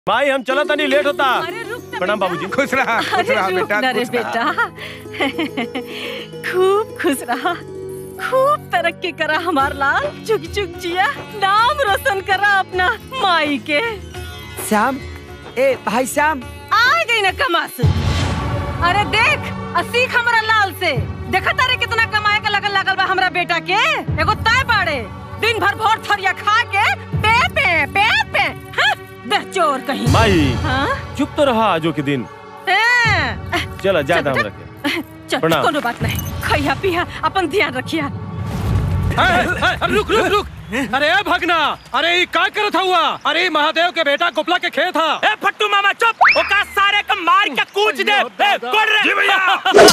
भाई हम चला तनी लेट होता अरे रुक ना प्रणाम बेटा। बाबूजी खुश रहा खुश अरे रहा रुक बेटा ना रे खुश रहा। बेटा खूब खुश रहा खूब तरक्की करा हमार लाल चुग चुग जिया नाम रोशन करा अपना माई के श्याम ए भाई श्याम आ गई ना कमास अरे देख आ सीख हमरा लाल से देखा तारे कितना कमाए का लगल लगल बा हमरा बेटा के एगो तय बाड़े दिन भर भोर थरिया खा के पे पे पे पे हाँ, बेचोर कहीं माई हाँ चुप तो रहा आजो के दिन हाँ, चला ज्यादा चल, हम चल। रखे चल प्रणाम। कोनो बात नहीं खैया पिया अपन ध्यान रखिया रुक रुक रुक अरे ए भगना अरे ये का करत हुआ अरे ई महादेव के बेटा गोपला के खेत था ए फट्टू मामा चुप ओका सारे का मार के कूच दे ए कोड़ रे जी भैया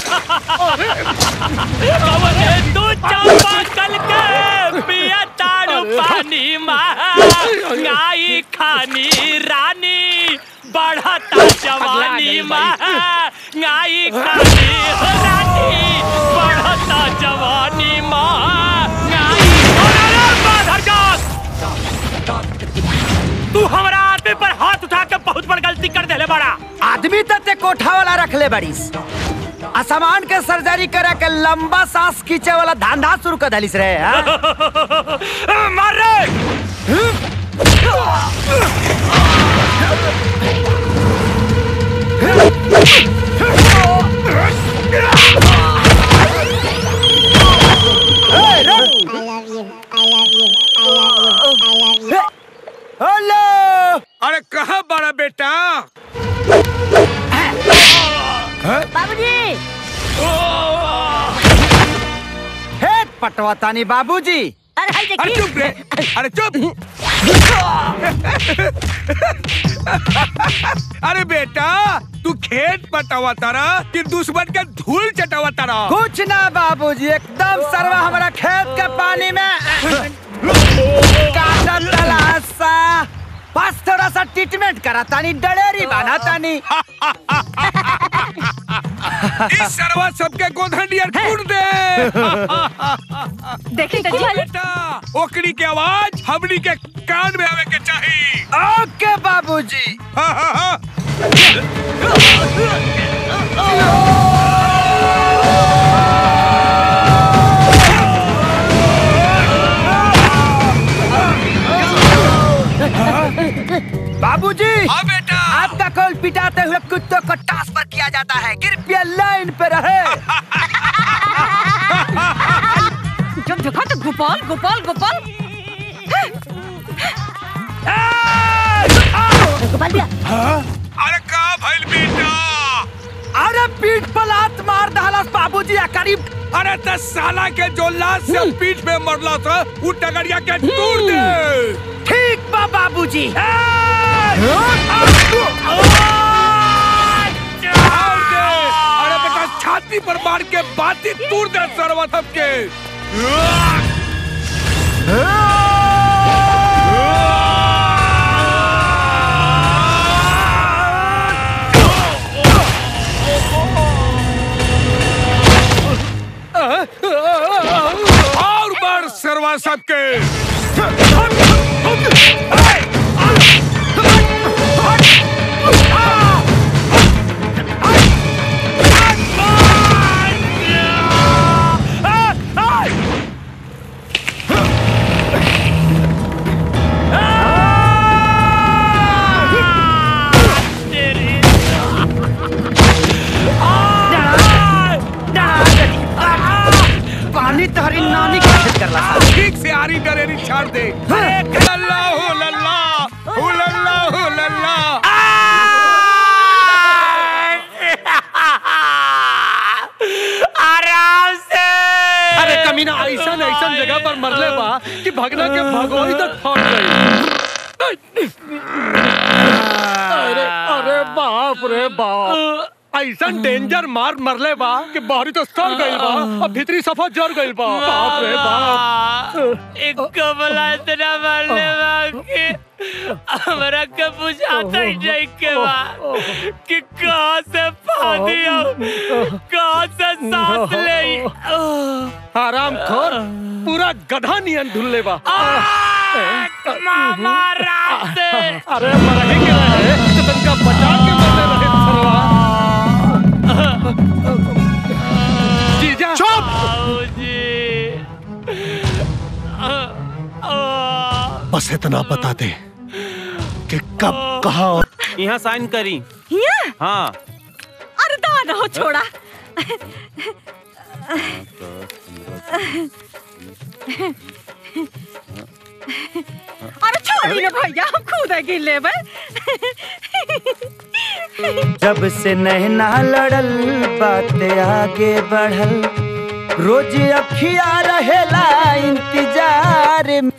तू चंपा कल के पिया ताड़ू पानी माई खानी रानी बढ़ता जवानी माई खानी रानी बढ़ता जवानी माई तू हमारा आदमी पर हाथ उठा के बहुत बड़ गलती कर देले बड़ा आदमी तो ते कोठा वाला रख ले बड़ीस असमान के सर्जरी करे के लंबा सांस खींचे वाला धंधा शुरू कर दलिस रे हाँ? मार रे हेलो अरे कहाँ बड़ा बेटा हे पटवातानी बाबूजी अरे चुप रे अरे चुप अरे बेटा तू खेत पटावा तारा कि दुश्मन के धूल चटावा तारा कुछ ना बाबूजी एकदम सरवा हमारा खेत के पानी में काटा तलाशा बस थोड़ा सा ट्रीटमेंट करा तानी डलेरी बना तानी इस सरवा सबके गोधंडियर कूट दे देखी तो जी बेटा ओकरी के आवाज हमनी के कान में आवे के चाहिए ओके बाबूजी हाँ, हाँ, हाँ। बाबूजी हाँ बेटा आपका कॉल पिटाते हुए कुत्तों को ट्रांसफर किया जाता है कृपया लाइन पे रहे जब देखा तो गोपाल गोपाल गोपाल गोपाल दिया अरे का भइल बेटा अरे पीठ पर लात मार दहलस बाबूजी आ करीब अरे दस साला के जो लाश से पीठ में मरला था वो टगरिया के तोड़ दे ठीक बा बाबूजी तोड़ दे अरे बेटा छाती पर मार के बाती तोड़ दे सरवा सबके और मार सरवा सबके पानी तहरी नानी के खेत करला ठीक से आरी डरेरी छाड़ दे लल्ला हो लल्ला हो लल्ला हो लल्ला आराम से अरे कमीना ऐसा ऐसा जगह पर मरले बा कि भगना के भगोई तक फट गई अरे अरे बाप रे बाप ऐसा डेंजर मार मरले बा कि बाहरी तो सड़ गइल बा अब भीतरी सफा जर गइल बा बाप रे बाप एक कमला इतना मारने बा कि हमरा के बुझाता ही नहीं के बा कि कहाँ से पानी आओ कहाँ से सांस ले आराम खोर पूरा गधा नियन ढुल्ले बा आ मामा रात से अरे मरही के रहे तो तनका बचा के मरने रहे सरवा जीजा चुप बाबूजी बस इतना बता दे कि कब कहा और यहाँ साइन करी हिया हाँ अरे दादा हो छोड़ा अरे छोड़ी ना भैया हम खुद गिन लेबै जब से नैना लड़ल बात आगे बढ़ल रोज अखिया रहेला इंतजार में।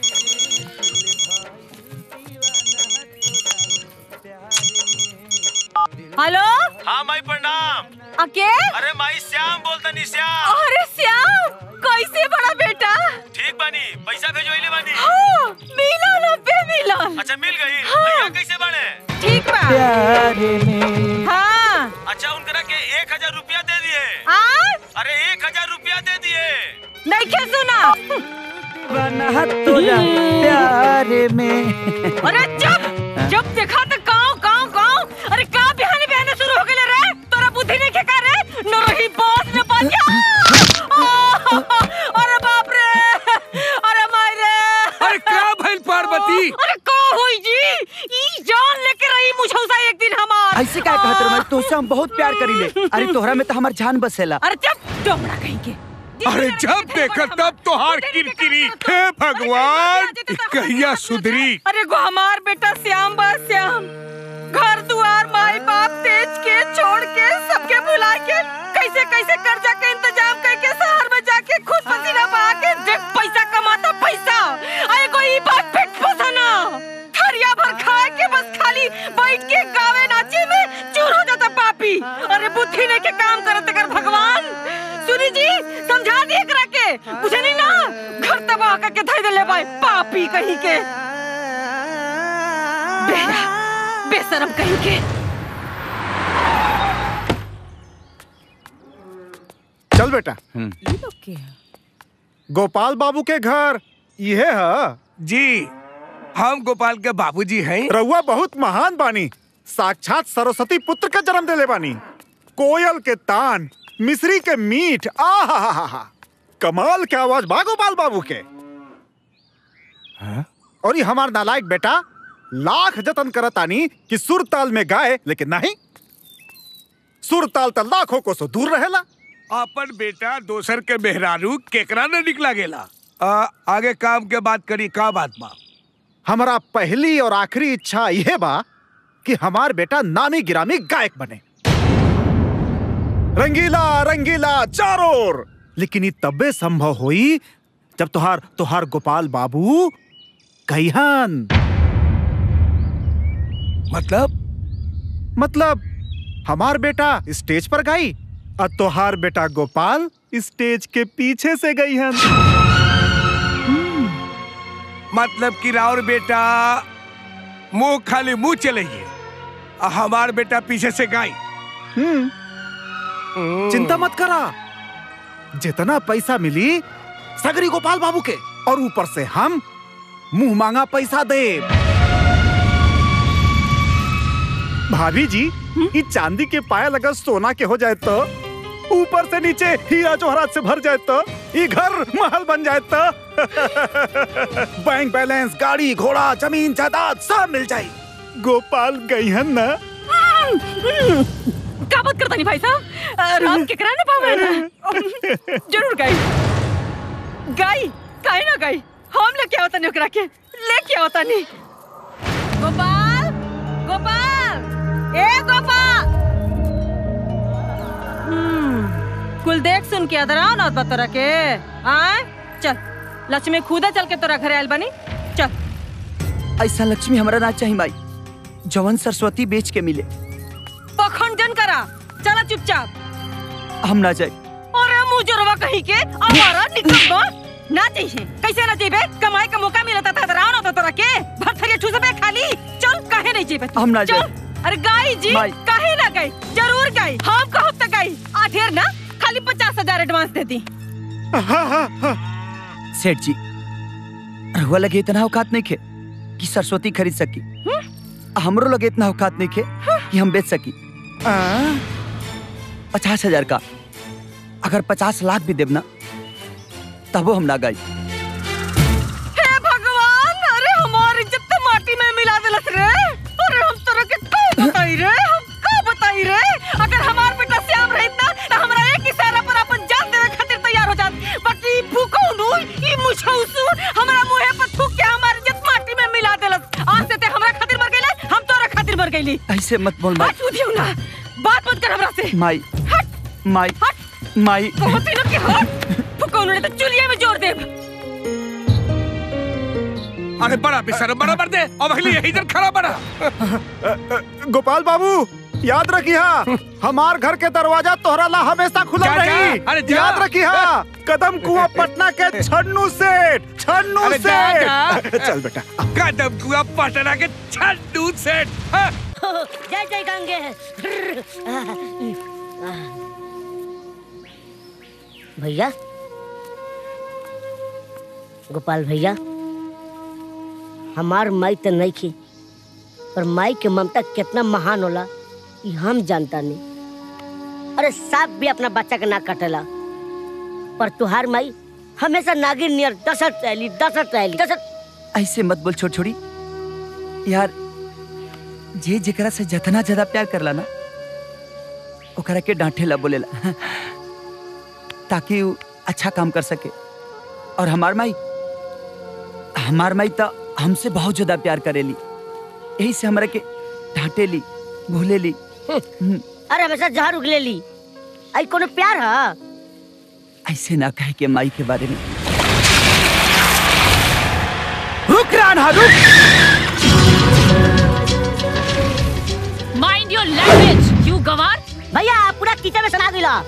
हेलो हाँ माई प्रणाम अके अरे माई श्याम बोलता नी श्याम अरे श्याम कैसे बड़ा बेटा ठीक बानी पैसा भेजोइले बानी हाँ, मिलन अबे मिलन अच्छा मिल गई हाँ। भैया कैसे बाड़े ठीक बा प्यार में हाँ अच्छा उनकरा के एक हजार रुपया दे दिए आ अरे एक हजार रुपया दे दिए नहीं खे सुना बना तोरा प्यार में अरे जब जब देखा तो गाँव गाँव गाँव अरे का बिहाने बिहाने शुरू हो गए रे तोरा बुद्धि नहीं खेका रे न रही बॉस न बनिया अरे बाप रे अरे माय रे अरे क्या भइल पार्वती अरे का होई जी ई जान लेके रही मुझौसा एक दिन हमार ऐसे क्या कहत रहे तोसे हम बहुत प्यार करीले अरे तोहरा में तो हमार जान बसेला अरे जब डोमड़ा कहीं के अरे जब देखा तब तो हार किरकिरी हे भगवान ई कहिया सुधरी अरे गो हमार बेटा श्याम बा श्याम घर दुआर माई बाप तेज के छोड़ के सबके भुला के कैसे कैसे कर्जा के इंतजाम करके शहर में जाके खुद पसीना बहा के देख पैसा कमाता पैसा अरे कोई बात पेट पोसना थरिया भर खाए के बस खाली बैठ के गावे नाचे में चूर हो जाता पापी अरे बुद्धि ने के काम करत कर भगवान सुनी जी समझा दिए करा के मुझे नहीं ना घर तबाह करके धर दे ले भाई पापी कहीं के बेरा बेशरम कहीं के चल बेटा गोपाल बाबू के घर ये है जी हम गोपाल के बाबूजी हैं रउआ बहुत महान बानी साक्षात सरस्वती पुत्र का जन्म देले बानी कोयल के तान मिश्री के मीठ आहा कमाल के आवाज बा गोपाल बाबू के और ये हमार नालायक बेटा लाख जतन करतानी कि सुर ताल में गाए लेकिन नहीं सुर ताल त लाखों को सो दूर रहेला अपन बेटा दोसर के मेहरारू केकरा न निकला गेला आ, आगे काम के बात करी का बात बा हमारा पहली और आखिरी इच्छा यह बा कि हमार बेटा नामी गिरामी गायक बने रंगीला रंगीला चारों ओर लेकिन ये तबे संभव हुई जब तुहार तुहार गोपाल बाबू कहिहन मतलब मतलब हमार बेटा स्टेज पर गाई और तुहार बेटा गोपाल स्टेज के पीछे से गई हन मतलब कि राउर बेटा मुंह खाली मुंह चलेगी आ हमार बेटा पीछे से गाई हम्म चिंता मत करा जितना पैसा मिली सगरी गोपाल बाबू के और ऊपर से हम मुंह मांगा पैसा दे भाभी जी ये चांदी के पायल अगर सोना के हो जाए तो ऊपर से नीचे हीरा जोहरात से भर जाए तो ये घर महल बन जाए तो बैंक बैलेंस गाड़ी घोड़ा जमीन जायदाद सब मिल जाए गोपाल गई है ना का बात करता नहीं भाई साहब अ, राम के करा ना पावे ना जरूर गाई गाई काहे ना गाई हम लेके आवता नहीं ओकरा के लेके आवता नहीं गोपाल गोपाल ए गोपाल हम्म, कुल देख सुन के अदर आओ ना तोरा के आय चल लक्ष्मी खुदा चल के तोरा घरे आयल बनी चल ऐसा लक्ष्मी हमारा ना चाहिए माई जवन सरस्वती बेच के मिले पखंडन करा चला चुपचाप हम ना जाए अरे मुजरवा कहीं के हमारा निकम्मा ना चाहिए कैसे ना चाहिए कमाई का मौका मिलता था राव ना तो तोरा के भरथरिया ठूस पे खाली चल काहे नहीं चाहिए हम ना चल अरे गाई जी माई। काहे ना गई जरूर गई हम कहब तक गई आधेर ना खाली पचास हजार एडवांस दे दी सेठ जी रहुआ लगे इतना औकात नहीं खे कि सरस्वती खरीद सकी हमरो लगे इतना औकात नहीं खे कि हम बेच सकी पचास हजार का अगर पचास लाख भी देब ना तबो हम ना गाई हे भगवान अरे हमार इज्जत तो माटी में मिला देलस रे अरे हम तोरा के का बताई रे हम का बताई रे अगर हमार बेटा श्याम रहित ना तो हमरा एक इशारा पर अपन जान देवे खातिर तैयार हो जात बाकी ई भूखौ नु ई मुछौसु हमरा मुंहे पर थूक के हमार इज्जत माटी में मिला देलस आज से ते हमरा खातिर मर गइले हम तोरा खातिर मर गइली ऐसे मत बोल माई हट उधियो ना बात मत कर हमरा से माई हट माई हट माई कहती ना कि हट फुकौ ने तो चुलिया में जोड़ देब अरे बड़ा बेसर बड़ा मर दे अब अगली यही इधर खड़ा बड़ा गोपाल बाबू याद रखिया हमार घर के दरवाजा तोहरा ला हमेशा खुला जा, जा, रही अरे जा। याद रखिया कदम कुआं पटना के छन्नू सेठ छन्नू अरे जा, सेठ चल बेटा कदम कुआ पटना के छड्डू सेठ हाँ। जय जय गंगे भैया गोपाल भैया हमार माई तो नहीं थी पर माई के ममता कितना महान होला ये हम जानता नहीं अरे सांप भी अपना बच्चा के ना कटेला पर तुहार माई हमेशा नागिन नियर दसत रहली दसत रहली दसत ऐसे मत बोल छोड़ छोड़ी यार जे जेकरा से जितना ज्यादा प्यार करला ना ओकरा के डांटेला बोलेला ताकि वो अच्छा काम कर सके और हमार माई हमार माई तो हमसे बहुत ज्यादा प्यार करेली यही से हमरा के डांटेली भूलेली हम्म, अरे हमेशा जहर उगले ली आई कोनो प्यार है ऐसे ना कहे के माई के बारे में रुक राना रुक माइंड योर लैंग्वेज यू गवार भैया पूरा किचन में सना दिला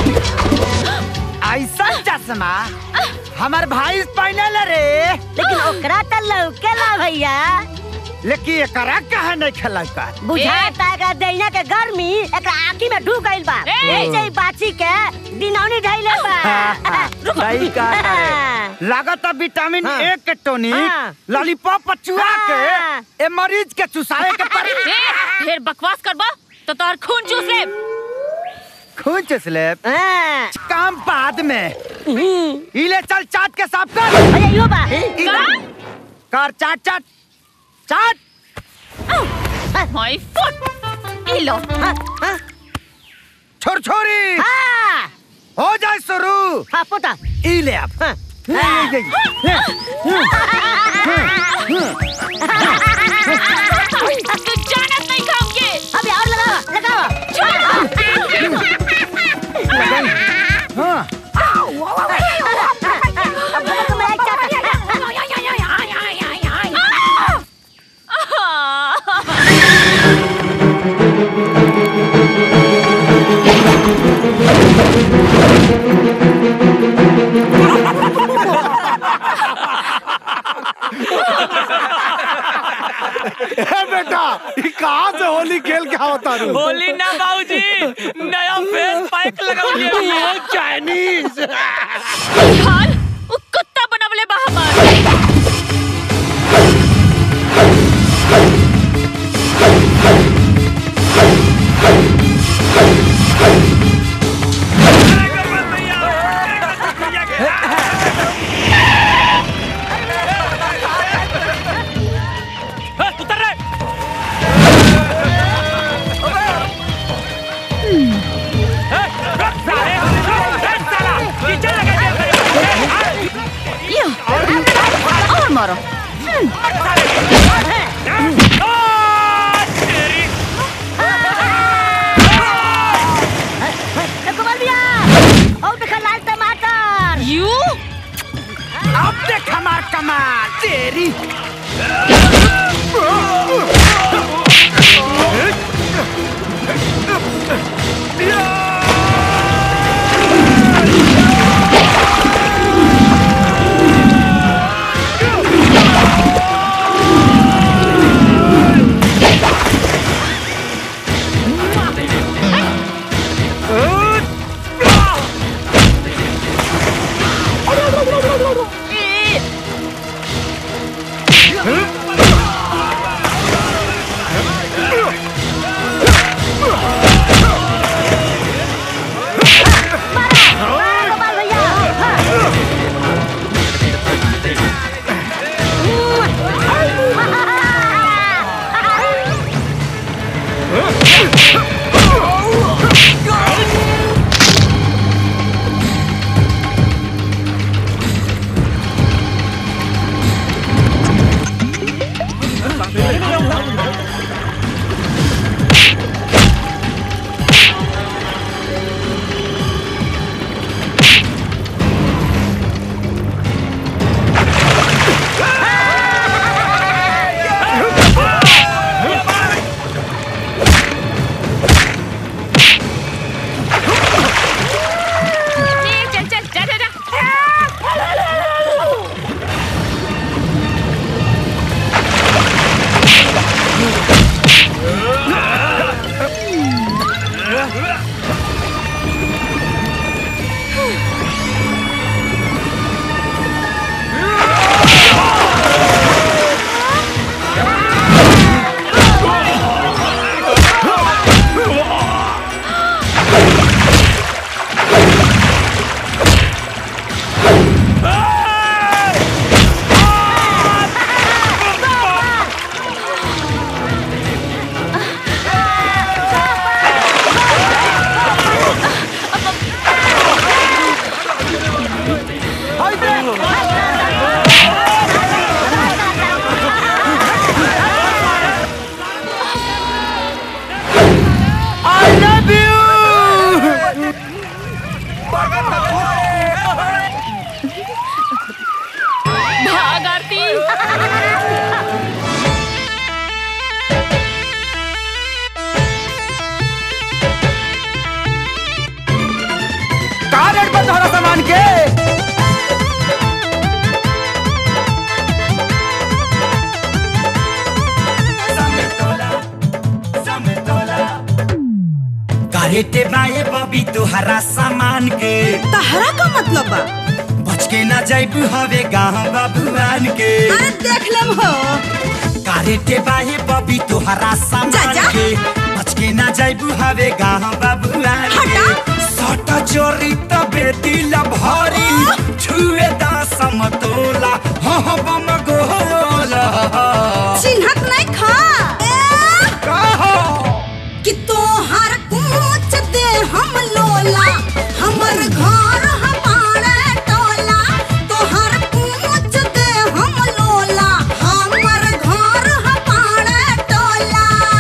ऐसा चश्मा हमार भाई पहने रे लेकिन ओकरा त लौकेला भैया लेकिन एकरा कहा नहीं खेला का बुझाता है दैना के गर्मी एकरा आंखी में ढुक गइल बा ए! ऐसे ही बाची के दिनौनी ढैले बा सही कहा रे। लागत विटामिन हाँ। ए के टोनिक हाँ। लॉलीपॉप चुआ हाँ। के ए मरीज के चुसाए के पड़ी ए ढेर बकवास करबा तो तोहर खून चूस ले खून चुसले हाँ। काम बाद में हम्म। इले चल चाट के साफ कर भैया यो बा इधर। कर चाट चाट चाट माय फुट ई लो हाँ, हाँ, छोर छोरी हाँ, हो जाए शुरू हाँ, पोता ई ले अब हाँ। ये, ये, ये। तू जानत नहीं खाम के अभी और लगावा लगावा हाँ अब बगल के मलाई चाटा ए बेटा ये कहाँ से होली खेल के आवता रू होली ना बाबूजी नया फेस पैक लगाउलिए वो चाइनीज हाल उ कुत्ता बनवले बा हमार उतर रे यो और मारो तेरी कारे ते बाए बबी तोहरा सामान के तहरा का मतलब बा बच के ना जाइब हवे गाँव बाबुआन के अरे देख लेम हो कारे ते बाए बबी तोहरा सामान जा, जा। के बच के ना जाइब हवे गाँव बाबुआन के सट चोरी तबे दिल भरी छुए दा समतोला हो हो बम गोला चिन्हत नहीं खा कि तोहर पूछ दे हम लोला हमर घर हमारे टोला तोहर पूछ दे हम लोला हमर घर हमारे टोला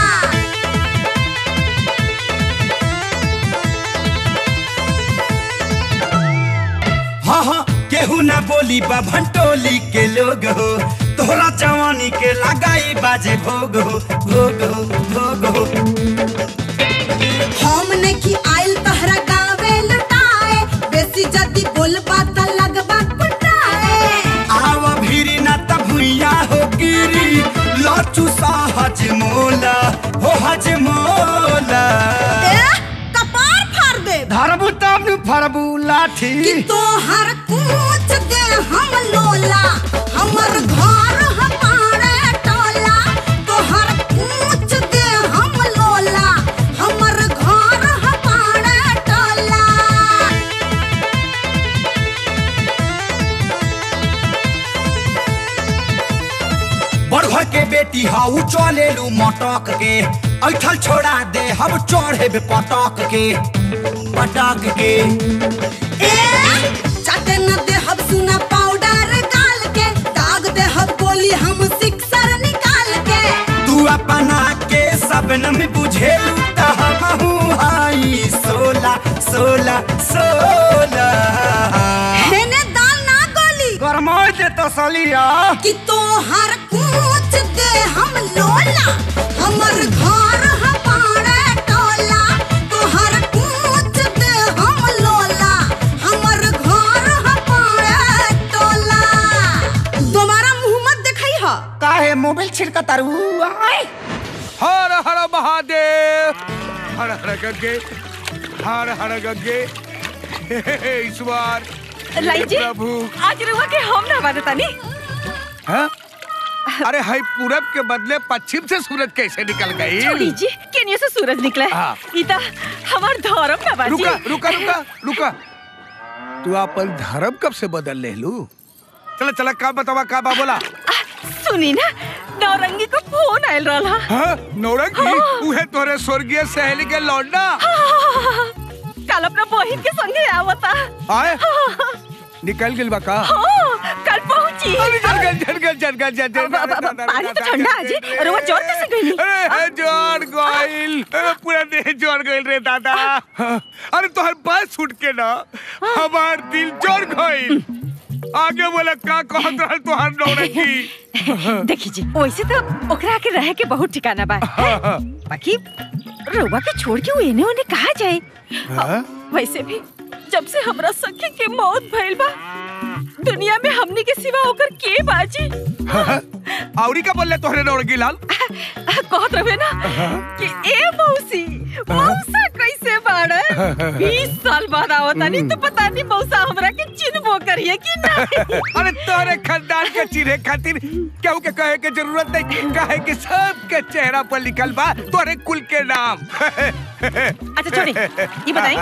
हाँ हाँ केहू ना बोली बा भंटोली के लोग हो तोहरा जवानी के लगाई बाजे भोग हो भोग हो भोग हो हम नहीं आइल तहरा गावे लुटाए बेसी जदी बोलबा त लगबा कुटाए आवा भीरी ना त भुइया हो गिरी लाचू सा हज मोला हो हज मोला ए कपार फाड़ दे धरबू तब नु फरबू लाठी कि तोहर पूछ दे हम लोला हमर घर हमारे टोला तोहर पूछ दे हम लोला हमर घर हमारे टोला बड़घर के बेटी हाउ चले लू मटक के ऐठल छोड़ा दे हम चढ़े पटक के पटक के ए चाटे न दे हम सुना पाउडर गाल के दाग दे हम गोली हम सिक्सर निकाल के तू अपना के सबनम बुझेलू त हमहू हाई सोला सोला सोला हेने दाल ना गोली गरमा दे तसलिया कि तोहर पूछ दे हम लोला हमर घर हमारे टोला तोहर पूछ दे हम लोला हमर घर हमारे टोला दोबारा मुंह मत दिखाई हा काहे मोबाइल छिड़का तारू आय हर हर महादेव हर हर गंगे हर हर गंगे हे, हे, हे, ईश्वर हे लाई जी प्रभु आज रुआ के हम ना बादतानी हाँ? अरे हाई पूरब के बदले पश्चिम से सूरज कैसे निकल गई छोड़ी जी केनियो से सूरज निकला हाँ। है इता हमार धर्म ना बाजी रुका रुका रुका रुका तू अपन धर्म कब से बदल ले लू चला चला का बतावा का बा बोला सुनी ना नौरंगी को फोन आयल रहा हाँ नौरंगी उहे तोरे स्वर्गीय सहेली के लौंडा कल अपना बहिन के संगे आवता आए निकल गिल बा का हाँ, कल पहुंची अरे जल गल जल गल जल गल जल अब- अब- अब- पानी तो ठंडा है जी अरे वो जोर कैसे गई अरे जोर गइल अरे पूरा देह जोर गइल रे दादा अरे तोहर बात छूट के ना हमार दिल जोर गइल आगे बोला का कहत रहल तोहर नौरंगी देखी जी वैसे तो ओकरा के रहे के बहुत ठिकाना बा बाकी रउआ के छोड़ के वो एने ओने कहा जाए हाँ? वैसे भी जब से हमरा सखी के मौत भइल बा दुनिया में हमनी के सिवा ओकर के बाजी औरी का बोले तोहरे नौरंगी लाल कहत रहे ना कि ए मौसी मौसा कैसे बाड़े बीस साल बाद आवतानी तो पता नहीं मौसा हमरा के चिन्हबो करिए कि नहीं अरे तोरे खानदान के चिन्हे खातिर केहू के कहे के जरूरत नहीं कहे कि सबके चेहरा पर लिखल बा तोरे कुल के नाम अच्छा छोड़ी ये बताई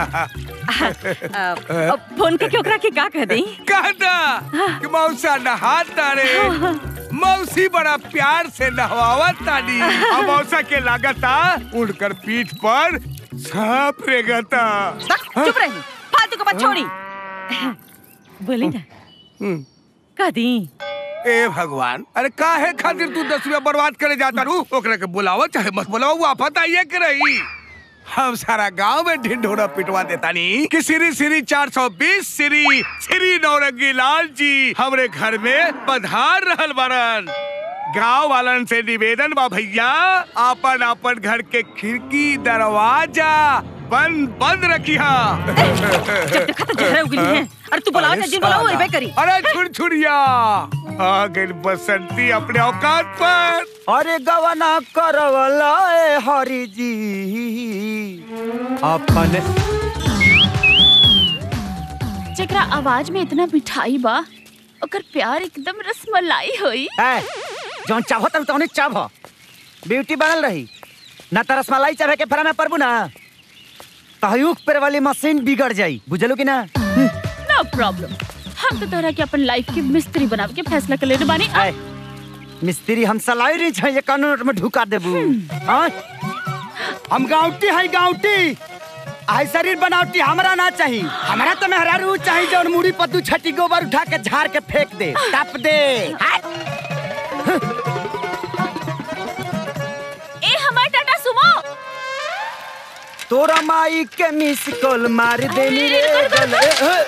फोन करके ओकरा के का कह दई कहता कि मौसा नहाता रे मौसी बड़ा प्यार से नहवावत तानी और मौसा के लागता उड़कर पीठ पर सांप रेगता चुप रही फालतू के बात छोड़ी बोली ना कह दी ए भगवान अरे काहे खातिर तू दस रुपया बर्बाद करे जाता रू ओकरा के बुलावा चाहे मत बुलावा वो आफत आइए के रही हम सारा गांव में ढिंढोरा पिटवा देता नी कि श्री श्री 420 श्री श्री नौरंगी लाल जी हमरे घर में पधार रहल बारन गांव वालन से निवेदन बा भैया आपन आपन घर के खिड़की दरवाजा बंद बंद रखिया जब देखा तो जहरा उगली है अरे तू बुलाओ अरे जल्दी बुलाओ साला। वही करी अरे छुरछुरिया आ गई बसंती अपने औकात पर अरे गवना करवला ए हरि जी अपने जेकरा आवाज में इतना मिठाई बा ओकर प्यार एकदम रसमलाई होई ए जौन चाहो तब तौने चाहो ब्यूटी बनल रही ना त रसमलाई चाहे के फरा में परबू ना तहयुक पर वाली मशीन बिगड़ जाई बुझलू कि ना नो प्रॉब्लम हम तो तोहरा के अपन लाइफ के मिस्त्री बनावे के फैसला कर लेने बानी ए मिस्त्री हम सलाई रही छै ये कानून में ढुका देबू हां हम गाउटी है गाउटी आई शरीर बनावटी हमरा ना चाहिए हमरा तो मेहरारू चाहिए जौन मुड़ी पत्तू छटी गोबर उठा के झाड़ के फेंक दे टप दे ए हमार टाटा सुमो तोरा माई के मिस कॉल मार देनी रे गले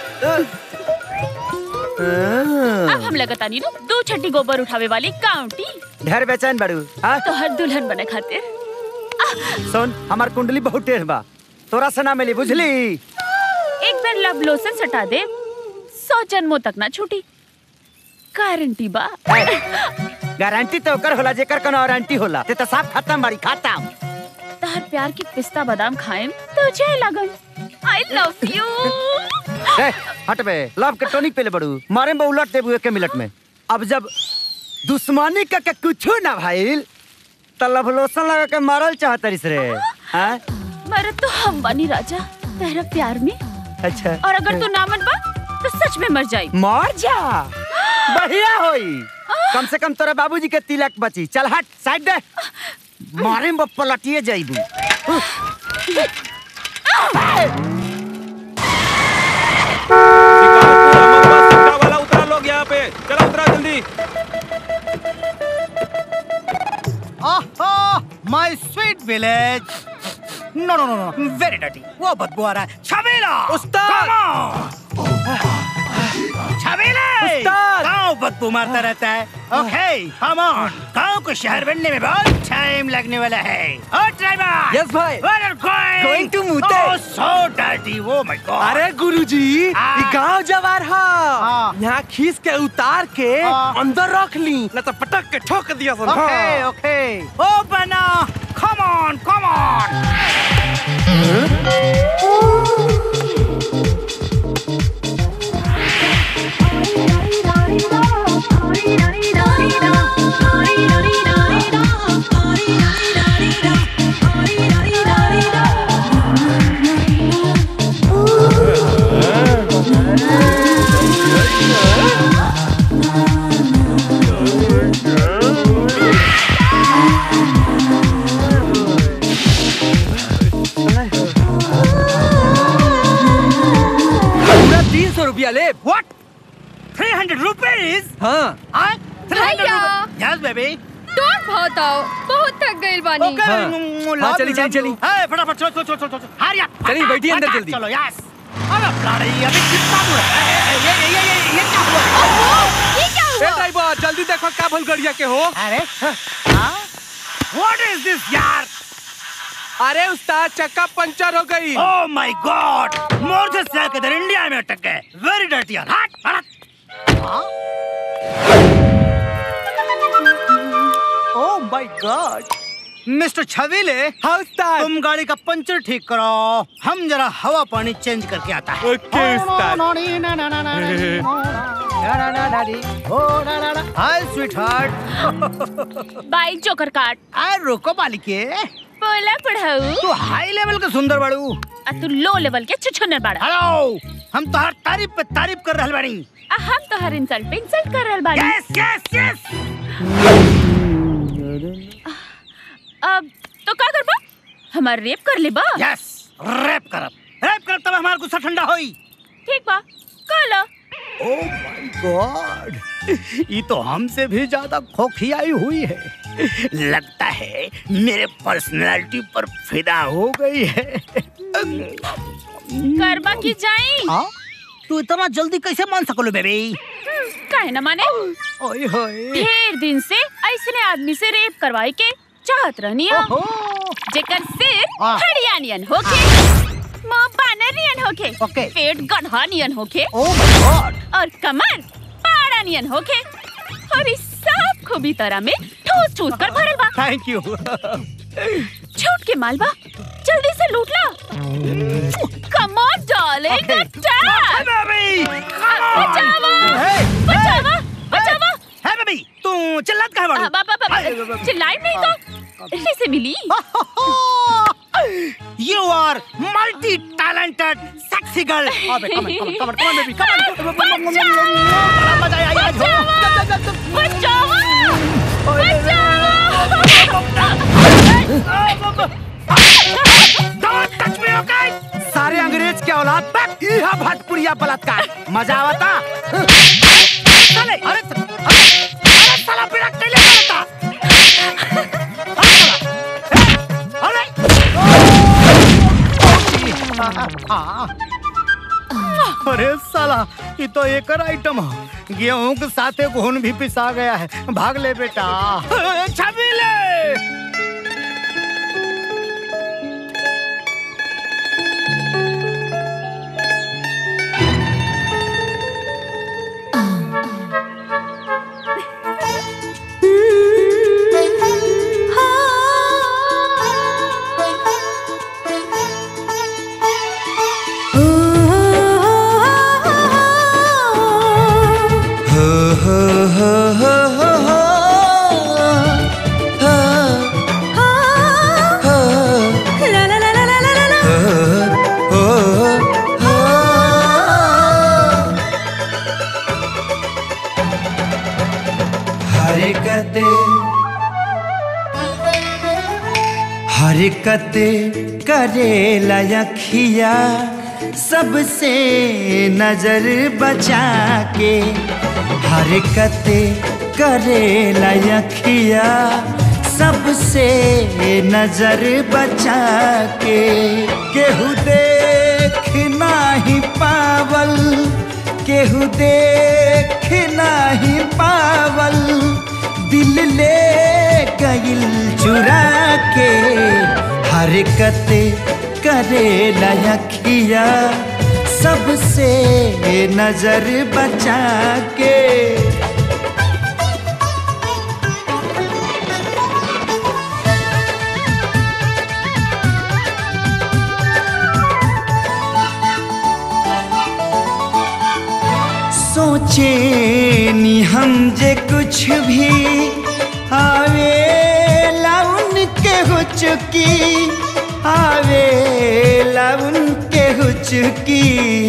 अब हम लगातानी नु दो छठी गोबर उठावे वाली काउंटी ढेर बेचैन बड़ू हाँ तो हर दुल्हन बने खातिर सुन हमार कुंडली बहुत टेढ़ बा तोरा से ना मिली बुझली एक बार लव लोशन सटा दे सौ जन्मों तक ना छूटी गारंटी बा गारंटी तो ओकर होला जेकर कोनो वारंटी होला ते तो साफ खत्म बाड़ी खत्म तहर प्यार के पिस्ता बादाम खाएम तुझे लगन आई लव यू ए, हट बे लव के टॉनिक पहले बड़ू मारे में उलट देबू एक मिनट में अब जब दुश्मनी का के कुछो ना भाईल त लव लोशन लगा के मारल चाहतरिस रे हाँ मर तो हम बनी राजा तेरा प्यार में अच्छा और अगर तू ना मन बा तो सच में मर जाई मर जा बढ़िया होई कम से कम तोरा बाबूजी के तिलक बची चल हट साइड दे मारे में पलटिए जाइबू वाला उतरा लोग यहाँ पे चलो उतरा जल्दी my sweet village no no no no very dirty वो बदबू आ रहा है छबीला उस्ताद छबीला उस्ताद! गांव बदबू मारता रहता है ओके कम ऑन गांव को शहर बनने में बहुत टाइम लगने वाला है ओ ड्राइवर Yes, भाई. Where are you going? Going to Mute. Oh, so dirty. Oh my god. अरे गुरुजी हाँ। ई गांव जवार हा हाँ। यहाँ खींच के उतार के हाँ। अंदर रख ली न तो पटक के ठोक दिया सन Okay, okay. Open up. Come on, come on. पूरा तीन सौ रुपया ले What? 300 rupees? हाँ Huh? 300 भैया। rupees? Yes, baby. तोड़ बहुत आओ बहुत थक गई बानी Okay. हाँ। mm, हाँ, love चली, you, चली, love चली। you. Hey, फटाफट चलो चलो चलो चलो चलो हरी up. चली, फटाफट, बैठिए अंदर फटाफट जल्दी। चलो यस अरे ब्लडी अभी कितना दूर है ए, ए, ये ये ये ये ये क्या हुआ ये क्या ए हुआ ड्राइवर जल्दी देखो का भूल गड़िया के हो अरे हाँ व्हाट इज दिस यार अरे उस्ताद चक्का पंचर हो गई ओह माय गॉड मोर्जेस से आके इधर इंडिया में अटक गए वेरी डर्टी यार हट हट ओह माय गॉड मिस्टर छवीले हाँ उस्ताद तुम गाड़ी का पंचर ठीक करो हम जरा हवा पानी चेंज करके आता है ओके उस्ताद hi sweetheart bike joker काट आए रोको बालिके बोला पढ़ाऊ तू हाई लेवल का सुंदर बाड़ू आ तू लो लेवल के छुछुनर बाड़ा हेलो हम तो हर तारीफ पे तारीफ कर रहल बानी आ हम तो हर इंसल्ट पे इंसल्ट कर रहल बानी यस यस यस अब तो का करबा हमार रेप कर लेबा यस रैप करब रैप करब तब हमार गुस्सा ठंडा होई ठीक बा काला ओह माय गॉड ये तो हमसे भी ज्यादा खोखियाई हुई है लगता है मेरे पर्सनालिटी पर फिदा हो गई है करबा की जाई हाँ? तू इतना जल्दी कैसे मान सकलो बेबी काहे न माने ओए होए ढेर दिन से ऐसने आदमी से रेप करवाई के चाहत रहनी हम ओहो जेकर सिर हाँ। हरियाणियन होके मुंह बानर नियन होके ओके। पेट गधा नियन होके ओह माय गॉड और कमर पाड़ा नियन होके और इस सब खूबी तरह में ठूस ठूस कर भरल बा थैंक यू छूट के मालबा जल्दी से लूट ला कम ऑन डार्लिंग अटैक बचावा बचावा बचावा है बेबी तू चिल्लात कहां बाड़ू बाबा बाबा चिल्लाई नहीं तो कैसे मिली you are multi talented sexy girl अबे कम कम कम कम बेबी कम बड़ा मजा आया आज हो बचावा डोंट टच मी ओके सारे अंग्रेज के औलाद तक यह भटपुरिया बलात्कार मजा आवता चले अरे अरे अरे साला बिड़ा कैले करता अरे अरे साला ये तो एक आइटम है गेहूं के साथ एक घुन भी पिसा गया है भाग ले बेटा छबीले हरकते हरकत करे लखिया सबसे नजर बचा के हरकत करे लखिया सबसे नजर बचा के केहू देख नाही पावल केहू देख नाही पावल दिल ले गइल चुरा के हरकत करे लखिया सबसे नजर बचा के सोचे नी हम जे कुछ भी आवे लाउन के हो चुकी आवे लाउन के हो चुकी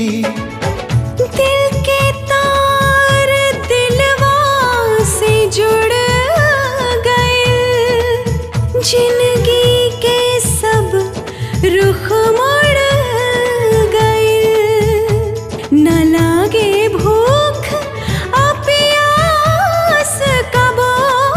दिल के तार दिलवा से जुड़ गए जिंदगी के सब रुख मुड़ गए न लागे भूख आ प्यास कबो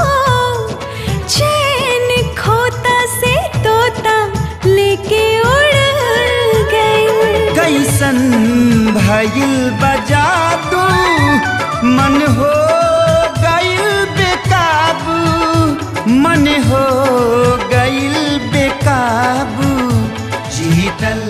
चैन खोता से तोता लेके उड़ गए कैसन भइल बजा दू मन हो गइल बेकाबू मन हो गइल बेकाबू जीतल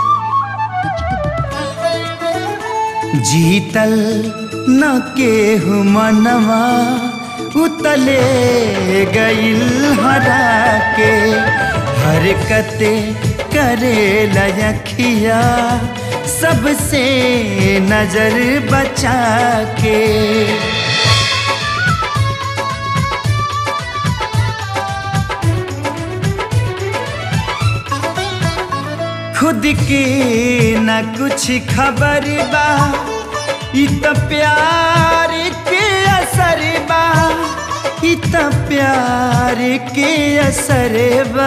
जीतल न केहू मनवा उतले गइल हरा के हरकते करे लखिया सबसे नजर बचा के खुद के न कुछ खबर बा इ त प्यार के असर बा इ त प्यार के असर बा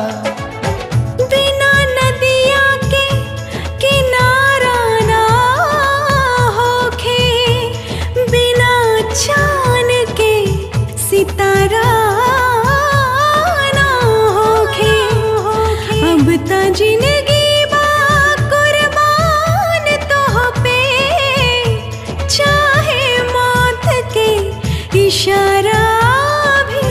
बिना नदिया के किनारा ना होखे बिना चांद के सितारा ना होखे अब त जिंदगी बा कुर्बान तो पे चाहे मौत के इशारा भी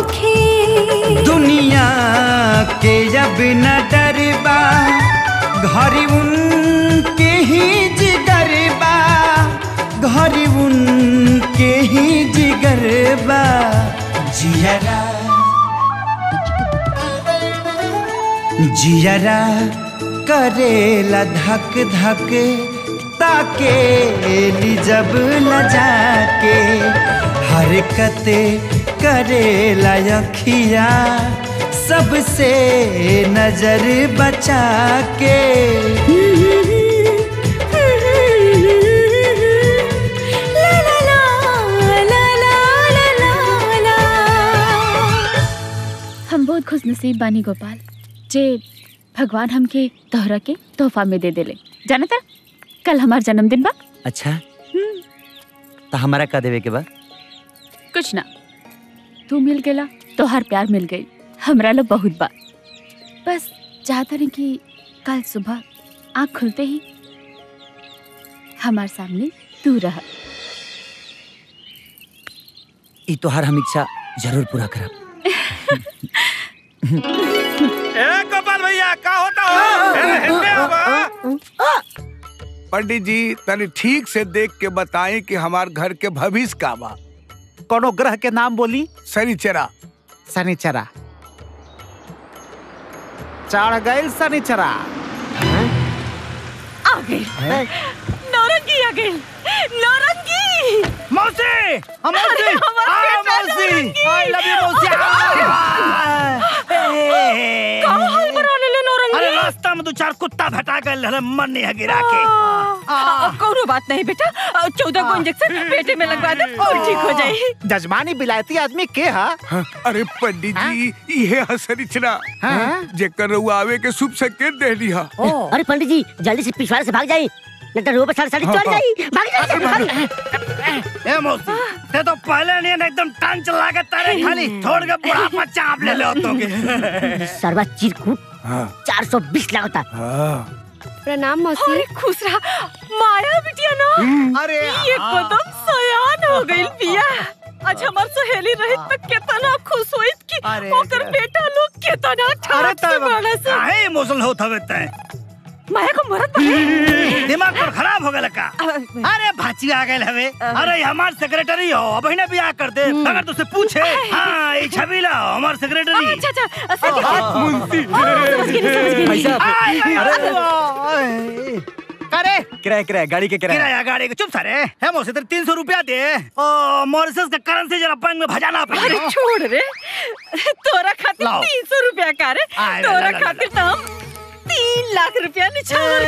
होखे दुनिया के अब न डरबा घरी उनके ही जिगर बा घरी उनके ही जिगर बा जियरा जियरा करेला धक धक ताके ली जब लजा के हरकत करेला अखिया सबसे नजर बचा के हम बहुत खुश नसीब बानी गोपाल जे भगवान हमके तोहरा के तोहफा में दे देले जाना था कल हमार जन्मदिन बा अच्छा तो हमारा का देवे के बा कुछ ना तू मिल गेला तोहार प्यार मिल गई हमरा लो बहुत बा बस चाहता नहीं कि कल सुबह आँख खुलते ही हमार सामने तू रह ई तोहार हम इच्छा जरूर पूरा करब ए गोपाल भैया का होता हो ए, हिलने आवा। पंडित जी तनी ठीक से देख के बताएं कि हमार घर के भविष्य का बा कोनो ग्रह के नाम बोली शनिचरा शनिचरा चढ़ गए शनिचरा आ गई नौरंगी आ गई नौरंगी मौसी हम मौसी अरे, हमार आ, बेटा मौसी नौरंगी। आई लव यू मौसी का हाल बना ले ले नौरंगी अरे रास्ता में दो चार कुत्ता भटा गए हले मन नहीं है गिरा के अब कोनो बात नहीं बेटा चौदह को इंजेक्शन पेटे में लगवा दे और ठीक हो जाए जजमानी बिलायती आदमी के हा हाँ, अरे पंडित जी ये है शनिचरा जेकर रउआ आवे के शुभ संकेत दे दिया अरे पंडित जी जल्दी से पिछवाड़े से भाग जाई नहीं तो रोबे साढ़े साढ़े चढ़ जाई भाग जाई भाग जाई। ए मौसी ते तो पहले नहीं ना एकदम टांग चला के तारे खाली छोड़ के बुढ़ापा चाप ले ले तो के सरवा चिरकुट चार सौ बीस लगता प्रणाम मौसी अरे खुश रहा माया बिटिया ना अरे ये कदम सयान हो गई पिया आज हमार सहेली रहित पे कितना खुश होइत कि ओकर बेटा लोग कितना ठाट से बड़ा से काहे इमोशनल होत हवे तै माया को मरत बा दिमाग पर खराब हो गया का अरे भाची आ गए हवे अरे ये हमार सेक्रेटरी हो अब ही ना बियाह कर दे अगर तुझसे पूछे हाँ ये छबीला हो, हमार सेक्रेटरी अच्छा अच्छा सच हाथ मुंशी समझ गई समझ गई भाई साहब, आय, आय, अरे, आय। करे किराया किराया गाड़ी के किराया किराया गाड़ी का चुप सारे है मोसे तेरे तीन सौ रुपया दे ओ मॉरिसस का करेंसी जरा बैंक में भजाना अरे पड़ेगा छोड़ रे तोरा खातिर लाओ। तीन सौ रुपया का रे आय, ला, ला, तोरा ला, ला, खातिर तो हम तीन लाख रुपया निछावर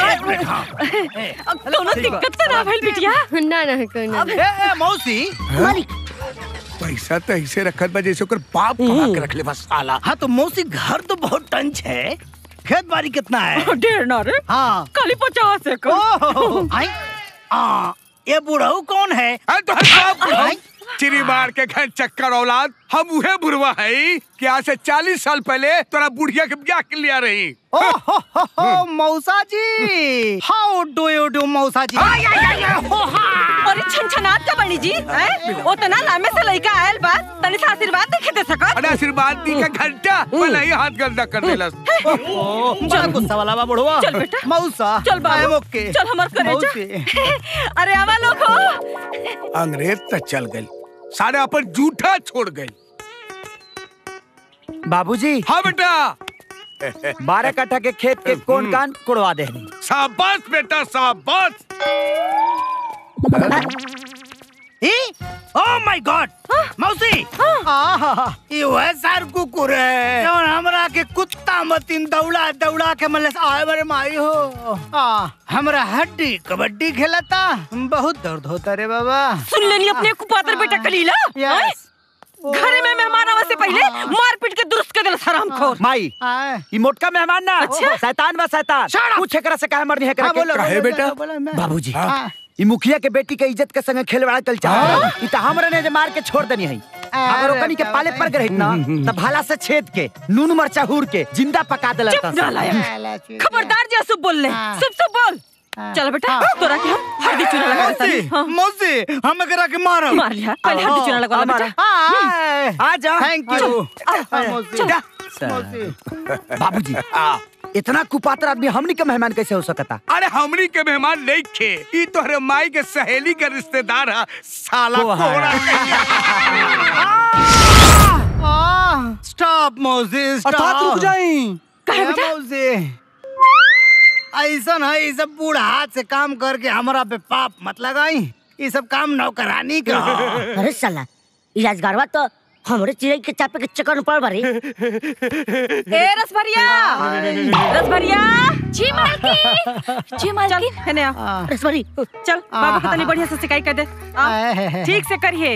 के अब कोनो दिक्कत तो ना भइल बिटिया ना ना कोनो ए, ए, मौसी पैसा तो ऐसे रखत बा जैसे ओकर बाप कमा के रख ले बस साला हाँ तो मौसी घर तो बहुत टंच है खेत बाड़ी कितना है ढेर ना रे हाँ खाली पचास एक ओहो, आई आ, ये बुढ़ऊ कौन है अरे तो हर बाप चिरी मार के घर चक्कर औलाद हम उहे बुढ़वा है कि आज से चालीस साल पहले तोरा बुढ़िया के ब्याह के लिया रही ओ हो हो हो मौसा जी हाउ डू यू डू मौसा जी अरे छनछनात का बनी जी हैं? ओतना लामे से लइका आयल बा तनी सा आशीर्वाद देखे दे सकत अरे आशीर्वाद दी का घंटा भला ही हाथ गंदा कर देलस बड़ा गुस्सा वाला बा बुढ़वा चल बेटा मौसा चल बाबू I'm okay. चल हमार करे मौसी। अरे आवा लोग हो अंग्रेज तक चल गई सारे अपन जूठा छोड़ गई बाबूजी हाँ बेटा बारह कट्ठा के खेत के कौन कान कुड़वा दे शाबाश बेटा शाबाश ओ माय गॉड मौसी आहा, ये वह सार कुकुर है जौन हमरा के कुत्ता मतीन दौड़ा दौड़ा के मले आए बरे माई हो आ, हमरा हड्डी कबड्डी खेलता बहुत दर्द होता रे बाबा सुन लेनी अपने कुपातर बेटा कलीला हैं? घरे में मेहमान आवे से पहले मार पीट के दुरुस्त कर देला हराम खोर माई ई मोटका मेहमान ना अच्छा? शैतान बा शैतान पूछ एकरा से काहे मरनी है हाँ, करा बोलो, के बोलो, बोलो, बोलो, मैं- बाबूजी हाँ। ई मुखिया के बेटी के इज्जत के संगे खेलवाड़ा कल चाह ई त हमरा ने जे मार के छोड़ देनी है अगर अरे ओकनी के पाले पर गए ना त भाला से छेद के नून मरचा हूर के जिंदा पका देला चुप नालायक खबरदार जी असुब बोल ले सब सब बोल चल बेटा तोरा के हम हल्दी चूना लगा देता मौसी हाँ। मौसी हम करा के मारो मार लिया पहले हल्दी चूना लगा ले बेटा आ जा थैंक यू चल, मौसी चल। मौसी बाबूजी इतना कुपात्र आदमी हमनी के मेहमान कैसे हो सकता अरे हमनी के मेहमान नहीं खे ई तोहरे माई के सहेली के रिश्तेदार है साला कोहरा। कोहरा स्टॉप मौसी अर्थात रुक जाई कहे बेटा? मौसी ऐसा है ये सब बूढ़ हाथ से काम करके हमरा पे पाप मत लगाई ये सब काम नौकरानी का ह। अरे साला ई राजगारवा तो हमरे चिड़ै के चापे के चक्कर में पड़ बारी ए रसभरिया रसभरिया जी मालकिन जी मालकिन है ने आ। रसभरी चल बाबा को तनी बढ़िया से सिकाई कर दे आ, ठीक से करिए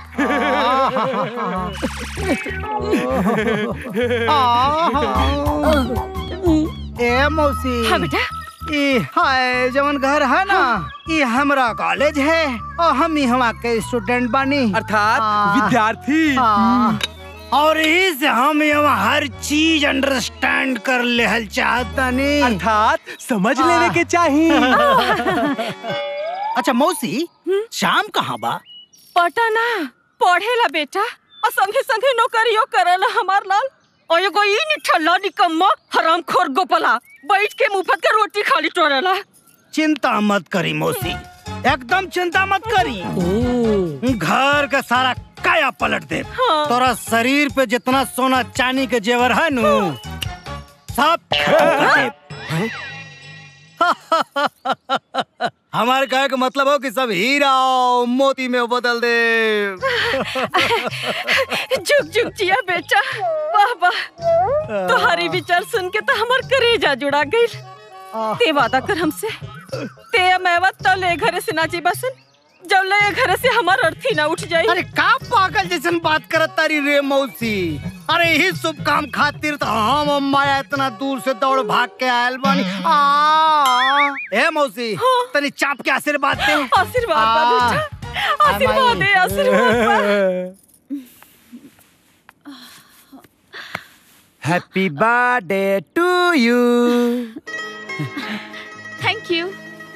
ए मौसी हाँ बेटा ई हाय जवन घर है ना ई हमरा कॉलेज है और हम यहाँ के स्टूडेंट बानी अर्थात विद्यार्थी हाँ। और यही से हम यहाँ हर चीज अंडरस्टैंड कर लेहल चाहतनी अर्थात समझ लेवे के चाहिए अच्छा मौसी शाम कहाँ बा पटना पढ़ेला बेटा और संगे संगे नौकरियो करेला हमार लाल और एगो ई निठल्ला निकम्मा हरामखोर गोपला बैठ के मुफत के रोटी खाली टोरेला चिंता मत करी मौसी एकदम चिंता मत करी घर का सारा काया पलट दे हाँ। तोरा शरीर पे जितना सोना चांदी के जेवर है नु सब खत्म कर दे। हमारे कहे का मतलब हो कि सब हीरा और मोती में बदल दे जुग जुग जिया बेटा वाह वाह तुम्हारी विचार सुन के तो हमार करेजा जुड़ा गई ते वादा कर हमसे ते मैवा तो ले घरे से नाची बसन जब ले घरे से हमार अर्थी ना उठ जाई अरे का पागल जैसन बात करत तारी रे मौसी अरे ही शुभ काम खातिर तो हम और माया इतना दूर से दौड़ भाग के आयल बानी आ ए मौसी तनी चाप के आशीर्वाद दे आशीर्वाद बा बेटा आशीर्वाद दे आशीर्वाद बा happy birthday to you thank you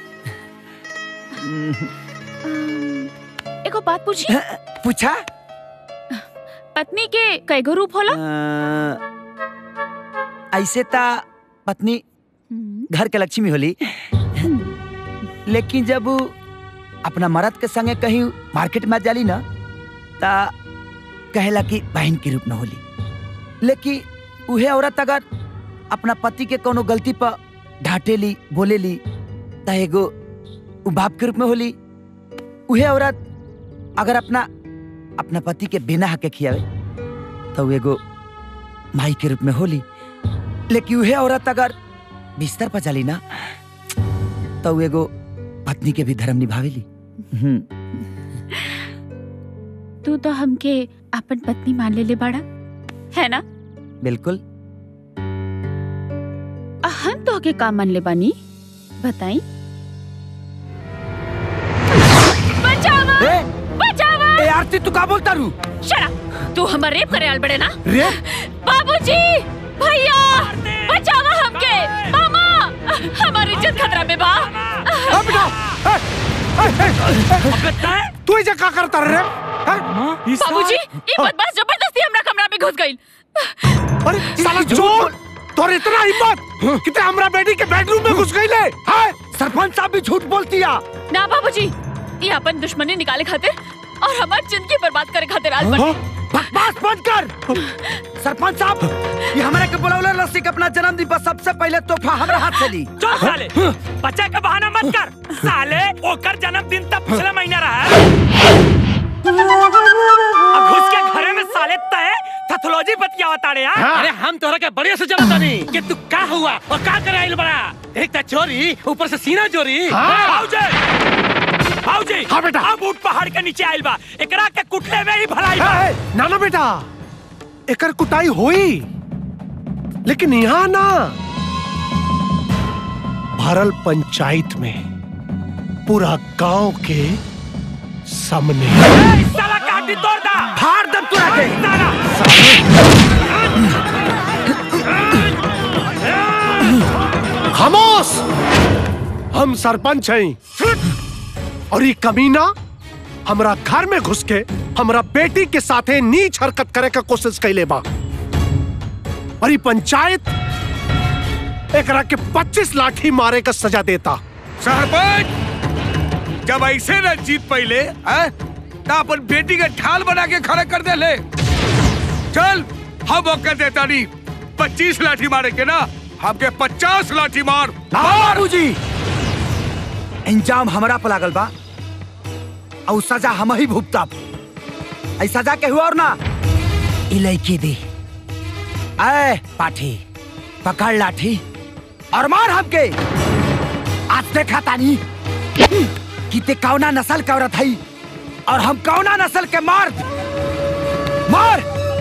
एगो बात पूछी पूछा पत्नी के कैगो रूप होला अ, ऐसे ता पत्नी घर के लक्ष्मी होली लेकिन जब उ अपना मर्द के संगे कहीं मार्केट में जाली ना ता कहेला कि बहन के रूप में होली लेकिन उहे औरत अगर अपना पति के कोनो गलती पर ढाटेली बोलेली ता एगो उ बाप के रूप में होली उहे औरत अगर अपना अपना पति के बिना हक के खियावे तो उ एगो माई के रूप में होली लेकिन उहे औरत अगर बिस्तर पर चली ना तो उ एगो पत्नी के भी धर्म निभावेली हम्म, तू तो हमके अपन पत्नी मान ले ले बाड़ा है ना बिल्कुल आ, हम तो के का मान ले बानी बताई बचावा ए, बचावा ए आरती तू का बोलता रू शरा तू हमर रेप करे आल बड़े ना रे बाबूजी भैया बचावा हमके मामा हमारी इज्जत खतरा में बा अब बेटा ए, ए, ए, ए, तू इसे का करता रे हैं? बाबूजी ये बदमाश जबरदस्ती हमरा कमरा में घुस गई अरे साला चोर तोर इतना हिम्मत कि ते हमरा बेटी के बेडरूम में घुस गई ले हैं? सरपंच साहब भी झूठ बोलती है ना बाबूजी ये अपन दुश्मनी निकाले खातिर और हमारी जिंदगी बर्बाद करे खातिर आज बने बकवास बंद कर सरपंच साहब ये हमारे के बुलावले रसिक अपना जन्मदिन पर सबसे पहले तोहफा हमरा हाथ से ली चल साले बच्चा का बहाना मत कर साले ओकर जन्मदिन तब पिछले महीना रहा है अब घुस के घरे में साले तय पैथोलॉजी बतियावा ताड़े यार अरे हम तोहरा के बढ़िया से जानता नहीं कि तू का हुआ और का करे आइल बड़ा एक ता चोरी ऊपर से सीना चोरी भाऊजी भाऊजी हाँ बेटा। अब ऊट पहाड़ के नीचे आइल बा एकरा के कुटले में ही भलाई बा ए, ना ना बेटा एकर कुटाई होई लेकिन यहाँ ना भरल पंचायत में पूरा गांव के सामने ए, इस साला काटी तोड़ दा फाड़ दम तू आके साला खामोश हम सरपंच हैं और ये कमीना हमरा घर में घुस के हमरा बेटी के साथे नीच हरकत करे का कोशिश कैले बा और ये पंचायत ए एकरा के 25 लाठी मारे का सजा देता सरपंच जब ऐसे न जीत पहले हैं, तो अपन बेटी के ढाल बना के खड़ा कर दे ले चल हम मौका देता नहीं पच्चीस लाठी मारे के ना हमके पचास लाठी मार बाबूजी इंजाम हमरा पर लागल बा और सजा हम ही भुगतब ऐ सजा के हुआ और ना ई लड़की दी ऐ पाठी पकड़ लाठी और मार हमके आज देखा तानी कि ते कौना नस्ल का औरत हई और हम कौना नस्ल के मर्द मार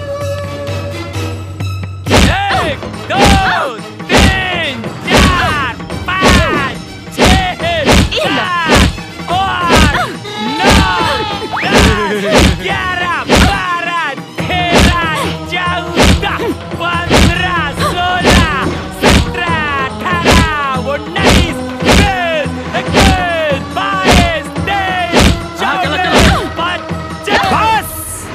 एक दो तीन चार पाँच छः सात आठ नौ दस ग्यारह बारह तेरह चौदह पंद्रह सोलह सत्रह अठारह उन्नीस बीस इक्कीस बाईस तेईस चौबीस पच्चीस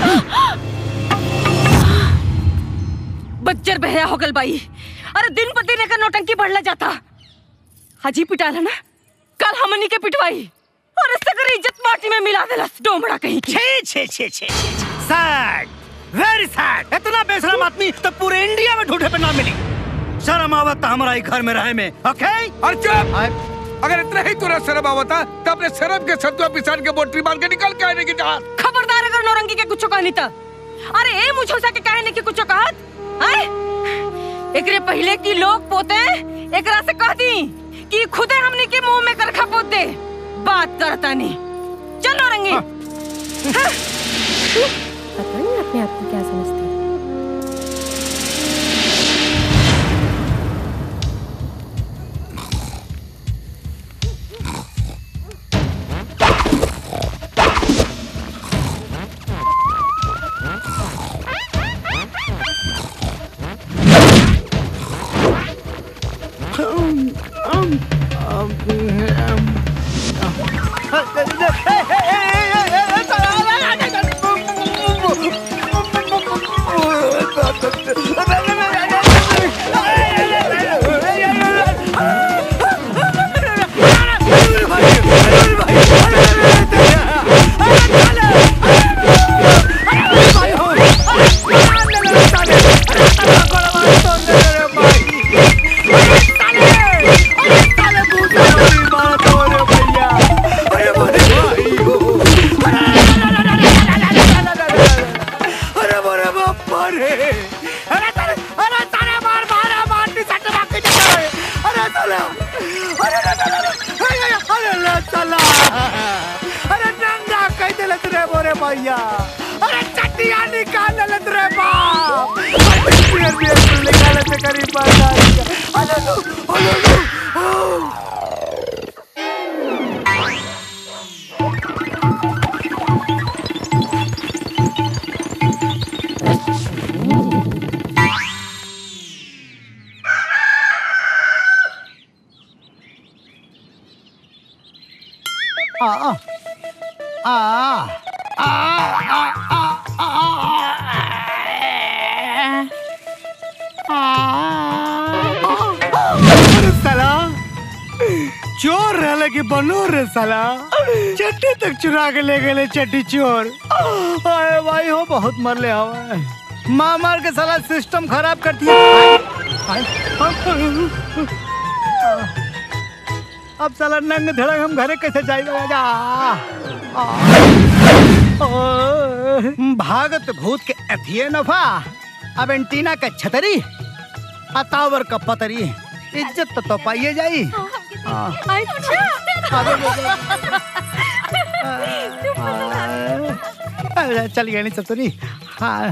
बच्चर बहया हो गल बाई अरे दिन पर दिन एकर नौटंकी बढ़ला जाता हाजी पिटाला ना कल हमनी के पिटवाई और इससे कर इज्जत माटी में मिला देलस डोमड़ा कहीं की छे छे छे छे सैड वेरी सैड इतना बेशरम आदमी तो पूरे इंडिया में ढूंढे पे ना मिली शर्म आवत तो हमारा ही घर में रहे में ओके और चुप अगर इतना ही तुरंत शर्म आवता तो अपने शर्म के सत्वा पिसान के बोटरी बांध के निकल के आने की जहाज खबरदार अगर नौरंगी के कुछ कहनी त अरे ए मुझोसा के कहने की कुछ कहत हैं एकरे पहले की लोग पोते एकरा से कह दी कि खुदे हमनी के मुंह में करखा पोत दे बात करता नहीं चल नौरंगी हाँ। पता नहीं अपने आप को क्या समझते हैं अरे बोरे बापा रे अरे तारे अरे तारे मार मारा मार नी सट बाक के चला अरे चला अरे रे चला अरे अरे ले चला अरे नंगा कह देले रे बोरे भैया अरे चटिया निकाल ले रे बाप अरे बियर बियर निकाल ले करी पाता अरे लो अरे लो आ आ आ आ अरे साला चोर रहले कि बनो रे साला चट्टी तक चुरा के ले गए चट्टी चोर अरे भाई हो बहुत मरले हवा मार मार के साला सिस्टम खराब कर दिया अब साला नंग धड़क हम घरे कैसे जाएगा जा भागत भूत के अथिये नफा अब एंटीना का छतरी अतावर का पतरी इज्जत तो, तो पाइए जाई हाँ। अरे चल गया नहीं सब तो नहीं हाँ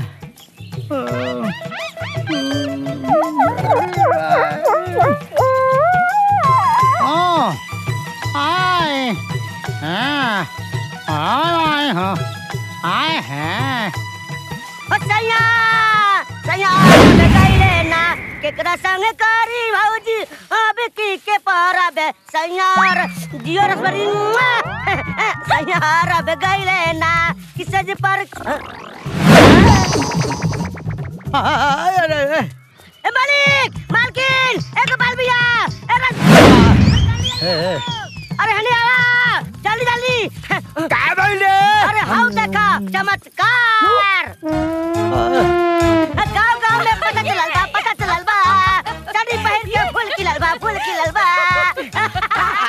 हाँ आए हाँ आए हाँ आए हैं सैया सैया गईले ना केकरा संग करी भौजी अब की के परब सैयार जियो रसबरी सैयार अब गईले ना किसे जी पर ए मालिक मालकिन एक बाल भैया अरे हनी आवा जल्दी जल्दी का भइले अरे हाउ देखा चमत्कार गाँव गाँव में पता चलल बा पता चलल बा साड़ी पहन के फूल खिलल बा फूल खिलल बा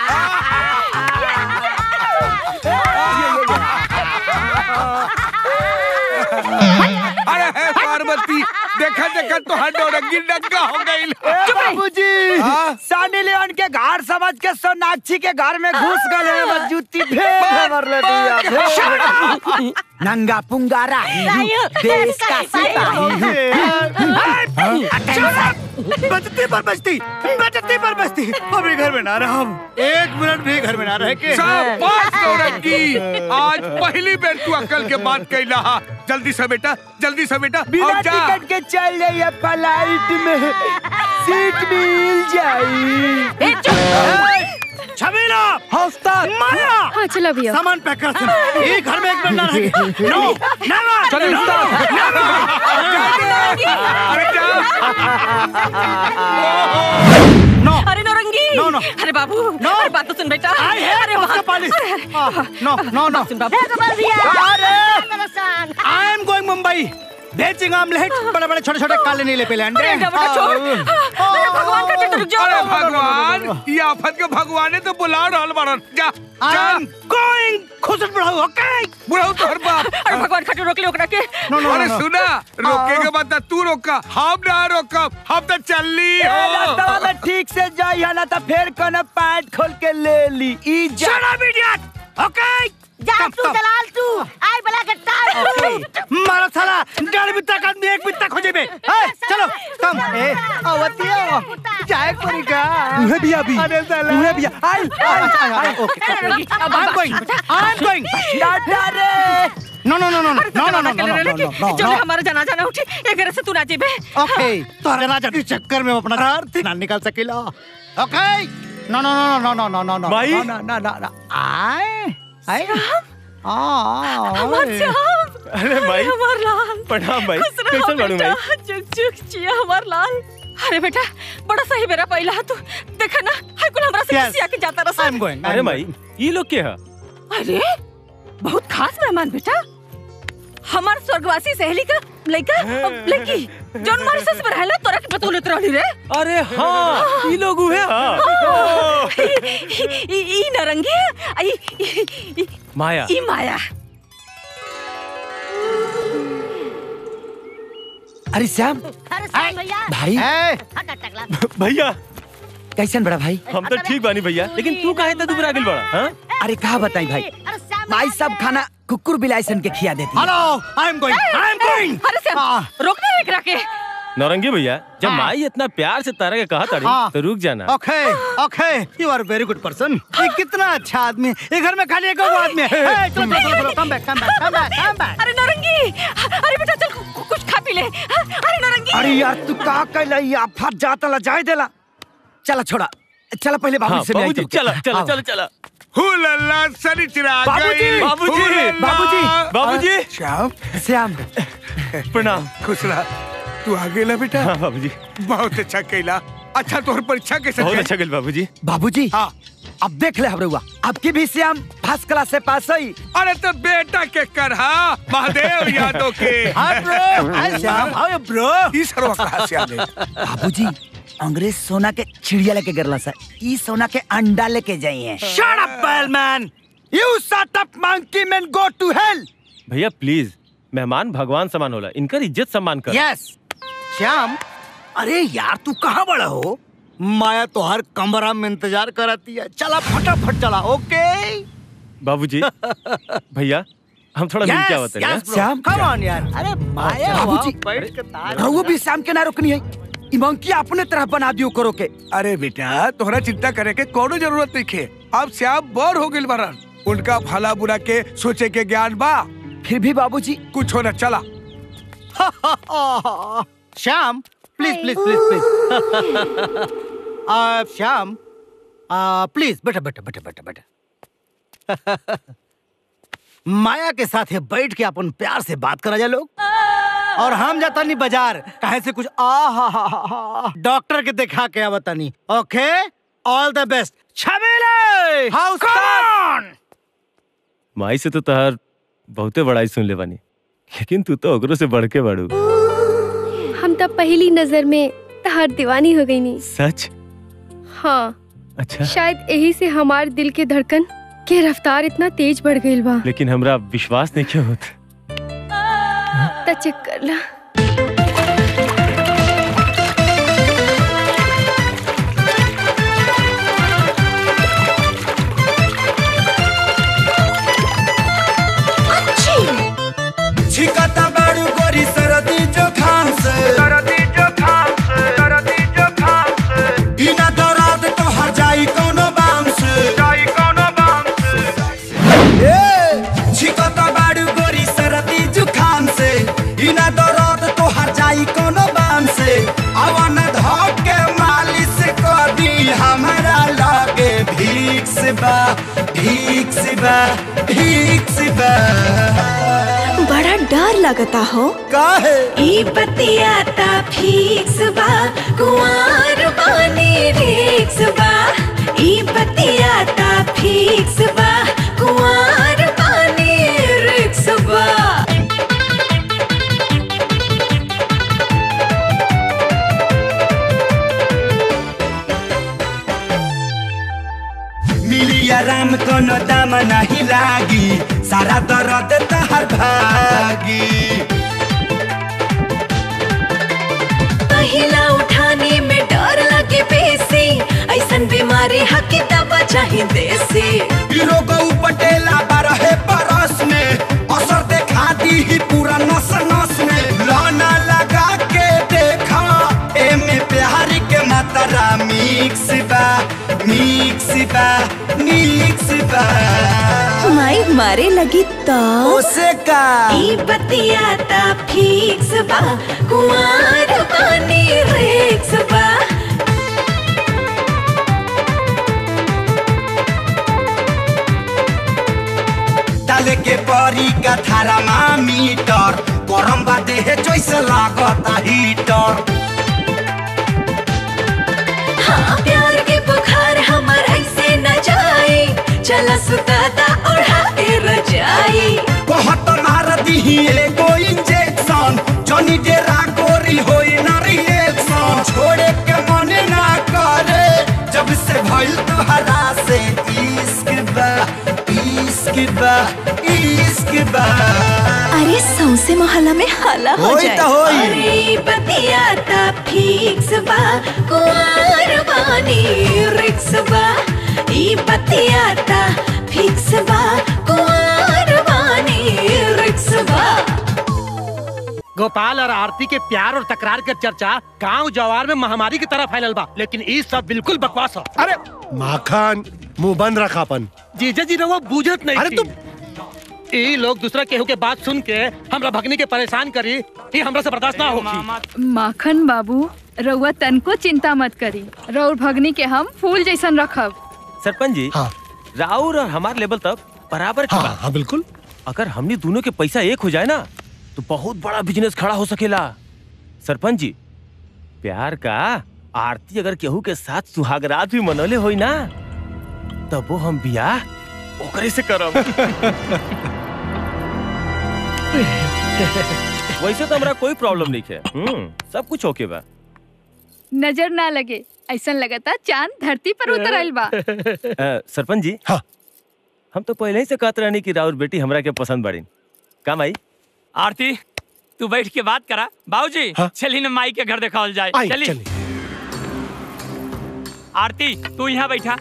अरे हे पार्वती देखा देखा तो हर डोरंगी डंगा हो गई बाबूजी हाँ? सानी लेवन के घर समझ के सोनाक्षी के घर में घुस गए बस जूती फेंक मर ले दिया नंगा पुंगा राही हूँ, देश का सिपाही हूँ। बचती पर बचती बचती पर बचती अभी घर में ना रहा हम एक मिनट भी घर में ना रह के शाबाश डोरंगी आज पहली बेर तू अकल के बात कैला हा जल्दी से बेटा जल्दी से बेटा बिना और जा टिकट के चल जाइए फ्लाइट में सीट मिल जाई छबीला हौसला माया हाँ चलो भैया सामान पैक कर सुन ये घर में एक मिनट ना रह नो नेवर चलो अरे जा नो अरे नौरंगी नो, नो। अरे बाबू नो। अरे बात तो सुन बेटा आई है अरे उसका बाप पाली अरे, अरे। नो नो नो सुन बाबू हे गोपाल भैया दर्शन आई एम गोइंग मुंबई बेचिंग आमलेट बड़े बड़े छोटे छोटे काले नीले पीले अंडे अरे बेटा छोड़ अरे भगवान का टेंटर रुक जाओ अरे भगवान ये आफत के भगवाने तो बुला रहल बारन जा आई जा एम गोइंग खुश बढ़ाओ ओके बुढ़ाऊ तोहर बाप अरे भगवान खातिर रोक ले ओकरा के नो नो अरे नो सुना रोके के बाद तू रोका हम ना रोकब हम तो चलली हो रास्ता में ठीक से जाइए ना तो फिर कोनो पैंट खोल के ले ली ई जा शट अप इडियट ओके जा तू दलाल तू आई बला के टाल मारा साला डेढ़ बित्ता का आदमी एक बित्ता खोजे बे ए, चलो कम ए आवतिया जाए परी का उहे भी अभी अरे साला उहे भी I I I okay I am going I am going tata रे नो नो नो नो अरे नो तो नो नो चला नो के नो ले लेके जो हमारा जनाजा ना उठे ये घर से तू ना जेबे ओके तो जनाजा के चक्कर में अपना घर थी ना निकाल सकेला ओके नो no no no no no नो भाई? नो नो नो नो आए आए आ हमार श्याम अरे भाई हमार लाल प्रणाम भाई खुश रहो कैसन बाड़ू बेटा भाई चुक चुक चिया हमार लाल अरे बेटा बड़ा सही मेरा पहिला है तू देखा ना हाय कुल हमरा से Yes. किसी आके जाता आई रहा एम गोइंग अरे भाई ये लोग के है अरे बहुत खास मेहमान बेटा हमार स्वर्गवासी सहेली का लड़का लड़की जौन हमारे सस में रहला तोरा के पतो लेत रहली रे अरे हाँ ये लोग हुए हाँ ई ई नरंगी आ, ई ई- ई- माया ई माया अरे श्याम अरे साहब भैया भाई ए हट हट टकला भैया कैसन बड़ा भाई हम तो ठीक बानी भैया लेकिन तू काहे इतना दुबरा गेल बड़ा हाँ अरे कहा बताई भाई अरे श्याम माई सब खाना कुकुर बिलाइसन के खिया देती है। Hello I am going I am going अरे श्याम रोकना एकरा के नौरंगी भैया जब हाँ। माई इतना प्यार से तारा के कहा ताड़ी हाँ। तो रुक जाना okay okay you are very good person ये कितना अच्छा आदमी है। ये घर में खाली एक और आदमी है ए, चलो चलो चलो come back come back come back come back अरे नौरंगी अरे बेटा चल कु- कुछ खा पी ले अरे नौरंगी अरे यार तू का कैला ये आफत जाता ला जाए देला चला छोड़ा चला पहले बाबू हाँ से मिलाई बाबूजी तुमके। चला चला आओ। चला चला हुलल्ला सनी चिराग बाबूजी, गई। बाबूजी, हुलल्ला। बाबूजी, बाबूजी। श्याम श्याम प्रणाम खुश रहा तू आ गेला बेटा हाँ बाबूजी बहुत अच्छा कैला अच्छा तोहर परीक्षा कैसे बहुत चली? अच्छा गेल बाबूजी बाबूजी हाँ अब देख ले हमरुआ आपकी भी श्याम फर्स्ट क्लास से पास हुई अरे तो बेटा के करहा महादेव यादव के hi bro hi Shyam how you bro ई सर्व कहा से आ गई बाबूजी अंग्रेज सोना के चिड़िया लेके गिरला सर ई सोना के अंडा लेके जाइए शट अप बैलमैन you shut up monkey man go to hell भैया प्लीज मेहमान भगवान समान होला इनकर इज्जत सम्मान कर यस श्याम अरे यार तू कहाँ बड़ा हो माया तो हर कमरा में इंतजार कराती है चला फटाफट चला ओके बाबूजी भैया हम थोड़ा मिल के आवत हैं श्याम? कम ऑन यार अरे माया बाबूजी, वहाँ बैठ के तार रहुआ भी श्याम के ना रोकनी है ई मंकी अपने तरह बना दियो करो के अरे बेटा तोहरा चिंता करे के कोनो जरूरत नहीं खे अब श्याम बोर हो गइल बारन उनका भला बुरा के सोचे के ज्ञान बा फिर भी बाबूजी कुछ होना चला Shyam please please please please Shyam please बेटा बेटा बेटा बेटा बेटा माया के साथ है बैठ के अपन प्यार से बात करा जाए लोग और हम जाता नहीं बाजार कहे से कुछ आ हा हा हा डॉक्टर के दिखा के आवता नहीं ओके ऑल द बेस्ट छबीला हाँ उस्ताद माई से तो तहार बहुते बड़ाई सुन ले बानी लेकिन तू तो ओकरो से बढ़ के बढ़ू हम तब पहली नजर में तहार दीवानी हो गई नी सच हाँ अच्छा शायद यही से हमार दिल के धड़कन के रफ्तार इतना तेज बढ़ गई बा लेकिन हमरा विश्वास नहीं क्यों होता त चेक कर ला छिकता बारू गोरी सरदी जोखाम से सरदी जोखाम से सरदी जोखाम से बिना दर्द तो हर जाई कोनो बाम से जाई कोनो बाम से ए छिकता बारू गोरी सरदी जोखाम से बिना दर्द तो हर जाई कोनो बाम से अवन धक के मालिश कर दी हमारा लागे भीख से बा भीख से बा भीख से बा बड़ा डर लगता हो काहे ई बतियाता फिक्स बा कुंवर बानी रिक्स बा ई बतियाता फिक्स बा कुंवर बानी रिक्स बा मिली आराम कोनो दाम नहीं लागी सारा दर्द तहर भागी पहिला उठाने में डर लगे बेसी ऐसन बीमारी हकी दवा चाहे देसी रोगौ पटेला बारहे बरस में असर देखा दी ही पूरा नस नस में लाना लगा के देखा एमे प्यार के मात्रा मिक्स बा मिक्स बा मिक्स बा माई मारे लगी तो ओसे का ई बतियाता फिक्स बा कुंवर बानी रिक्स बा डाले के परी का थारा मीटर गरम बा देह जैसे लागता हीटर हाँ प्यार के बुखार हमार ऐसे न जाए चला सुताता ओढ़ा के रजाई बहुत मार दी एगो इंजेक्शन जनी डेरा गोरी होई ना रिएक्शन छोड़े के मन ना करे जब से भइल तोहरा से इश्क बा इश्क बा इश्क बा अरे सौसे मोहल्ला में हल्ला हो होई जाए त होई। अरे बतियाता फिक्स बा कुंवर बानी रिक्स बा ई बतियाता फिक्स बा कुंवर बानी रिक्स बा गोपाल और आरती के प्यार और तकरार के चर्चा गांव जवार में महामारी की तरह फैलल बा लेकिन ई सब बिल्कुल बकवास हो अरे माखन मुंह बंद रखा अपन जीजा जी रहुआ बूझत नहीं अरे तुम ई लोग दूसरा केहू के बात सुन के हमरा भगनी के परेशान करी ई हमरा से बर्दाश्त ना होगी माखन बाबू रउआ तनको चिंता मत करी रउर भगनी के हम फूल जैसन रखब सरपंच जी राउर और हमार लेवल तक बराबर की बात हाँ बिल्कुल अगर हमने दोनों के पैसा एक हो जाए ना तो बहुत बड़ा बिजनेस खड़ा हो सकेला सरपंच जी प्यार का आरती अगर केहू के साथ सुहागरात भी मनौले होई ना तब वो हम बियाह ओकरे से करब वैसे तो हमरा कोई प्रॉब्लम नहीं है हम्म, सब कुछ ओके बा नजर ना लगे ऐसन लगता चांद धरती पर उतर आइल बा अ, सरपंच जी हाँ हम तो पहले ही से कहते रहनी कि राउर बेटी हमरा के पसंद बड़ी का माई आरती तू बैठ के बात करा बाबूजी चली ना माई के घर दिखावल जाए आई, चली चली। आरती तू यहाँ बैठा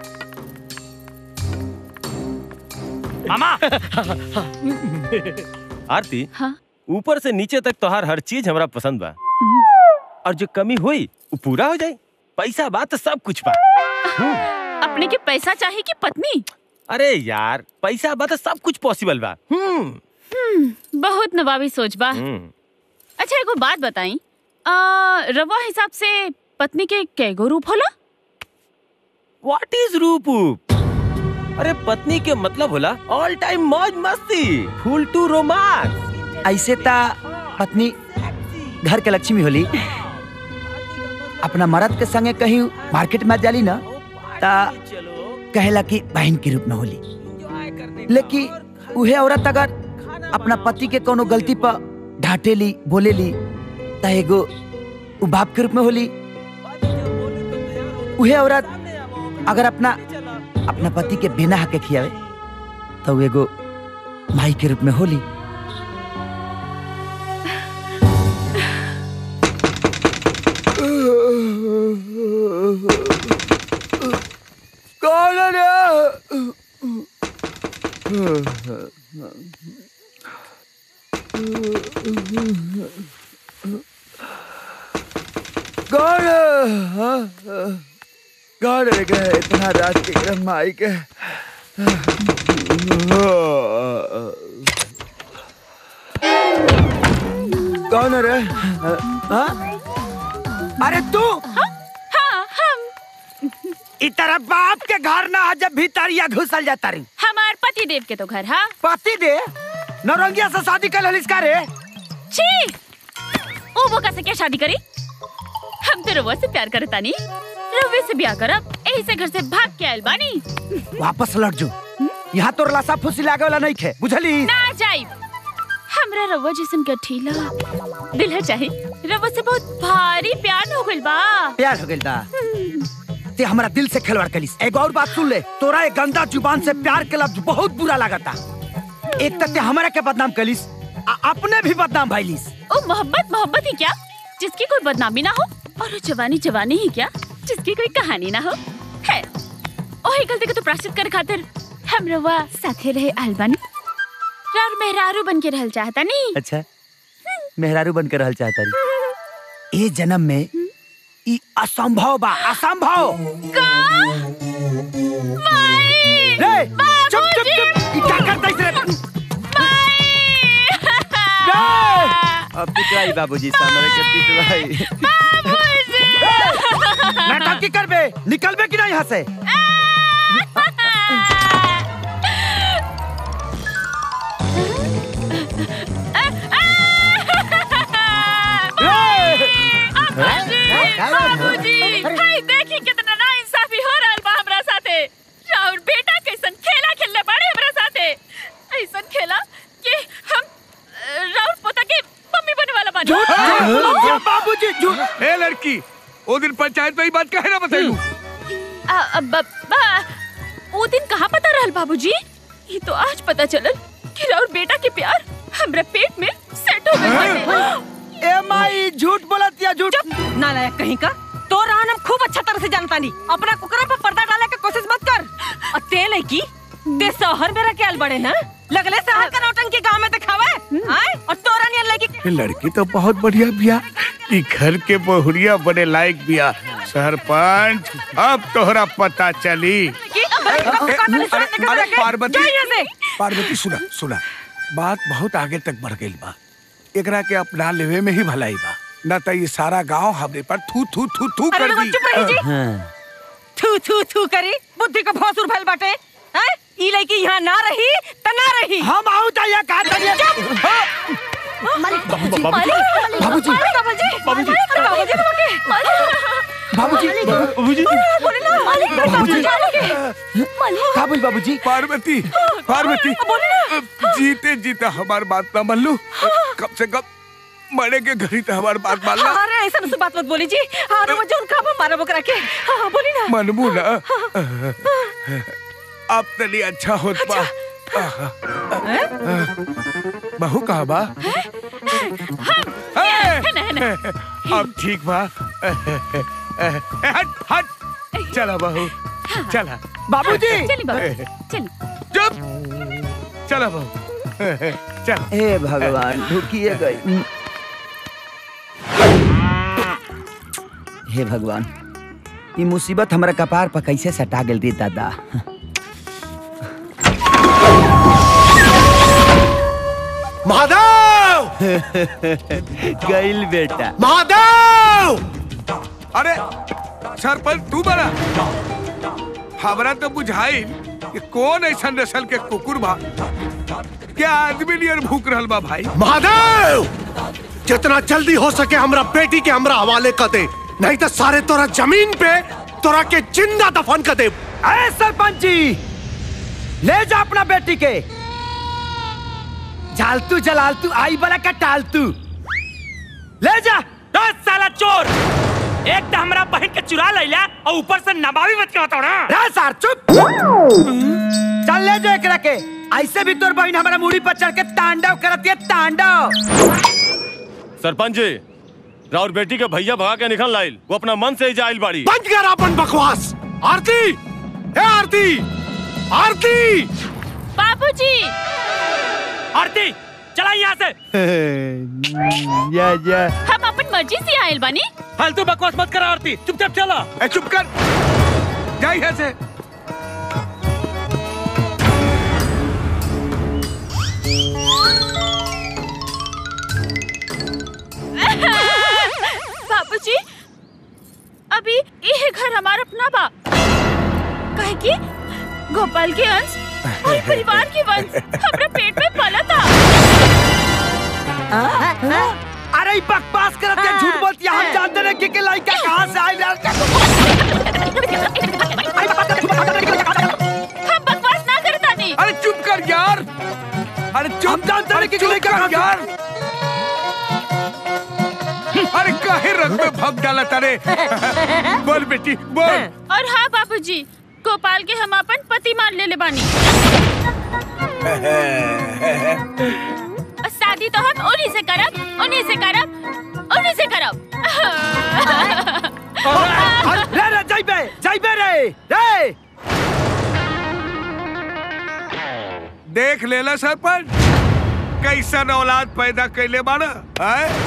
मामा आरती हाँ ऊपर से नीचे तक तोहार हर चीज हमरा पसंद बा और जो कमी हुई वो पूरा हो जाए पैसा बा तो सब कुछ बा अपने के पैसा चाहिए कि पत्नी अरे यार पैसा बा तो सब कुछ पॉसिबल बा हम्म हम्म, बहुत नवाबी सोच बा हम्म। अच्छा एगो बात बताई आ, रवा हिसाब से पत्नी के कैगो रूप होला व्हाट इज रूप अरे पत्नी के मतलब होला ऑल टाइम मौज मस्ती फुल टू रोमांस ऐसे ता पत्नी घर के लक्ष्मी होली अपना मर्द के संगे कहीं मार्केट में जाली ना ता कहेला कि बहन के रूप में होली लेकिन उहे औरत अगर अपना पति के कोनो गलती पर ढाटेली बोलेली त एगो उ बाप के रूप में होली उहे औरत अगर अपना अपना पति के बिना हक के खियावे तो उ एगो माई के रूप में होली कौन है कौन कौन रह गए इतना रात के क्रम में आई के कौन रे हाँ? अरे तू हाँ हम इ तरह बाप के घर ना आ जब भीतरिया घुसल जाता रही हमार पति देव के तो घर हाँ पति दे नौरंगिया से शादी कर ललिस का रे छी ओ वो कैसे क्या शादी करी हम तो रउआ से प्यार करता नहीं रउवे से ब्याह करब यही से घर से भाग के आयल बानी वापस लौट जो यहाँ तो लाशा फुसी लागे वाला नहीं खे बुझली ना जाई हमरा रउआ जैसन गठीला दिल है चाहे रउआ से बहुत भारी प्यार हो गइल बा प्यार हो गइल बा ते हमारा दिल से खिलवाड़ कलिस एक और बात सुन ले तोरा एक गंदा जुबान से प्यार के लफ्ज बहुत बुरा लागता एक तक ते हमारा के बदनाम कलिस आ अपने भी बदनाम भइलिस ओ मोहब्बत मोहब्बत ही क्या जिसकी कोई बदनामी ना हो और वो जवानी जवानी ही क्या जिसकी कोई कहानी ना हो है ओही गलती को तो प्राश्चित कर खातिर हम रवा साथे रहे अलबन रार मेहरारू बन के रहल चाहता नहीं अच्छा मेहरारू बनकर रहल चाहता रही ए जन्म में ई असंभव बा असंभव का रे चुप चुप चुप ई क्या करता इस रे अब पिटवाई बाबूजी सामने के पिटवाई नाटक की करबे निकलबे कि नहीं यहाँ से बाबूजी हाय देखी कितना नाइंसाफी हो रहल बा हमरा साथे राउर बेटा कैसन खेला खेलने बाड़े हमरा साथे ऐसन खेला कि हम अ, राउर पोता के मम्मी बने वाला बानी झूठ बाबूजी झूठ ए लड़की ओ दिन पंचायत में ही बात कहे ना बताइलू आ, आ, ब- बा- वो दिन कहाँ पता रहल बाबूजी ये तो आज पता चलल कि राउर बेटा के प्यार हमरा पेट में सेट हो गइल बाटे ए माई झूठ बोलत या झूठ नालायक कहीं का तो रान हम खूब अच्छा तरह से जानता नहीं अपना कुकरा पर पर्दा डाले के कोशिश मत कर और तेल है की ते शहर में रखे आल बड़े ना लगले शहर का नौटंकी गांव में दिखावे आए और तोरा नियर लड़की ये लड़की तो बहुत बढ़िया बिया ई घर के बहुरिया बड़े लायक बिया सरपंच अब तोहरा पता चली की अरे अरे पार्वती जा यहाँ से। पार्वती सुना सुना बात बहुत आगे तक बढ़ गई बा एकरा के अपना लेवे में ही भलाई बा न तो ये सारा गांव हमरे पर थू थू थू थू अरे कर वो दी चुप रही जी थू थू थू करी बुद्धि का भौसुर भइल बाटे हैं ई लड़की यहाँ ना रही त ना रही हम आऊ त या का तनिया बाबूजी बाबूजी। बाबूजी बाबूजी बाबूजी बाबूजी बाबूजी बोले ना बाबूजी। का बोल बाबूजी पार्वती पार्वती जीते जीते हमार बात ना मान लू कम से कम मरे के घड़ी तो हमार बात मान ला अरे ऐसा मुझसे बात मत बोली जी अरे वो जोन का मारा बकरा के हाँ हाँ, बोली ना मनबू ना अब तनी अच्छा होत बा बहू कहा बा अब ठीक बा हट हट चला बहू चला बाबूजी चली बाबू चली चुप चला बहू चल हे भगवान ढुकिए गई हे भगवान ये मुसीबत हमारा कपार पर कैसे सटा गेल रे दादा महादेव गइल बेटा महादेव अरे सरपंच तू बना हमरा तो बुझाई कि कौन ऐसा नस्ल के कुकुर बा क्या आदमी नियर भूख रहल बा भाई महादेव जितना जल्दी हो सके हमरा बेटी के हमरा हवाले कर दे नहीं तो सारे तोरा जमीन पे तोरा के जिंदा दफन कर दे अरे सरपंच जी ले जा अपना बेटी के झालतू जलालतू आई बला का टालतू ले जा दस साला चोर एक तो हमरा बहन के चुरा लैला और ऊपर से नबावी मत के बताओ ना रे सार चुप चल ले जा एकरा के ऐसे भी तोर बहन हमारा मुड़ी पर चढ़ के तांडव करती है तांडव सरपंच जी राउर बेटी के भैया भगा के निकल लाइल वो अपना मन से ही जाइल बाड़ी बंद कर अपन बकवास आरती ए आरती आरती बाबूजी आरती चला यहाँ से या या हम अपन मर्जी से आयल बानी फालतू बकवास मत कर आरती चुपचाप चला ए चुप कर जा यहाँ से बाबूजी अभी ये घर हमारा अपना बा काहे कि गोपाल के अंश और परिवार के वंश हमरा पेट में पला था अरे बकवास करत है झूठ बोलती है हम जानते नहीं कि के लड़का कहां से आई हम बकवास ना करता नहीं अरे चुप कर यार अरे चुप हम जानते नहीं कि चुप लड़का कर कहां से- यार अरे काहे रंग में भग डाला तारे बोल बेटी बोल और हाँ बाबूजी गोपाल के हम अपन पति मान ले ले बानी और शादी तो हम उन्हीं से करब उन्हीं से करब उन्हीं से करब रे रे जाइबे जाइबे रे रे देख लेला सरपंच कैसन औलाद पैदा कैले बाड़ा हैं?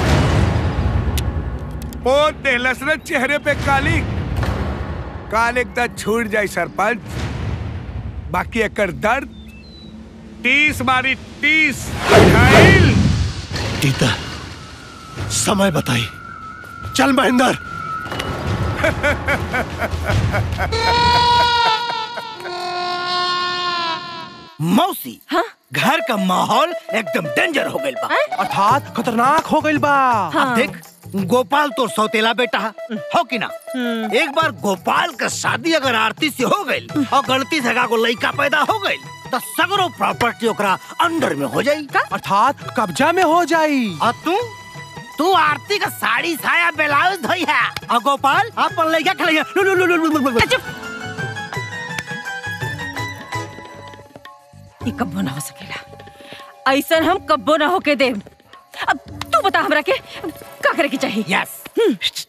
पोत देहलस न चेहरे पे काली काल एकदा छूट जाई सरपंच बाकी एकर दर्द तीस मारी तीस घायल गीता समय बताई चल महेंद्र मौसी हाँ? घर का माहौल एकदम डेंजर हो गइल बा अर्थात खतरनाक हो गइल बा अब देख गोपाल तो सौतेला बेटा है हो कि ना एक बार गोपाल का शादी अगर आरती से हो गई और गलती से को लड़का पैदा हो गई तो सगरो प्रॉपर्टी ओकरा अंडर में हो जाई अर्थात कब्जा में हो जाई और तू तू आरती का साड़ी साया ब्लाउज धोई है और गोपाल अपन लड़का खेलैया लु लु लु लु लु लु लु ई कब्बो ना हो सकेला ऐसन हम कब्बो ना होके दे अब तू बता हमरा के का करे के चाहिए यस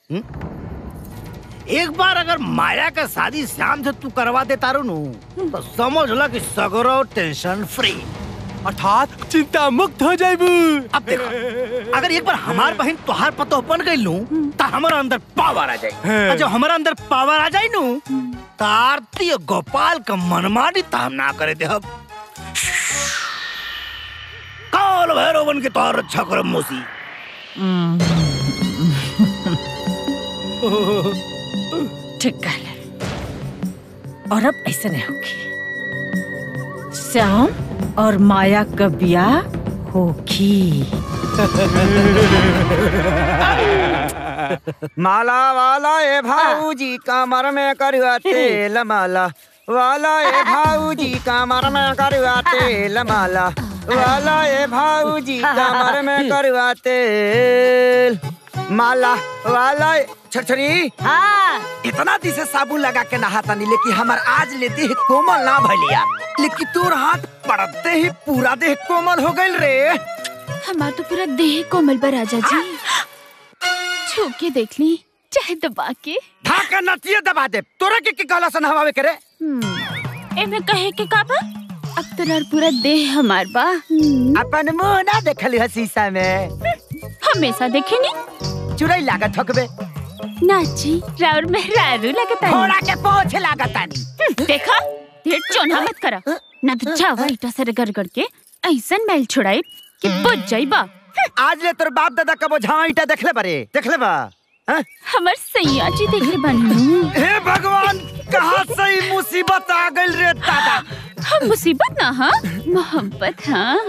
एक बार अगर माया का शादी श्याम से तू करवा देता रू नु तो समझ ला कि सगरो टेंशन फ्री अर्थात चिंता मुक्त हो जाइबू अब देखो अगर एक बार हमार बहन तोहार पतो बन गई लू तो हमारा अंदर पावर आ जाए हाँ। और जब हमारा अंदर पावर आ जाए नू तो आरती और गोपाल का मनमानी तो हम ना करे दे हम काल भैरव बन के तोहार रक्षा करब मोसी ठीक कहले और अब ऐसे नहीं होगी श्याम और माया का ब्याह होगी माला वाला ए भाऊजी कमर में करुआ तेल माला वाला ए भाऊजी कमर में करुआ तेल माला वाला ए भाऊजी कमर में करुआ तेल माला वाला ए- छरछरी हाँ इतना दिन से साबुन लगा के नहाता नहीं लेकिन हमार आज ले देह कोमल ना भलिया लेकिन तोर हाथ पड़ते ही पूरा देह कोमल हो गइल रे हमार तो पूरा देह कोमल बा राजा जी छू के देख ली चाहे दबा के ढाका नतिये दबा दे तोरा के के कहला सन हवावे करे हम्म, एमे कहे के का बा अब तोरा पूरा देह हमार बा हम्म, अपन मुंह ना देखली है शीशा में हमेशा देखे नी चुड़ई लागत ठकबे नाची राउर में रारू लगता घोड़ा के पोछ लागत आनी देखा ढेर चोना मत करा ना तो चावा ईटा से रगड़ के ऐसन मैल छुड़ाई कि बुझ जाइबा आज ले तोर बाप दादा कबो झावा ईटा देखले बारे देखले बा हाँ? हमर सैया जी देखले बानी हे भगवान कहाँ से ई मुसीबत आ गइल रे दादा हम मुसीबत ना हाँ मोहब्बत हाँ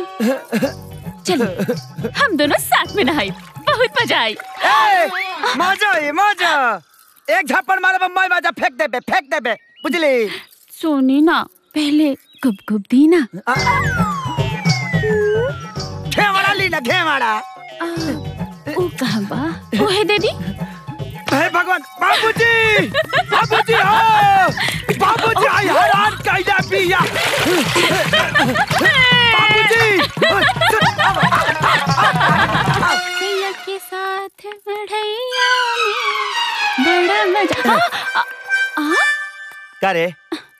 चलो हम दोनों साथ में नहाई बहुत मजा आई ए, मजा आई मजा एक झप्पड़ मारे बम्बई बाजा फेंक देबे फेंक देबे बुझली सोनी ना पहले गुप गुप दी ना घेवाड़ा ली ना घेवाड़ा ओ कहाँ बा ओहे दे दी हे भगवान बाबूजी बाबूजी हो बाबूजी आई हैरान कैला पिया बाबूजी भैया के साथ बढ़ैया में बड़ा मजा आ, आ, आ, करे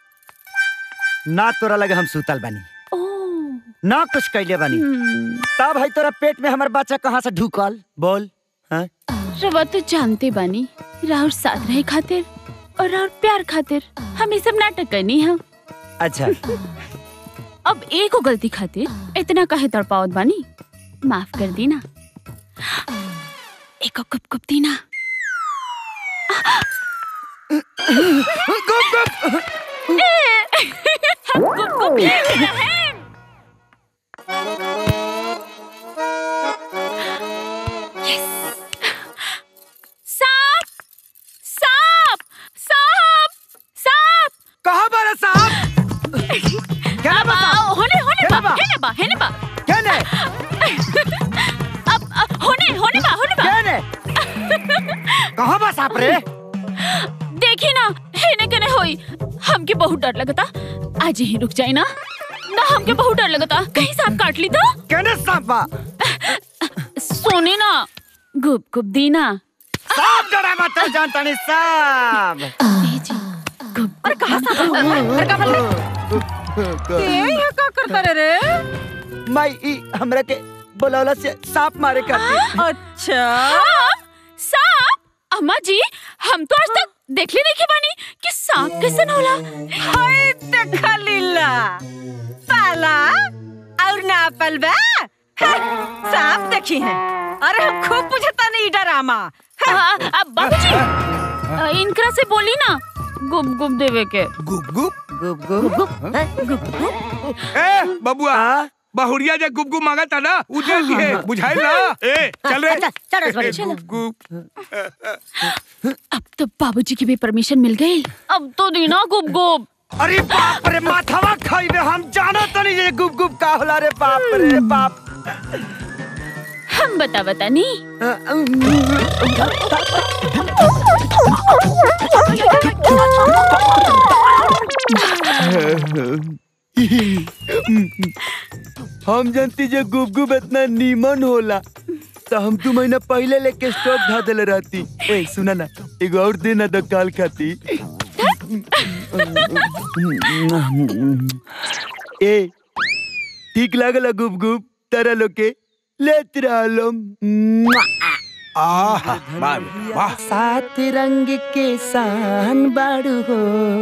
ना तोरा लगे हम सुतल बानी ना कुछ कैले बानी तब भाई तोरा पेट में हमर बच्चा कहाँ से ढुकल बोल हाँ? रवा तो जानते बानी राहुल साथ रहे खातिर और राहुल प्यार खातिर हम ये सब नाटक करनी है अच्छा अब एक को गलती खातिर इतना काहे तड़पावत बानी माफ कर दी ना एक कप कप दी ना गुप गुप हम गुप गुप ले रहे हैं सांप सांप सांप सांप कहाँ बारा सांप क्या बता होने होने बा हेने बा हेने बा केने अब अब होने होने बा होने बा केने कहाँ बा सांप रे देखी ना हेने कने होई हमके बहुत डर लगता आज ही रुक जाए ना ना हमके बहुत डर लगता कहीं सांप काट ली तो केने सांप बा सोने ना गुप गुप दी ना सांप डरा मत जानता नहीं सांप अरे कहाँ सांप है? अरे कहाँ बोल ये यहाँ का करता रे रे माई ई हमरा के बोलौला से सांप मारे खातिर अच्छा सांप अम्मा जी हम तो आज तक देखले नहीं के बानी कि सांप कैसन होला हाय देखा लीला पाला और ना पलबा सांप देखी है अरे हम खूब बुझता नहीं डरामा हाँ, अब बाबूजी अ, इनकरा से बोली ना गुप गुप देवे के गुप गुप गुप गुप गुप ए बबुआ बहुरिया जे गुप गुप मांगा था ना उ दे दिए बुझाई ना ए चल रे चल, चल रसवाड़ी, चल। गुप गुप अब तो बाबूजी की भी परमिशन मिल गई अब तो देना गुप गुप अरे बाप रे माथवा खाइबे हम जानो तो नहीं ये गुप गुप का होला रे बाप रे बाप हम बता बता नहीं हम जानती जे गुप गुप इतना नीमन होला तो हम तू महीना पहले लेके स्टॉक धा देले रहती ए सुना ना एगो और देना तो काल खाती ए ठीक लागल गुप गुप तारा लोग के लेत रहलो आहा वाह वाह सात रंग के सान बाड़ू हो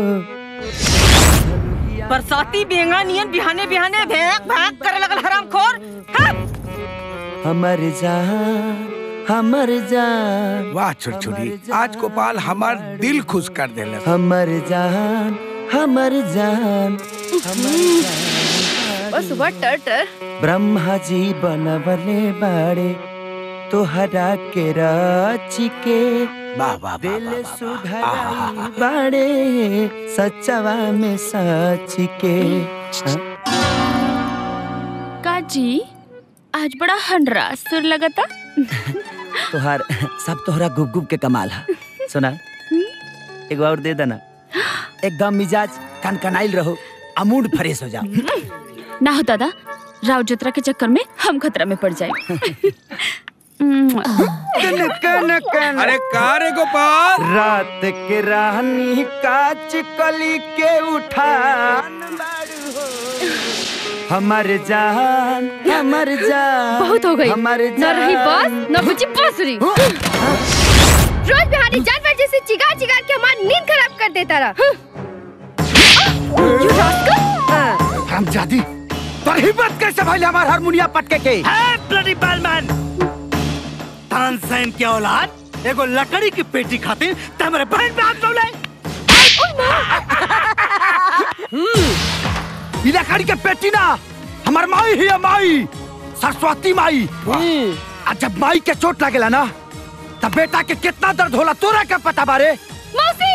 बरसाती बेंगा नियन बिहाने बिहाने भैंक भैंक करे लगल हराम खोर हमर जान हमर जान वाह छुरछुरी आज गोपाल हमार दिल खुश कर देले हमर जान हमर जान बस सुबह टर टर ब्रह्मा जी बनवले बाड़े तोहरा के राची के वाह वाह दिल सुधराई बाड़े सचवा में सच के काजी आज बड़ा हंडरा सुर लगता तोहार सब तोहरा गुप गुप के कमाल है सुना एगो और दे देना एकदम मिजाज कनकनाइल रहो अमूड फ्रेश हो जाओ ना हो दादा राव जतरा के चक्कर में हम खतरा में पड़ जाए अरे का रे गोपाल रात के रानी काच कली के उठान हमर जान हमर जान बहुत हो गई हमर न रही बास न बुझी बांसुरी रोज बिहारी जानवर जैसे चिगार चिगार के हमारी नींद खराब कर देता रहा हम जादी पर हिम्मत कैसे भाई हमार हारमोनिया पटके के ब्लडी बैलमैन तानसेन के औलाद एगो लकड़ी की पेटी खातिर तमरे बहन पे हाथ डोले ई लकड़ी के पेटी ना हमार माई ही है माई सरस्वती माई आ जब माई के चोट लगेला ना तब बेटा के कितना दर्द होला तोरा क्या पता बारे मौसी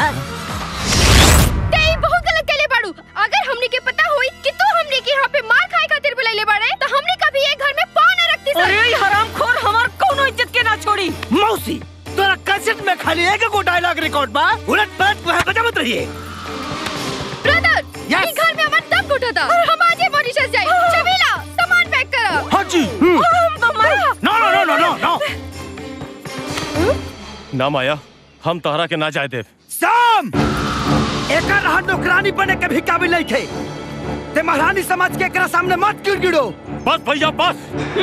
ते ई बहुत गलत कहले बाड़ू अगर हमनी के पता होई कि तू हमनी के यहाँ पे मार खाए खातिर बुलाइले बाड़े तो हमनी कभी ये घर में पाँव न रखती अरे ये हरामखोर हमार कोनो इज्जत के ना छोड़ी मौसी तोरा कैसेट में खाली एक गो डायलॉग रिकॉर्ड बा उलट पलट वहाँ बजा मत रहिए ब्रदर ई घर में हमार दम घुटा था हम आज ही मॉरिशस जाए चबीला सामान पैक करा हाँ जी नो नो नो नो नो नो ना माया हम तोहरा के ना जाए देव शाम एकर रहा नौकरानी बने के भी काबिल नहीं थे ते महारानी समझ के एकरा सामने मत गिड़गिड़ो बस भैया बस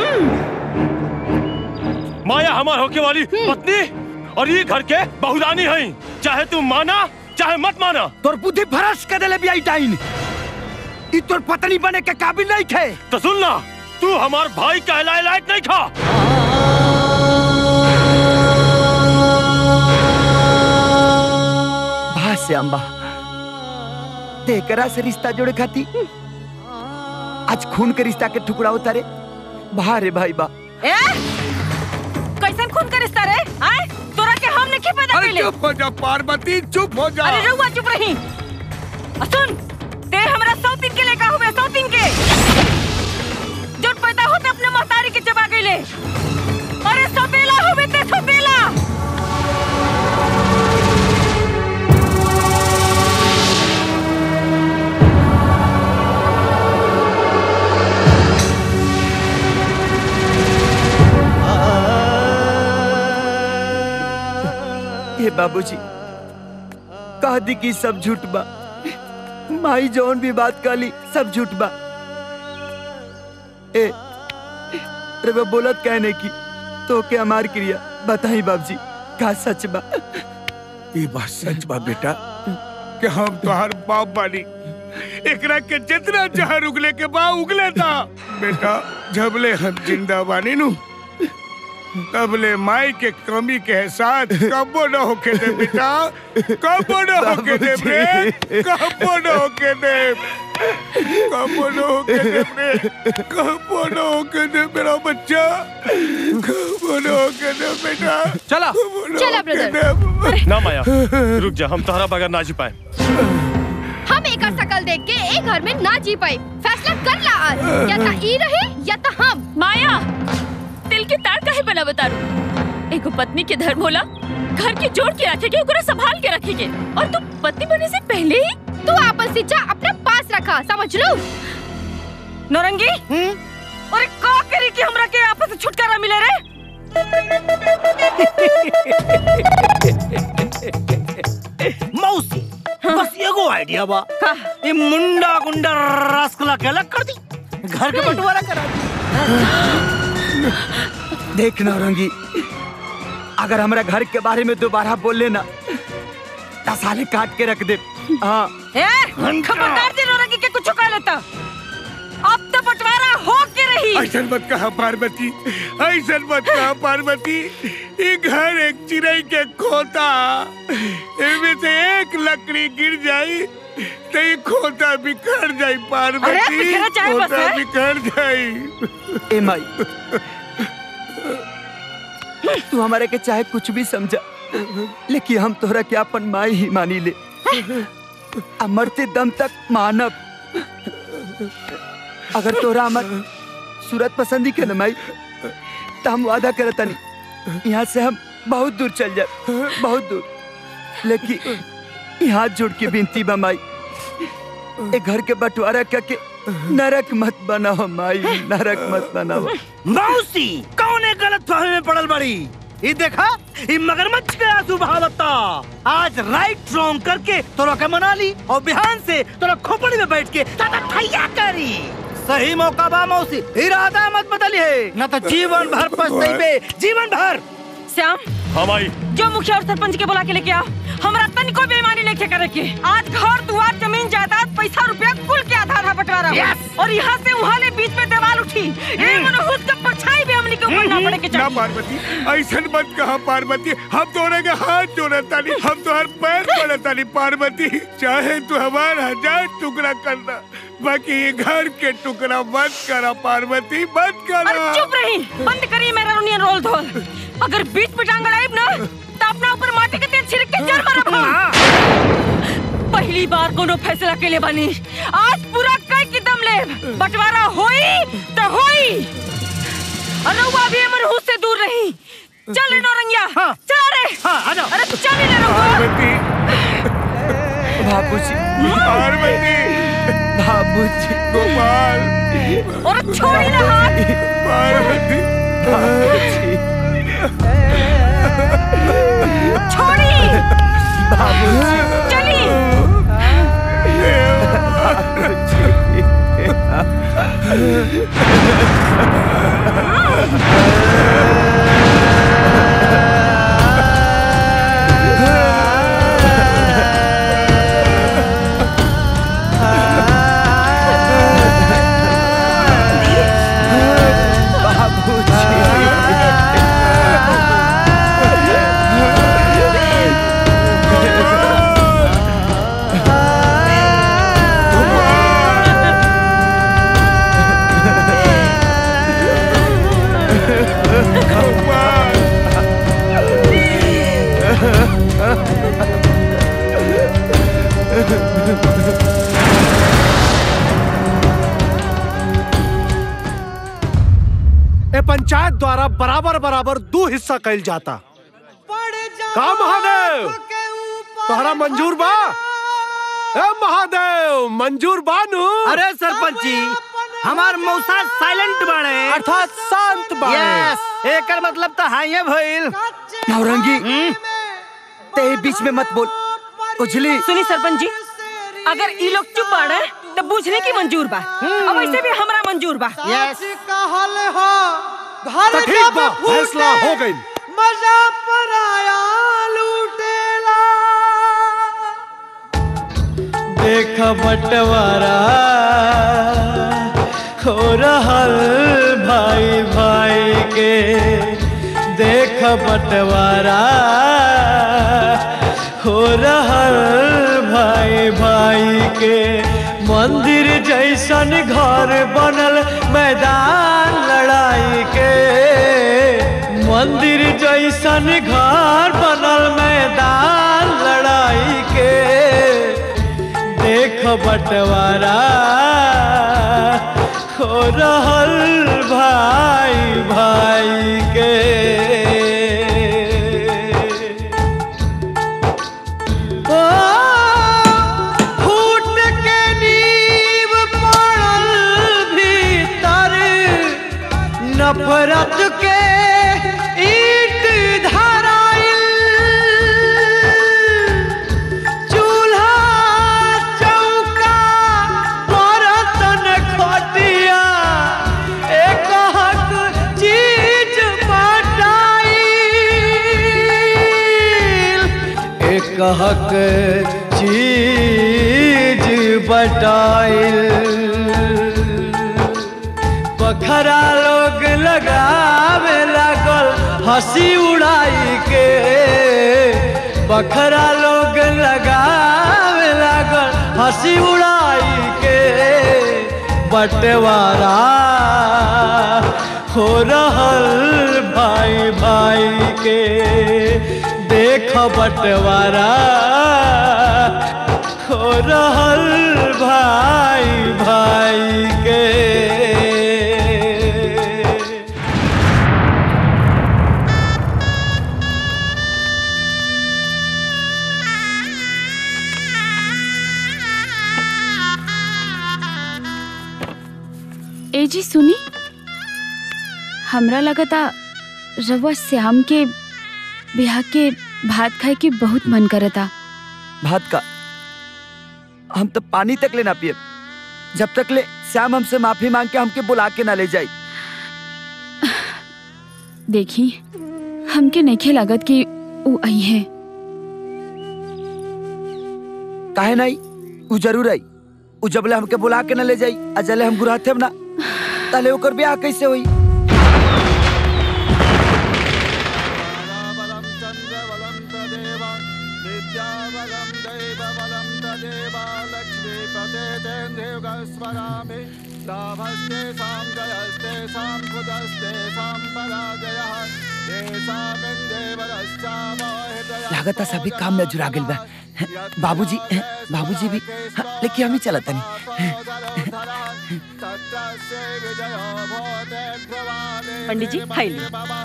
माया हमार होके वाली पत्नी और ये घर के बहुरानी है चाहे तू माना चाहे मत माना तोर बुद्धि भ्रष्ट कर देले बियाई टाइन ई तोर पत्नी बने के काबिल नहीं थे तो सुन ना तू हमार भाई कहलाए लायक नहीं खा भा से अम्बा तेकरा से रिश्ता जोड़े खाती आज खून के रिश्ता के टुकड़ा उतारे भा रे भाई बा ए कैसन खून का रिश्ता रे आए तोरा के हम नहीं पैदा अरे कइले चुप हो जा पार्वती चुप हो जा अरे रहुआ चुप रही आ सुन ते हमरा सौतीन के लेका हुए सौतीन के जो पैदा होते अपने महतारी के चबा गइले अरे सपेला हुए ते सपेला हे बाबूजी कह दी कि सब झूठ बा माई जौन भी बात कहली सब झूठ बा ए रे बा बोलत कहने की तो के हमार क्रिया बताई बाबूजी का सच बा ये बात सच बा बेटा कि हम तोहर बाप बानी एकरा के जितना जहर उगले के बा उगले था बेटा जबले हम जिंदा बानी नु तबले माई के कमी के एहसास कबो न होके दे बेटा कबो न होके दे रे कबो न होके दे कबो न होके दे रे कबो न होके दे मेरा बच्चा कबो न होके दे बेटा चला चला ब्रदर ना माया रुक जा हम तोहरा बगैर ना जी पाए हम एक शकल देख के एक घर में ना जी पाए फैसला कर ला आज या ता ई रहे या ता हम माया दिल के तार काहे बना बतारू एगो पत्नी के धर्म होला घर के जोड़ के रखेगे ओकरा संभाल के रखेगे और तू पत्नी बनने से पहले ही तू आपन शिक्षा अपने पास रखा समझ लो नौरंगी अरे का करी कि हमरा के आपस से छुटकारा मिले रे मौसी बस एगो आइडिया बा ये मुंडा गुंडा रसगुल्ला के अलग कर दी घर के बंटवारा करा दी देख नौरंगी अगर हमरा घर के बारे में दोबारा बोले ना दस साले काट के रख दे हाँ ए खबरदार जी नौरंगी के कुछ कह लेता अब तो बंटवारा हो के रही ऐसा मत कहा पार्वती ऐसा मत कहा पार्वती ये घर एक चिड़ई के खोता इनमें से एक लकड़ी गिर जाई तो ये खोता बिखर जाई अरे, पार्वती बिखरा चाहे बस खोता है। बिखर जाई ए माई तू हमारे के चाहे कुछ भी समझा लेकिन हम तोहरा के अपन माई ही मानी ले आ मरते दम तक मानब अगर तोरा हमर सूरत पसंदी के न माई तो हम वादा करता नहीं यहाँ से हम बहुत दूर चल जाए बहुत दूर लेकिन यहाँ जोड़ के बिनती बा माई ए घर के बंटवारा करके नरक मत बनाओ माई नरक मत बनाओ मौसी कौन है गलत फहमी में पड़ल बड़ी ये देखा ये मगरमच्छ के आंसू बहावता आज राइट रॉन्ग करके तोरा के मना ली और बिहान से तोरा खोपड़ी में बैठ के ताता ठैया करी सही मौका बा मौसी इरादा मत बदली है न तो जीवन भर पछताइबे जीवन भर श्याम हाँ माई जो मुखिया और सरपंच के बुला के लेके आओ हमरा तनिको बेईमानी नहीं करे के आज घर दुआर जमीन जायदाद पैसा रुपया कुल के आधा आधा बंटवारा हो। Yes! और यहाँ से वहाँ ले बीच में दीवार उठी ये मनोहुस का परछाई भी हमनी के ऊपर ना पड़े के ना चाहिए पार्वती ऐसा मत कहा पार्वती हम तोरे के हाथ जोड़ता नहीं हम तोहर पैर पड़ता नहीं पार्वती चाहे तू हमार हजार टुकड़ा करना बाकी ये घर के टुकड़ा मत करा पार्वती मत अरे करा चुप रही बंद करिए मेरा रोनियन रोल धोल अगर बीच में टांग अड़ाइब ना तो अपना ऊपर माटी के तेल छिड़क के जड़ मारब हम पहली बार कोनो फैसला के लिए बनी आज पूरा कई की दम ले बंटवारा होई तो होई और रउआ भी हमर हुस से दूर रही चल रे नौरंगिया चल रे हाँ आ जाओ अरे चल रे रउआ बाबूजी पार्वती बाबूजी गोपाल और छोड़ी ना हाथ पार्वती बाबूजी छोड़ी बाबूजी चली ए पंचायत द्वारा बराबर बराबर दो हिस्सा कैल जाता का महादेव तोहरा मंजूर बा ए महादेव मंजूर बानू अरे सरपंच जी हमार मौसा साइलेंट बाड़े अर्थात शांत बाड़े यस एकर मतलब तो हाइए भइल नौरंगी ते बीच में मत बोल उजली सुनी सरपंच जी अगर ई लोग चुप बाड़े तो बुझने की मंजूर बा अब ऐसे भी हमरा मंजूर बा यस कहल हो घर तो ठीक बा फैसला हो गई मजा पर आया लूटेला देख बंटवारा हो रहल भाई भाई के देख बंटवारा हो रहल भाई भाई के मंदिर जैसन घर बनल मैदान लड़ाई के मंदिर जैसन घर बनल मैदान लड़ाई के देख बंटवारा हो रहल भाई भाई के ओ, फूट के नींव पड़ल भीतर नफरत के ईट धराइल चूल्हा चौका बर्तन खटिया एक हक चीज बटाइल एक हक चीज बटाइल बखरा लोग लगावे लागल हंसी उड़ाई के बखरा लोग लगावे लागल हंसी उड़ाई के बंटवारा हो रहल भाई भाई के देख बंटवारा हो रहल भाई भाई के ए जी सुनी हमरा लगता रवा श्याम के ब्याह के भात खाए के बहुत मन करता भात का हम तो पानी तक ले ना पिए जब तक ले श्याम हमसे माफी मांग के हमके बुला के ना ले जाई देखी हमके नइखे लागत कि ऊ आई है काहे नहीं उ जरूर आई उ जबले हमके बुला के ना ले जाई आ जले हम गुराथे ना तले ओकर ब्याह कैसे होई लाभस्ते साम जयस्ते साम खुदस्ते साम पराजयः लागता सभी काम में जुड़ा गइल बा बाबूजी बाबूजी भी हाँ, लेकिन हम ही चलत तनी पंडित जी खाई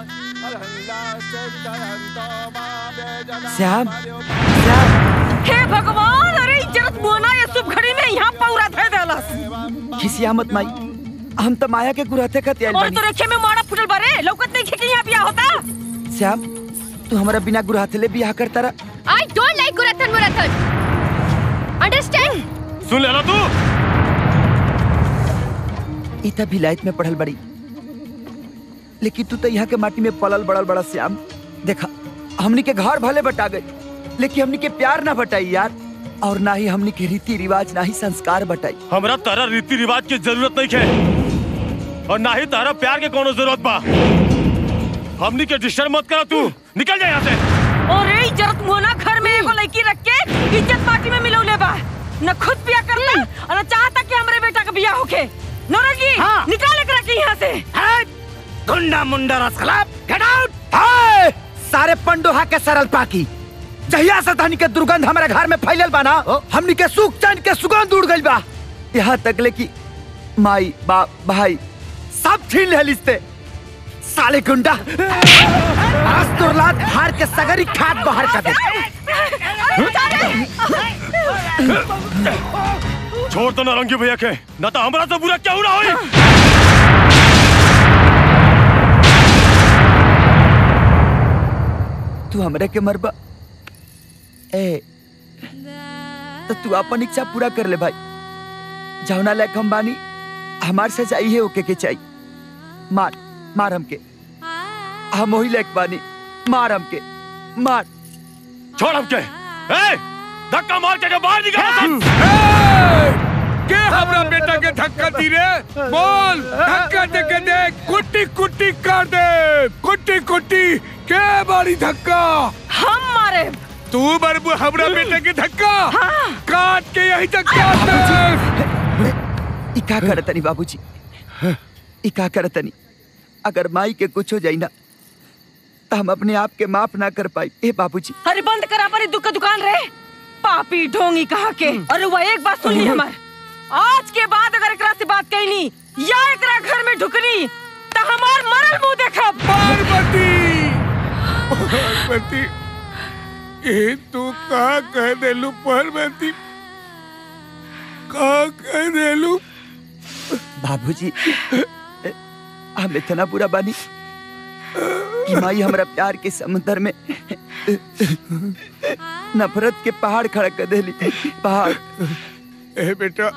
श्याम हे भगवान अरे इज्जत मोना ये शुभ घड़ी में यहाँ पौरा थे देलस खिसिया मत माई हम तो माया के गुरहते खत आइल और बानी तो रेखे में मारा फुटल बारे लौकत नहीं खे कि यहाँ बियाह होता श्याम तू हमारा बिना गुरहते बियाह करता रहा आई डोंट लाइक गुरथन मुरथन अंडरस्टैंड सुन ले ना तू इता विलायत में पढ़ल बड़ी लेकिन तू तो यहाँ के माटी में पलल बड़ल बड़ा श्याम देखा हमनी के घर भले बटा गई लेकिन हमनी के प्यार ना बटाई यार और ना ही हमनी के रीति रिवाज ना ही संस्कार बटाई हमरा तारा रीति रिवाज की जरूरत नहीं है और ना ही तारा प्यार के कोनो जरूरत बा हमनी के डिस्टर्ब मत करा तू निकल जा यहाँ से और ये इज्जत मोना घर में एगो लड़की रख के इज्जत माटी में मिलौले बा न खुद बियाह करता और न चाहता कि हमरे बेटा का बियाह होके नौरंग जी हाँ। निकाल के रखी यहाँ से गुंडा मुंडा रसखलाप गेट आउट हाय! सारे पंडोहा के सरल पाकी जहिया से धनी के दुर्गंध हमारे घर में फैलल बा ना हमनी के सुख चैन के सुगंध उड़ गइल बा यहाँ तक ले कि माई बाप भाई सब छीन ले लिस्ते साले गुंडा आज तो लात हार के सगरी खाद बाहर कर दे छोड़ तो नारंगी भैया के न तो हमरा से बुरा क्यों ना होई तू हमरे के मरबा ए तो तू अपन इच्छा पूरा कर ले भाई जौना लायक हम बानी हमार से चाहिए ओके के चाहिए मार मार हमके हम वही लायक बानी मार हमके मार छोड़ हमके ए धक्का मार के बाहर निकाल के हमरा बेटा के धक्का दी रे बोल धक्का दे के देख कुट्टी कुट्टी कर दे कुट्टी कुट्टी के बारी धक्का हम मारे तू बरबू हमरा बेटे के धक्का काट के यही तक काट दे ई का करतनी बाबूजी ई का करतनी अगर माई के कुछ हो जाई ना तो हम अपने आप के माफ ना कर पाई ए बाबूजी अरे बंद करा परी दुख दुकान रे पापी ढोंगी कहा के अरे वह एक बात सुन ली हमार आज के बाद अगर एकरा से बात कैनी या एकरा घर में ढुकनी तो हमार मरल मुंह देखब पार्वती पार्वती ए तू का कह देलू पार्वती का कह देलू बाबूजी हम इतना बुरा बानी कि माई हमरा प्यार के समुद्र में नफरत के पहाड़ खड़ा कर देली पहाड़ ए बेटा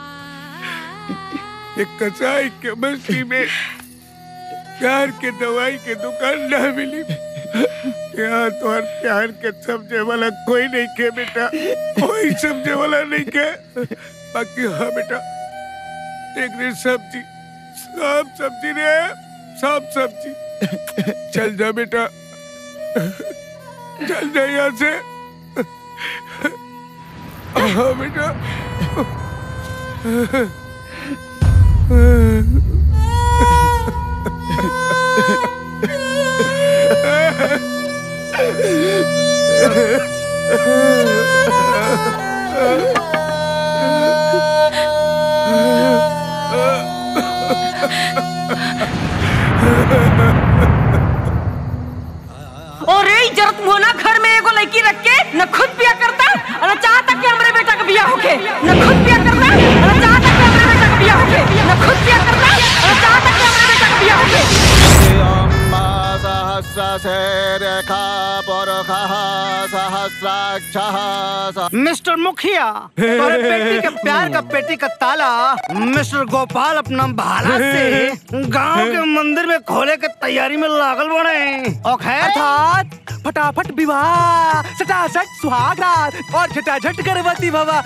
एक कसाई के बस्ती में प्यार के दवाई के दुकान ना मिली यहाँ तो हर प्यार के समझे वाला कोई नहीं के बेटा कोई समझे वाला नहीं के बाकी हाँ बेटा एक रे सब्जी सब सब्जी रे सब सब्जी चल जा बेटा चल जा यहाँ से हाँ बेटा और ये इज्जत मोना घर में एगो लड़की रख के न खुद बिया करता और न चाहता कि हमरे बेटा का बिया होके न खुद बिया करता और न चाहता कि हमरे बेटा का बिया होके न खुद बिया करता और न चाहता कि हमरे बेटा का बिया होके मिस्टर मुखिया तुम्हारे बेटी के प्यार का पेटी का ताला मिस्टर गोपाल अपना भाला से गांव के मंदिर में खोले के तैयारी में लागल बने और खैर अर्थात फटाफट विवाह सटासट सुहागरात और झटाझट गर्भवती बाबा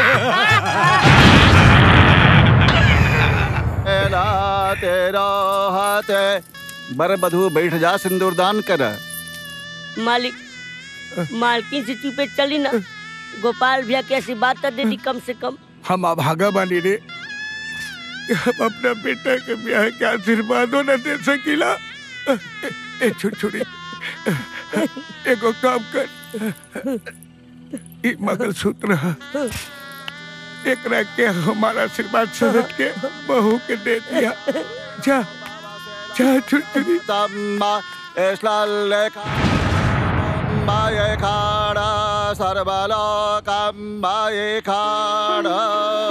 तेरा तेरा हाथ बर बधू बैठ जा सिंदूरदान कर मालिक मालकिन से चुपे चली ना गोपाल भैया की ऐसी बात कर देती कम से कम हम अभागा बानी रे हम अपना बेटा के ब्याह के आशीर्वादों न दे सकीला ए, ए छुटछुड़ी एगो काम कर ई मंगलसूत्र है एकरा के हमारा आशीर्वाद समझ के बहू के दे दिया जा जा छुटरी तम्मा एश्लालेखा माये खाड़ा सर्वलोकम्बाये खाड़ा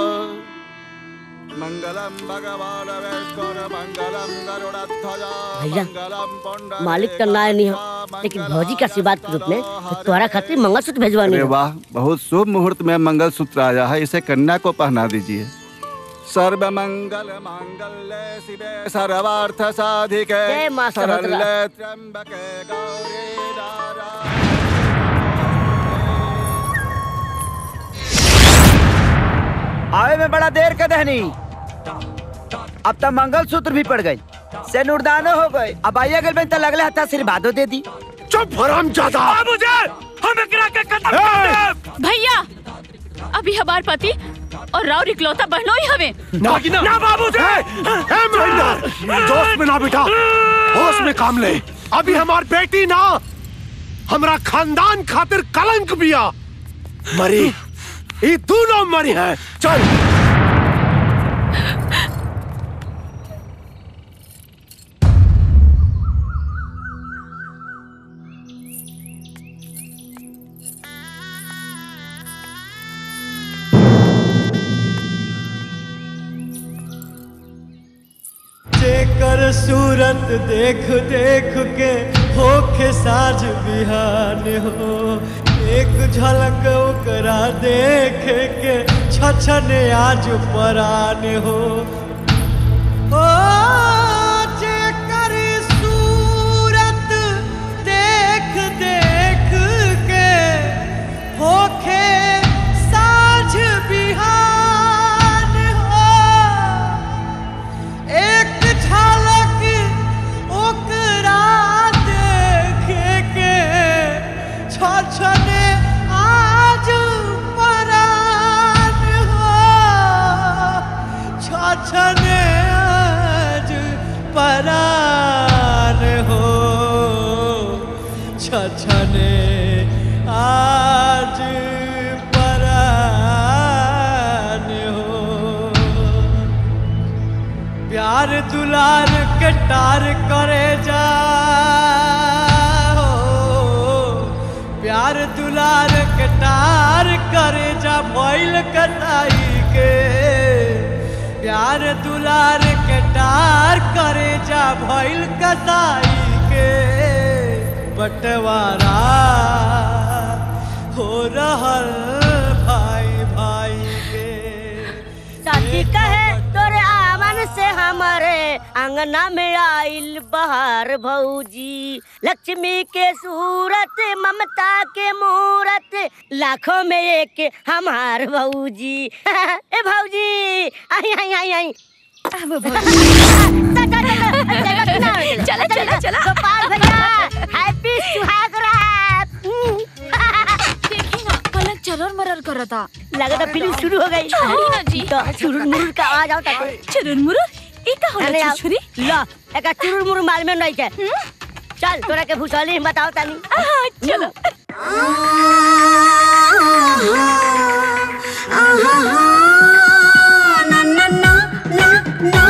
मंगलम भगवान वैष्णव मंगलम गरुड़ध्वजा भैया मंगलम पुंडरीकाक्षं मालिक का नाय नहीं हो लेकिन भौजी का आशीर्वाद के रूप में तुम्हारा खातिर मंगलसूत्र भेजवानी अरे है वाह बहुत शुभ मुहूर्त में मंगल सूत्र आया है इसे कन्या को पहना दीजिए सर्व मंगल मांगल्य शिवे सर्वार्थ साधिके जय मां सरस्वती। शरण्ये त्र्यंबके गौरी आवे में बड़ा देर कर दहनी अब तो मंगलसूत्र भी पड़ गई से नुरदानो हो गए अब आइए गल तो लगले हथा आशीर्वादो दे दी चुप हराम जादा मुझे हम एकरा के खत्म कर देब भैया अभी हमार पति और राव इकलौता बहनों ही हवे ना ना बाबू जी ए महेंद्र जोश में ना बेटा होश में काम ले अभी हमार बेटी ना हमरा खानदान खातिर कलंक बिया मरी ये दोनों मरी है चल जेकर सूरत देख देख के होखे साज बिहान हो एक झलक ओकरा देख के छछन आज परान हो ओ जेकर सूरत देख देख के होखे साझ बिहान हो एक झलक ओकरा देखे के छछने आज परान हो छछने आज परान हो छछने आज परान हो प्यार दुलार के टार करे जा प्यार दुलार के टार करे जा भइल कटाई के प्यार दुलार के टार करे जा भइल कटाई के बंटवारा हो रहल भाई भाई के साथी कहे तोरे आवन से हमारे अंगना में आइल बहार भौजी लक्ष्मी के सूरत ममता के मूरत लाखों में एक हमार भौजी ए भौजी आई आई आई आई चला, चला, चला। गोपाल भैया हैप्पी सुहाग रात देखी ना पलक चरर मरर करता लगता फिल्म शुरू हो गई छोड़ी ना जी तो चुरुर मुरुर का आवाज आवता चुरुर मुरुर ई का होला अरे छुरी ला एका चुरुर मुरुर माल में नहीं के चल तोरा के भूसौली बताओ तानी चलो ना ना ना ना ना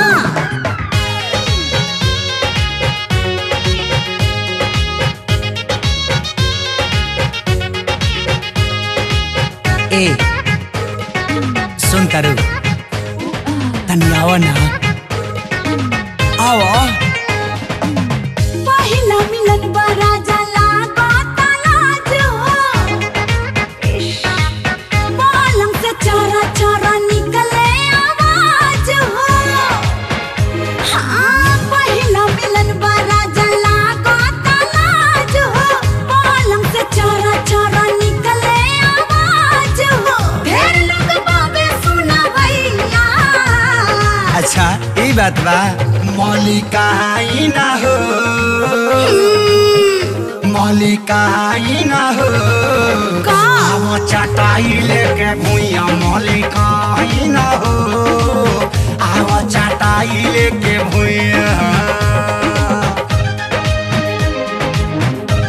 ए सुन तारू तनी आओ ना आओ पहिला मिलन बड़ा जला लाज हो पलंग से चोरा चोरा निकले आवाज हो हाँ पहिला मिलन बड़ा जला लाज हो पलंग से चोरा चोरा निकले आवाज हो ढेर लोग बाबे सुना भैया अच्छा ई बात बा मौलिका ही ना हो मौलिका ही ना हो आवो चटाई लेके भुइया मौलिका ही ना हो आवो चटाई लेके भुइया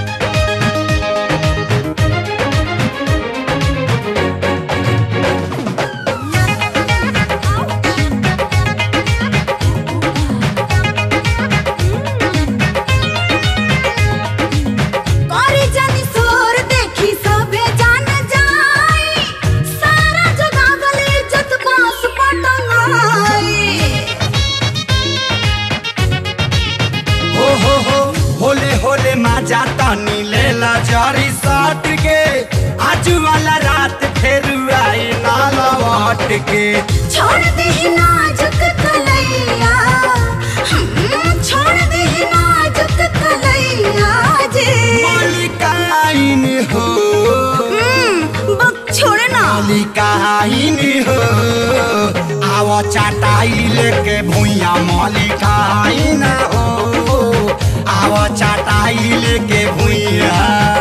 हट के छोड़ दे नाजुक कलैया हम्म, छोड़ दे नाजुक कलैया जे मलिकाइन हो हम्म, बक छोड़ ना मलिकाइन हो आव चाटाई लेके भुइया मलिकाइन हो आव चाटाई लेके भुइया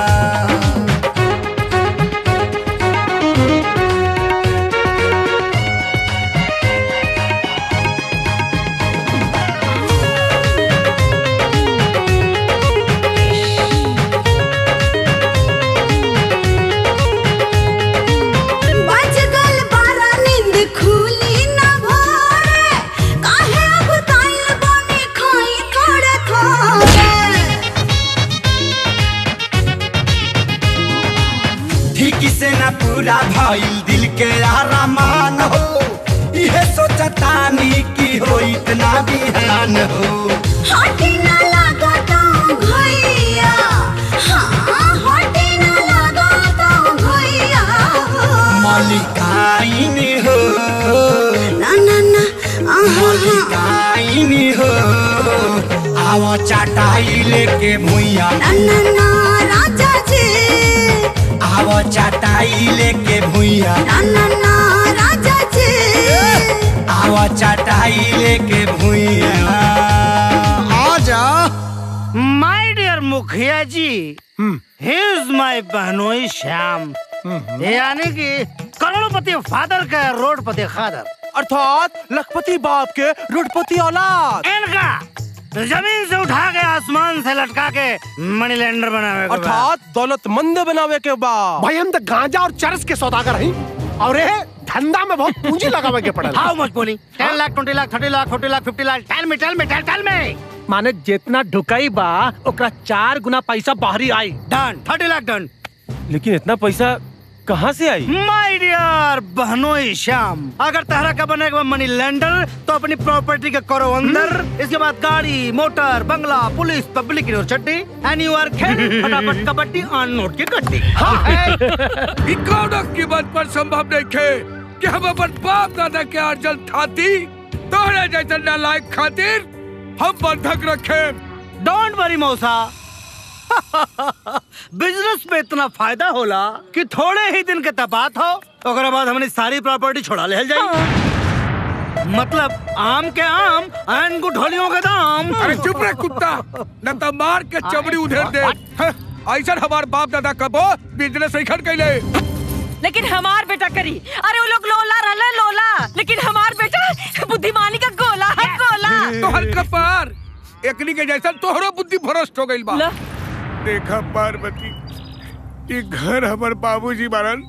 बज गल बारा नींद खुली ना भोरे काहे अब ताइल बने खाई थोड़े थोड़े ठीक से न पूरा भइल दिल के आरामान हो इहे सोचतानी कि हो इतना बिहान हो हटी ना लगा तो भैया हाँ हटी ना लगा तो भैया मलिकाइन हो ना ना ना आहा मलिकाइन हो आव चाटाई लेके भुइया ना ना ना राजा जी आव चाटाई लेके भुइया ना ना ना राजा जी आव चाटाई लेके भुइया आजा माय डियर मुखिया जी ही इज माय बहनोई श्याम यानी कि करोड़पति फादर का रोडपति खादर अर्थात लखपति बाप के रुडपति औलाद इनका जमीन से उठा के आसमान से लटका के मनी लैंडर बनावे के बाद। अर्थात दौलतमंद बनावे के बाद भाई हम तो गांजा और चरस के सौदागर हैं और ये धंधा में बहुत पूंजी लगावे के पड़ल हाउ मच बोली 10 lakh 20 lakh 30 lakh 40 lakh 50 lakh tell me tell me tell tell me माने जितना ढुकाई बा ओकरा चार गुना पैसा बाहरी आई डन 30 लाख डन लेकिन इतना पैसा कहाँ से आई माय डियर बहनोई श्याम अगर तहरा का बने मनी लैंडर तो अपनी प्रॉपर्टी के करो अंदर इसके बाद गाड़ी मोटर बंगला police public university and you are खेल फटाफट कबड्डी ऑन नोट की गड्डी ई कौनो कीमत पर संभव नहीं खे कि हम अपन बाप दादा के अर्जन थाती तोहरे जैसे नालायक खातिर हम बंधक रखे डोंट वरी मौसा बिजनेस में इतना फायदा होला कि थोड़े ही दिन के तपात हो ओकरा बाद हमने सारी प्रॉपर्टी छोड़ा ले जाई मतलब आम के आम एंड गुठलियों के दाम अरे चुप रह कुत्ता न तो मार के चमड़ी उधेर दे हैं, ऐसा हमार बाप दादा कबो बिजनेस इखट कैले लेकिन हमार बेटा करी अरे वो लोग लोला रहले लोला लेकिन हमार बेटा बुद्धिमानी का गोला है गोला तोहर कपार एकनी के जैसा तोहरो बुद्धि भ्रष्ट हो गइल बा ला। देखा पार्वती ये घर हमार बाबूजी बारन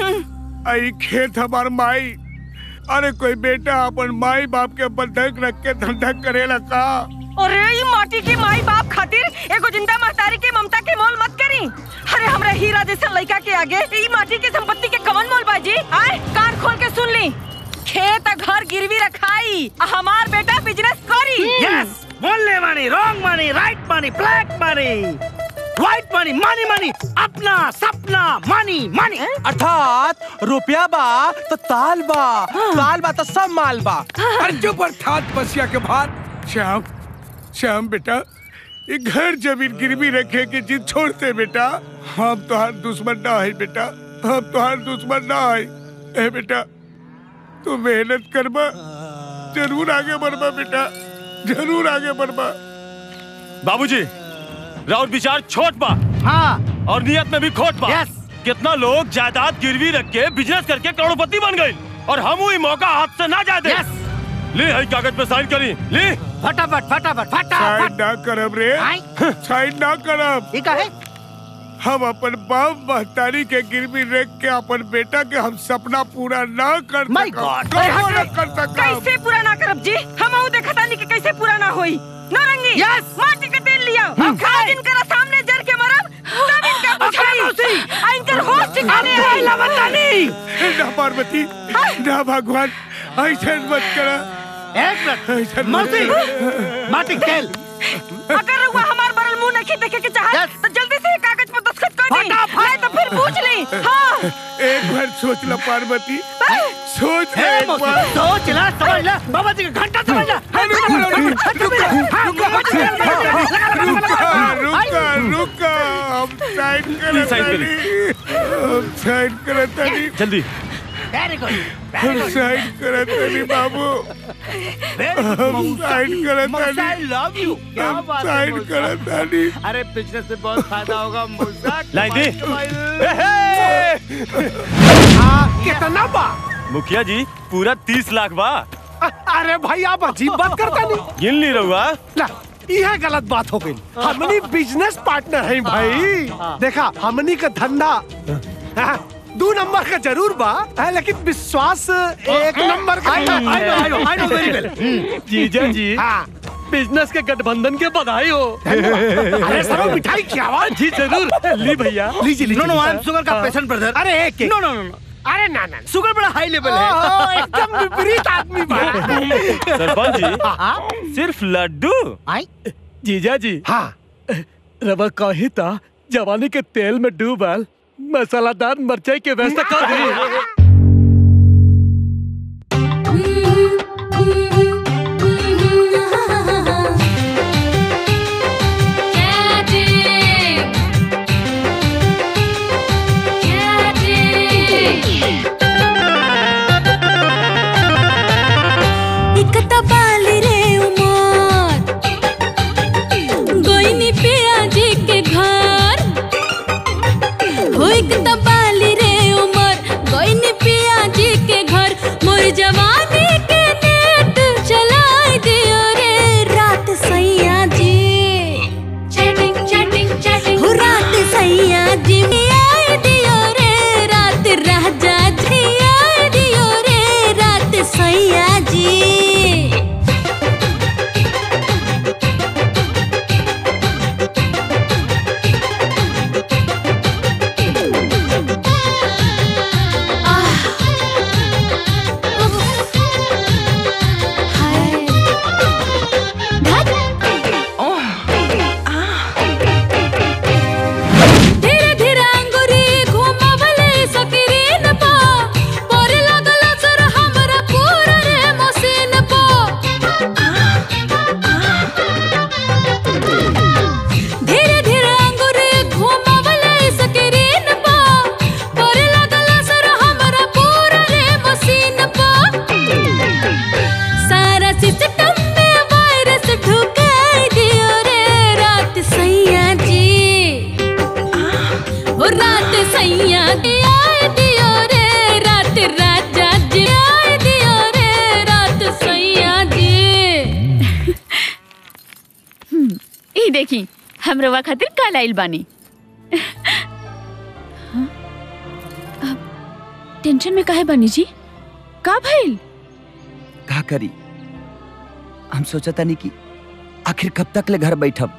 आई खेत हमार माई अरे कोई बेटा अपन माई बाप के बंधक रख के धंधा करेला का अरे ये माटी की माई बाप खातिर एगो जिंदा महतारी के ममता के मोल मत करी अरे हमरा हीरा जैसा लड़का के आगे ई माटी के संपत्ति के कवन मोल बाजी आए कान खोल के सुन ली खेत आ घर गिरवी रखाई आ हमार बेटा बिजनेस करी यस बोलने मानी रॉन्ग मानी राइट मानी ब्लैक मानी व्हाइट मानी मानी मानी अपना सपना मानी मानी अर्थात रुपया बा तो ताल बा ताल बा तो सब माल बा अरे चुप अर्थात बसिया के भात श्याम श्याम बेटा ये घर जमीन गिरवी रखे के जिद छोड़ते बेटा हम तोहार दुश्मन ना है बेटा हम तोहार दुश्मन ना है ए बेटा तू मेहनत करबा जरूर आगे बढ़बा बेटा जरूर आगे बढ़बा बाबूजी राउत विचार छोट बा हाँ और नियत में भी खोट बा यस कितना लोग जायदाद गिरवी रख के बिजनेस करके करोड़पति बन गए और हम वही मौका हाथ से ना जाए दे यस ले हई कागज पे साइन करी ले फटाफट फटाफट साइड फटाफट ना करब रे साइड ना करब ठीक है हम अपन बाप महतारी के गिरवी रख के अपन बेटा के हम सपना पूरा ना कर My सकब। God! कबो ना कर सकब कैसे पूरा ना करब जी हम ऊ देखा तानी कि कैसे पूरा ना होई नारंगी Yes! माटी के तेल लिया हम खा दिन करा सामने जर के मरब तब इनका बुझाई आ इनकर होश ठिकाने आई लवतानी ना पार्वती ना भगवान ऐसे मत करा एक ऐसे मिनट मत मर्सी करा। माटी तेल अगर वो हमार बरल मुंह नहीं देखे के चाहत Yes! तो जल्दी से ये कागज पर दस्तखत कर दी नहीं तो फिर पूछ ली हाँ एक बार सोच लो पार्वती सोच ले हे एक मौसी, बार सोच ला समझ ला बाबा जी का घंटा समझ ला रुका रुका रुका हम साइड Please sign करत करी। हम साइड करत तानी जल्दी वेरी गुड हम साइड करत तानी बाबू हम साइड करत तानी आई लव यू क्या हम बात है साइड मौसा? करत तानी अरे बिजनेस से बहुत फायदा होगा मौसा लाई दे कितना बा मुखिया जी पूरा तीस लाख बा अरे भाई आप अजीब बात करता नहीं गिन ली रहुआ ला यह गलत बात हो गई हमनी बिजनेस पार्टनर है भाई देखा हमनी का धंधा हाँ, दो नंबर का जरूर बा हाँ, लेकिन विश्वास एक नंबर का I know, I know, I know, I know very well. जीजा जी हाँ बिजनेस के गठबंधन के बधाई हो अरे सरो मिठाई की आवाज जी जरूर ली भैया लीजिए लीजिए नो नो आई एम शुगर का हाँ। पेशेंट ब्रदर अरे एक एक नो नो नो अरे ना ना शुगर बड़ा हाई लेवल ओह, है एकदम विपरीत आदमी बा सरपंच जी सिर्फ लड्डू जीजा जी हाँ रवा कही था जवानी के तेल में डूबल मसालादार मिर्चाई के व्यवस्था कर दी एक तबाली रे उमर गोइनी पिया जी के घर हो एक तबाली रे उमर गोइनी पिया जी के घर मोर जवानी के नेट चलाए दियो रे रात सैया जी चैटिंग चैटिंग चैटिंग हो रात सैया जी में आए दियो रे रात राजा जी आए दियो रे रात सैया जी धीरे धीरे अंगुरी घुमावले सकीरीन पा पोरे लगल असर हमरा पूरा रे मसीन पा धीरे धीरे अंगुरी घुमावले सकीरीन पा पोरे लगल असर हमरा पूरा रे मसीन पा सारा सिस्टम में वायरस ढुकाई दियो रे रात सैया जी ओ रात सैया जी आए दियो रे रात राजा जी आए दियो रे रात सैया जी हम्म, ई देखी हम रवा खातिर कल आइल बानी हाँ? अब टेंशन में काहे बानी जी का भइल का करी हम सोचता नहीं कि आखिर कब तक ले घर बैठब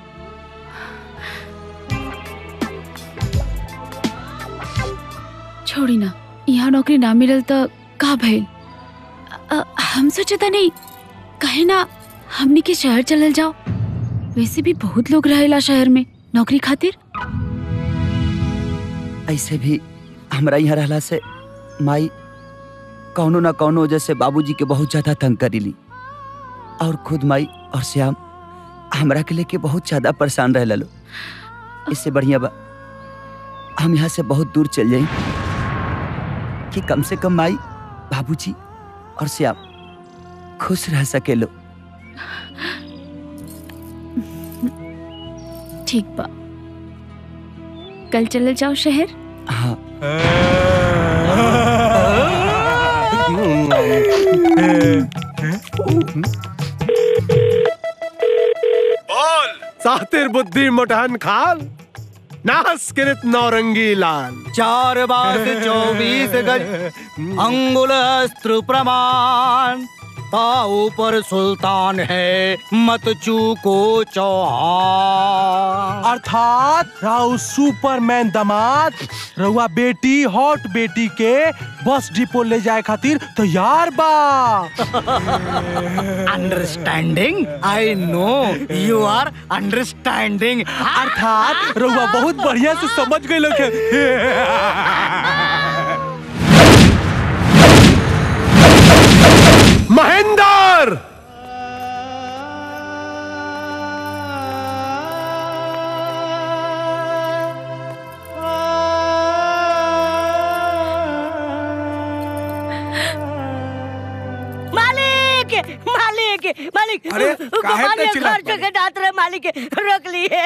छोड़ी ना यहाँ नौकरी ना मिलल तो का भइल अ, हम सोचता नहीं कहे ना हमनी के शहर चलल जाओ वैसे भी बहुत लोग रहेला शहर में नौकरी खातिर ऐसे भी हमरा यहाँ रहला से माई कौनो ना कौनो वजह से बाबूजी के बहुत ज्यादा तंग करीली और खुद माई और श्याम हमरा के लेके बहुत ज्यादा परेशान रह लो इससे बढ़िया बा हम यहाँ से बहुत दूर चल जाई कि कम से कम माई बाबूजी और श्याम खुश रह सके लो ठीक बा कल चलल जाओ शहर हाँ बोल सातिर बुद्धि मुठहन खाल नास किरित नौरंगी लाल चार बार से चौबीस गज अंगुल अस्त्र प्रमाण आ ऊपर सुल्तान है मत चूको चौहान अर्थात राउ सुपरमैन दामाद रउआ बेटी हॉट बेटी के बस डिपो ले जाए खातिर तैयार बा understanding I know you are understanding अर्थात रउआ बहुत बढ़िया से समझ गए लोग महेंद्र मालिक मालिक मालिक अरे, काहे पे मालिक चिल्लात घर के डांट रहे मालिक रोक लिए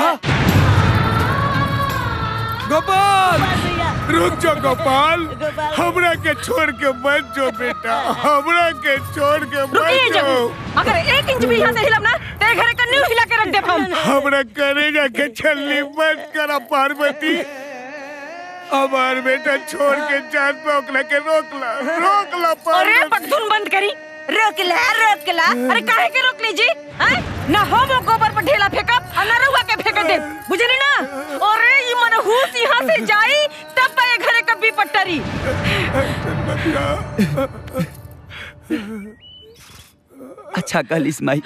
गोपाल रुक जाओ गोपाल हमरा के छोड़ के मत जो बेटा हमरा के छोड़ के रुकिए मत जब जो अगर एक इंच भी यहाँ से हिलब ना तेरे घर का न्यू हिला के रख दे हम हमरा करेगा के छल्ली मत करा पार्वती हमार बेटा छोड़ के जान पे ओकला के रोकला रोकला अरे पार्वती पगधुन बंद करी रोक ला रोक ला अरे काहे के रोक लीजी हैं ना हम वो गोबर पर ढेला फेंकब और ना रउआ के फेंक दे बुझली ना अरे ये मनहूस यहाँ से जाई तब पे घरे कभी पट्टरी अच्छा कहलिस माई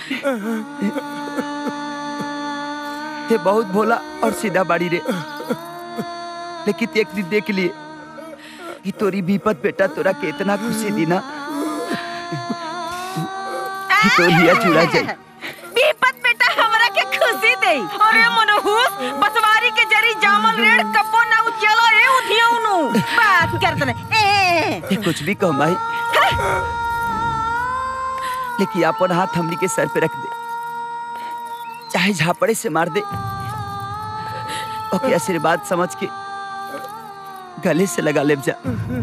ते बहुत भोला और सीधा बाड़ी रे लेकिन ते एक दिन देख लिए कि तोरी विपत बेटा तोरा के इतना खुशी दी ना कि तो लिया चुरा जाई विपत बेटा हमरा के खुशी दे अरे मनहूस बसवारी के जरी जामल रेड़ कब्बो ना उजला ए उधिया उनु बात करत ने ए ते कुछ भी कह माई लेकिन अपन हाथ हमनी के सर पे रख दे चाहे झापड़े से मार दे ओके आशीर्वाद समझ के गले से लगा ले जा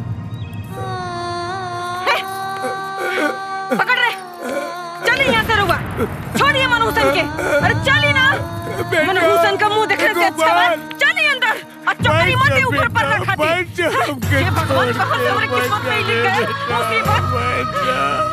पकड़ रे चलिए यहाँ से रुआ छोड़िए मनहूसन के अरे चलिए ना मनहूसन का मुंह देखने से अच्छा है चलिए अंदर और चौकड़ी मत ऊपर पर रखा थी हे भगवान कहाँ से हमारे किस्मत में ही लिख गए मुसीबत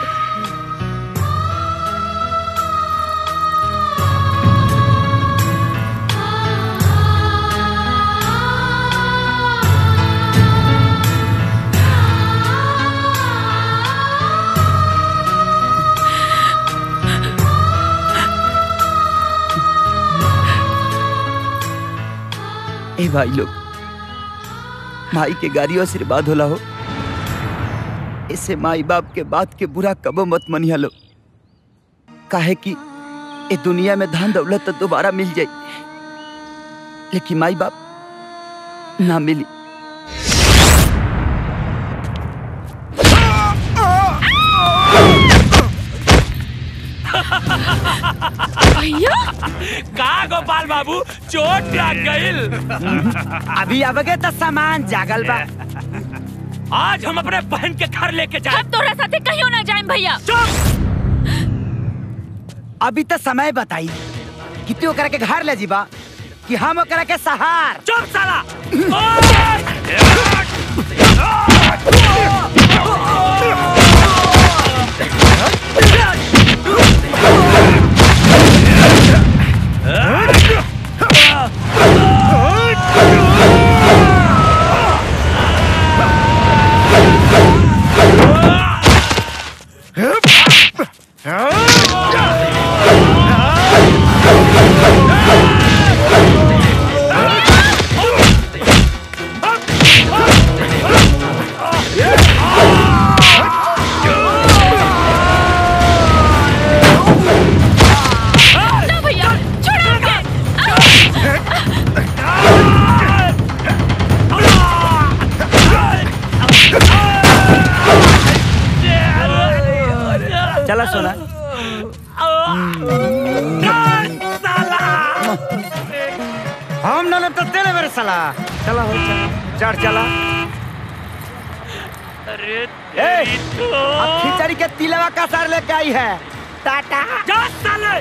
ए भाई लोग माई के गाड़ी आशीर्वाद होला हो इसे माई बाप के बात के बुरा कबो मत मनिया लो काहे कि ए दुनिया में धन दौलत तो दोबारा मिल जाई लेकिन माई बाप ना मिली भैया का गोपाल बाबू चोट लग गईल अभी अबगे तो सामान जागल बा आज हम अपने बहन के घर लेके जाए हम तोरा साथे कहियो ना जाएं भैया अभी तो समय बताई कि तू ओकरा के घर ले जीबा कि हम ओकरा के सहार चुप साला ना भैया छोड़ो के चला सोना हम ना तो तेरे मेरे साला चला हो चला चढ़ चला अरे ए, अब खिचड़ी के तिलवा का सर लेके आई है टाटा जा साले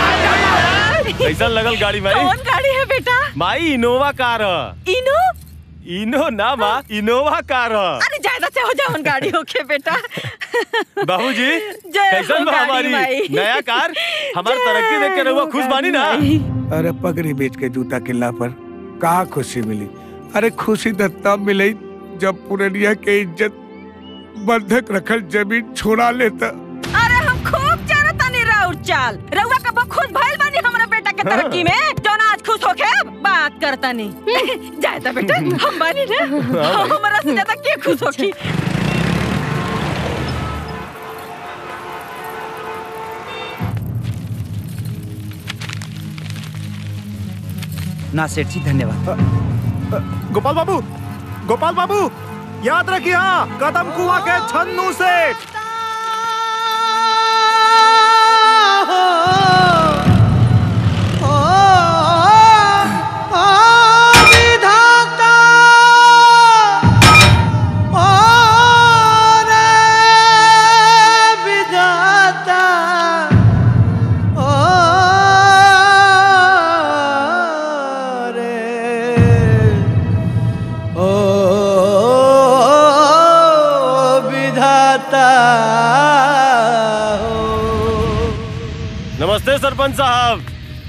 कैसा लगल गाड़ी माई कौन गाड़ी है बेटा माई इनोवा कार ह। इनो इनो ना माँ इनोवा कार ह अरे ज्यादा से हो जाओ गाड़ी होके बेटा बाबूजी जय कैसन हो बा गाड़ी हमारी माई। नया कार हमार तरक्की देख के रहुआ खुश बानी ना अरे पगड़ी बेच के जूता किल्ला पर कहा खुशी मिली अरे खुशी तो तब मिली जब पुरनिया के इज्जत बंधक रखल जमीन छोड़ा लेता अरे हम खूब जानता नहीं राउर चाल रउआ कब खुश भइल बानी हमरा बेटा के तरक्की में जौन आज खुश होके बात करता नहीं जायता बेटा हम बानी ना हाँ भाई। हमरा से ज्यादा के खुश होकी ना सेठ जी धन्यवाद गोपाल बाबू गोपाल बाबू याद रखिए हाँ कदम कुआ के छन्नू सेठ विधाता ओ रे विधाता ओ रे ओ विधाता नमस्ते सरपंच साहब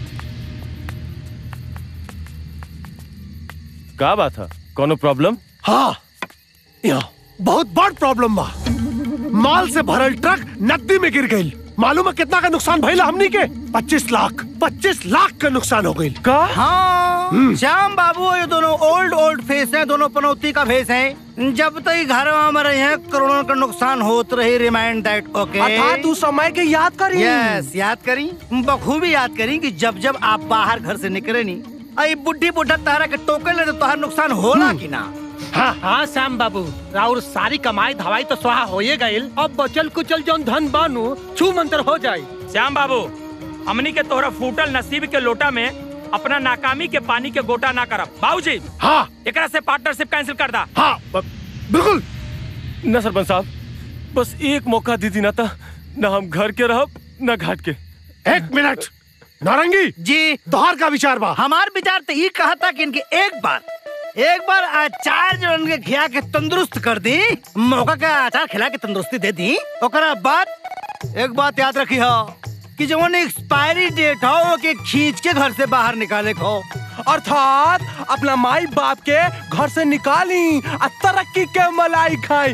का बात है कोनो प्रॉब्लम हाँ यहाँ बहुत बड़ प्रॉब्लम बा माल से भरल ट्रक नदी में गिर गई मालूम है कितना का नुकसान भइला हमनी के 25 लाख 25 लाख का नुकसान हो गई का हाँ श्याम बाबू ये दोनों ओल्ड ओल्ड फेस हैं दोनों पनौती का फेस हैं जब तक ये घर में रहे हैं करोड़ों का नुकसान होत रही रिमाइंड दैट ओके अर्थात उस समय के याद करी यस याद करी बखूबी याद करी कि जब जब आप बाहर घर से निकले नी आई बुढ़ी बुढ़ा तारा के टोकन ले तो तोहार नुकसान होला कि ना हाँ हाँ श्याम बाबू राउर सारी कमाई धवाई तो स्वाहा होए गईल अब बचल कुचल जौन धन बानू छू मंतर हो जाई श्याम बाबू हमनी के तोहरा फूटल नसीब के लोटा में अपना नाकामी के पानी के गोटा ना करब बाबूजी हाँ एकरा से पार्टनरशिप कैंसिल कर दा हाँ बिल्कुल ना सरपंच साहब बस एक मौका दीदी ना था ना हम घर के रहब ना घाट के एक मिनट नारंगी जी तोहार का विचार बा हमार विचार तो ये कहा था कि इनके एक बार एक बार अचार जो उनके खिया के तंदुरुस्त कर दी मौका का अचार खिला के तंदुरुस्ती दे दी ओकरा बाद एक बात याद रखी हो कि जो एक्सपायरी डेट हो वो के खींच के घर से बाहर निकाले को अर्थात अपना माई बाप के घर से निकाली आ तरक्की के मलाई खाई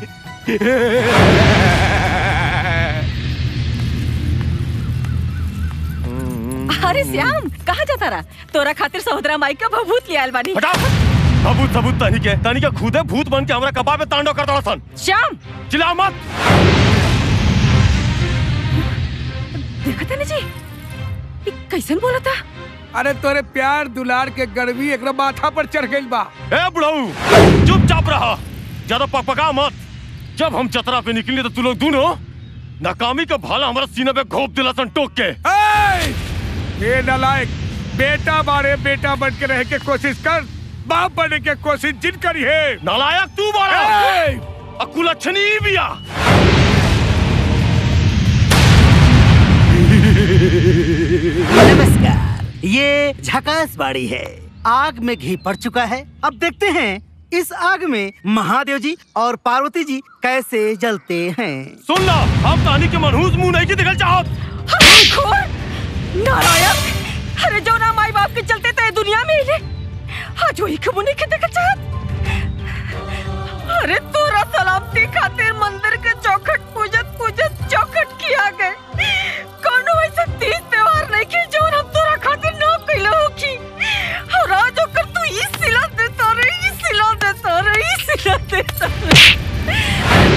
अरे श्याम कहाँ जाता रहा तोरा खातिर सहोदरा माई का भभूत लियाल बानी सबूत सबूत तनी के तनी के खुदे भूत बन के हमरा कबाब में तांडव कर दड़ा सन श्याम चिल्ला मत देखा था जी ई कैसन बोला था अरे तोरे प्यार दुलार के गर्मी एक माथा पर चढ़ गई बा ए बुढ़ऊ चुपचाप रहा ज्यादा पकपका मत जब हम चतरा पे निकले तो तू लोग दोनों नाकामी का भाला हमारा सीने पे घोप दिला सन टोक के ए! ये नलायक बेटा बारे बेटा बन के रह के कोशिश कर बाप बनने के कोशिश जिन करी है नालायक तू बारा ए! अकुल अच्छनी बिया नमस्कार ये झकास बाड़ी है आग में घी पड़ चुका है अब देखते हैं इस आग में महादेव जी और पार्वती जी कैसे जलते हैं सुन ला हम कहानी के मनहूस मुंह नहीं की दिखल चाहत नारायण अरे जो ना माई बाप के चलते थे दुनिया में हिले आज वही खबुनी के देखा चाहत अरे तोरा सलामती खातिर मंदिर के चौखट पूजत पूजत चौखट किया गए कोनो ऐसा तीज त्योहार नहीं की जो हम तोरा खातिर ना कइले होखी और आज ओकर तू ई सिला देता रे ई सिला देता रे ई सिला देता रे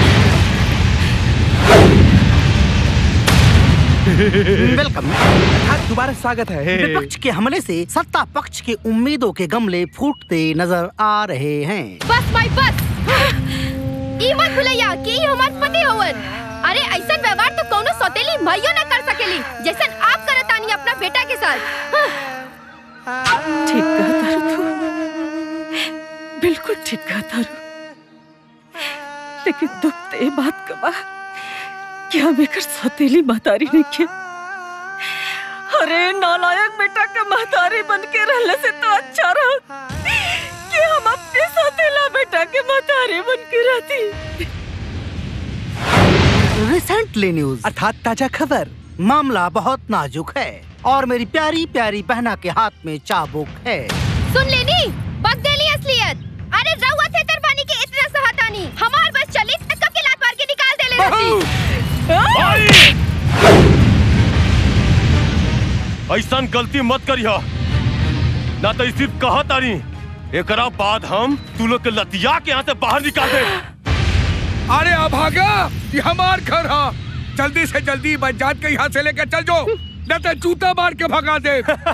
वेलकम दोबारा स्वागत है विपक्ष के हमले से सत्ता पक्ष के उम्मीदों के गमले फूटते नजर आ रहे हैं बस भाई बस ई मत भुलैया कि ई हमार पति होवन अरे ऐसा व्यवहार तो कोनो सौतेली भाइयों न कर सकेली जैसन आप करतानी अपना बेटा के साथ ठीक कहा तारू तू बिल्कुल ठीक कहा तारू लेकिन दुख तो ये बात का बा कि हम एकर सौतेली महतारी नहीं किया अरे नालायक बेटा का महतारी बन के रहने से तो अच्छा रहा कि हम अपने सौतेला बेटा के मतारे बन के रहती रिसेंटली न्यूज अर्थात ताजा खबर मामला बहुत नाजुक है और मेरी प्यारी प्यारी बहना के हाथ में चाबुक है सुन लेनी बगदेली असलियत अरे रहुआ थे तरफानी के इतना सहतानी हमार बस चली त कब के लात मार के निकाल दे ले रहती ऐसा गलती मत करियो ना तो सिर्फ कहा तारी एकरा बाद हम तू लोग के लतिया के यहाँ से बाहर निकाल दे अरे अभागा ये हमार घर है जल्दी से जल्दी बजात के यहाँ से लेकर चल जाओ न तो जूता मार के भगा दे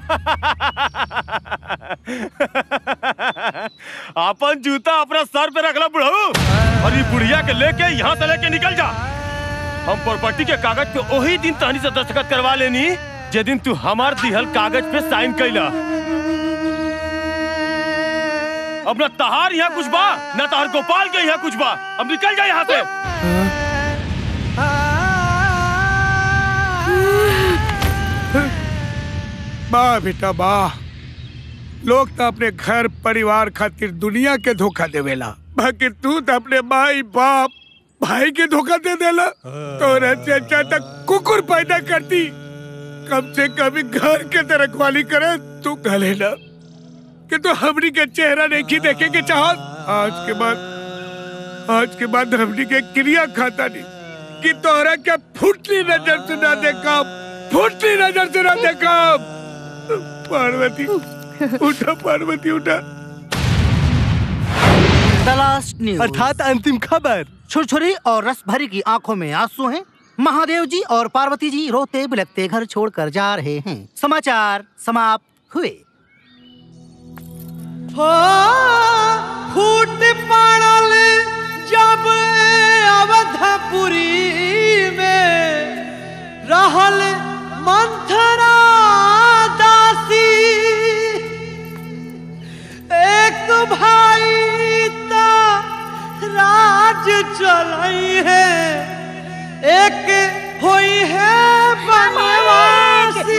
अपन जूता अपना सर पे रखला बुढ़ऊ और ये बुढ़िया के लेके यहाँ से लेके निकल जा हम प्रॉपर्टी के कागज पे वही दिन तहनी से दस्तखत करवा लेनी जे दिन तू हमार दिहल कागज पे साइन कैला अब न तहार यहाँ कुछ बा न तहार गोपाल के यहाँ कुछ बा अब निकल जा यहाँ से वाह बेटा वाह लोग तो अपने घर परिवार खातिर दुनिया के धोखा देवेला बाकी तू तो अपने माई बाप भाई के धोखा दे देला तो से अच्छा तक कुकुर पैदा करती कम से कम घर के तो रखवाली करे तू कहले ना कि तू हमनी के चेहरा नहीं की देखे के चाहत आज के बाद आज के बाद हमनी के क्रिया खाता नहीं कि तोहरा के फुटली नजर से ना देखा फुटली नजर से ना देखा पार्वती उठा पार्वती उठा द लास्ट न्यूज अर्थात अंतिम खबर छुरछुरी और रस भरी की आंखों में आंसू हैं महादेव जी और पार्वती जी रोते बिलखते घर छोड़कर जा रहे हैं समाचार समाप्त हुए हो फूट पड़ल जब अवधपुरी में रहल मंथरा दासी एक भाई ता राज चलाई है एक हुई है बनवासी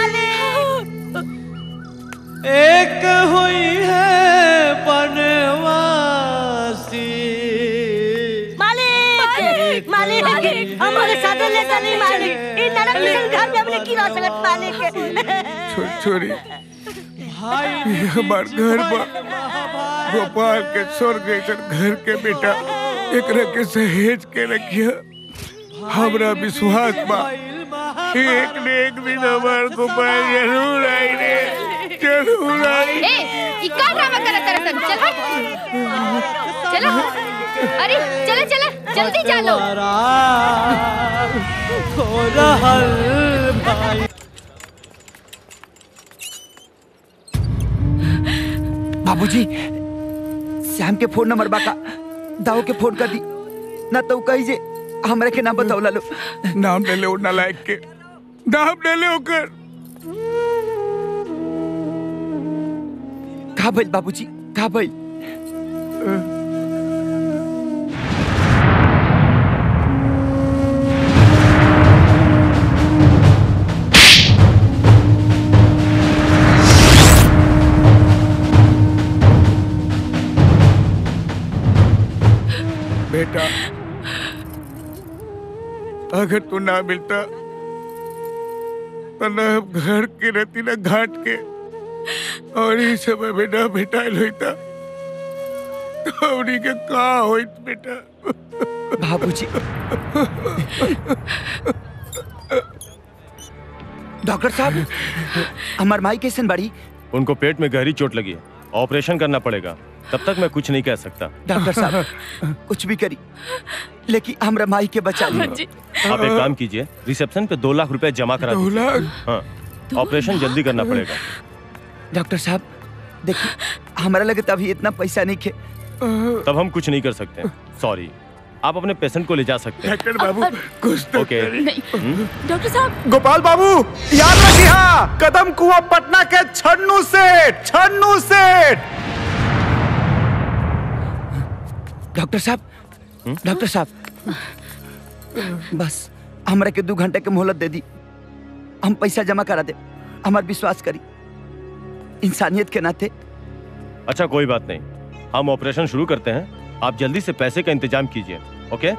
एक हुई है बनवासी मालिक मालिक हमारे साथ ले चली मालिक इन नरक निकल घर में अपने की रह सकत मालिक छोरी ये हमार घर बा गोपाल के स्वर्ग जैसन घर के बेटा एकरा के सहेज के रखिया हमरा विश्वास बा कि एक न एक दिन हमार गोपाल जरूर आई रे जरूर आई ए ई का ड्रामा करत तरसन चल हट चलो अरे चलो चलो जल्दी चलो हो रहल भाई बाबूजी श्याम के फोन नंबर बाका दाऊ के फोन कर दी ना तो कही जे हमरा के नाम बतावला लो नाम ले ले ना लायक के नाम ले ले ओकर का भइल बाबूजी का भइल बेटा अगर तू ना मिलता तो न हम घर के रहती न घाट के और इस समय में न भेटाइल होता तो उन्हीं के का होइत बेटा बाबूजी डॉक्टर साहब हमार माई कैसन बड़ी उनको पेट में गहरी चोट लगी है ऑपरेशन करना पड़ेगा तब तक मैं कुछ नहीं कह सकता डॉक्टर साहब कुछ भी करी लेकिन हमरा माई के बचा ली आप एक काम कीजिए रिसेप्शन पे दो लाख रुपए जमा करा दो दीजिए लाख? हाँ ऑपरेशन जल्दी करना पड़ेगा डॉक्टर साहब देखिए हमारा लगे तो अभी इतना पैसा नहीं खे तब हम कुछ नहीं कर सकते सॉरी आप अपने पेशेंट को ले जा सकते हैं डॉक्टर बाबू कुछ तो ओके डॉक्टर साहब गोपाल बाबू याद रखिए कदम कुआं पटना के छन्नू सेठ छन्नू सेठ डॉक्टर साहब डॉक्टर साहब बस हमरा के दो घंटे के मोहलत दे दी हम पैसा जमा करा दे हमार विश्वास करी इंसानियत के नाते अच्छा कोई बात नहीं हम ऑपरेशन शुरू करते हैं आप जल्दी से पैसे का इंतजाम कीजिए ओके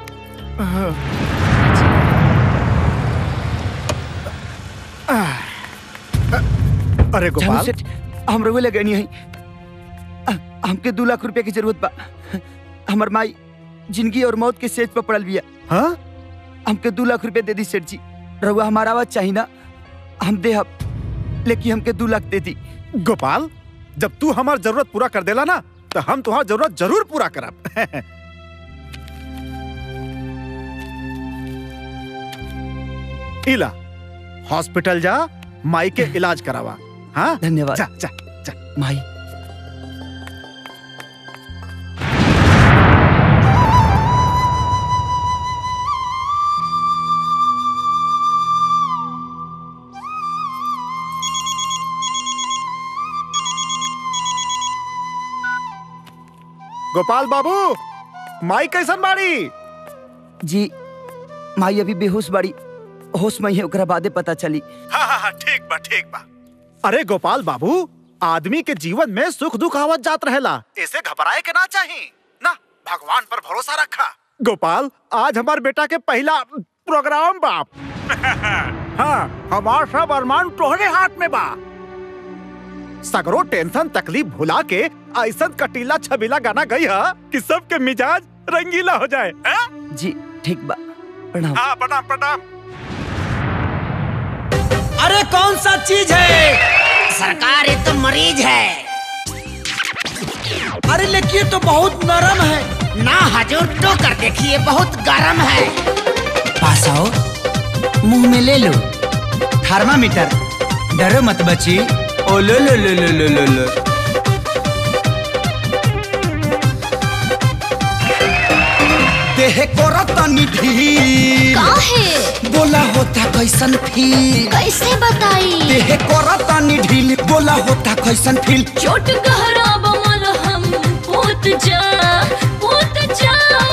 अरे जानू गोपाल सेठ हम रघु लगे नहीं है हमके दो लाख रुपया की जरूरत बा हमर माई जिंदगी और मौत के सेज पर पड़ल बिया हाँ हमके दो लाख रुपया दे दी सेठ जी रहुआ हमारा आवाज चाहिए ना हम दे लेकिन हमके दो लाख दे दी गोपाल जब तू हमार जरूरत पूरा कर देला ना तो हम तुम्हार जरूरत जरूर पूरा करब इला हॉस्पिटल जा माई के इलाज करावा हाँ धन्यवाद जा जा जा माई गोपाल बाबू माई कैसन बाड़ी जी माई अभी बेहोश बाड़ी होश में ही ओकरा बादे पता चली हाँ हाँ हाँ ठीक बा ठीक बा अरे गोपाल बाबू आदमी के जीवन में सुख दुख आवत जात रहेला इसे घबराए के ना चाहिए ना भगवान पर भरोसा रखा गोपाल आज हमार बेटा के पहला प्रोग्राम बाप हाँ हमार सब अरमान तोहरे हाथ में बा सगरो टेंशन तकलीफ भुला के ऐसा कटीला छबीला गाना गई है कि सबके मिजाज रंगीला हो जाए हाँ? जी ठीक बा प्रणाम हाँ प्रणाम प्रणाम अरे कौन सा चीज है सरकार ये तो मरीज है अरे लेकिन ये तो बहुत नरम है ना हजूर तो कर देखिए बहुत गर्म है पास आओ मुंह में ले लो थर्मामीटर डरो मत बची ओ लो लो लो लो लो लो लो देह को रतनी ढील काहे बोला होता कैसन फील कैसे बताई देह को रतनी ढील बोला होता कैसन फील चोट गहरा बमल हम पोत जा पोत जा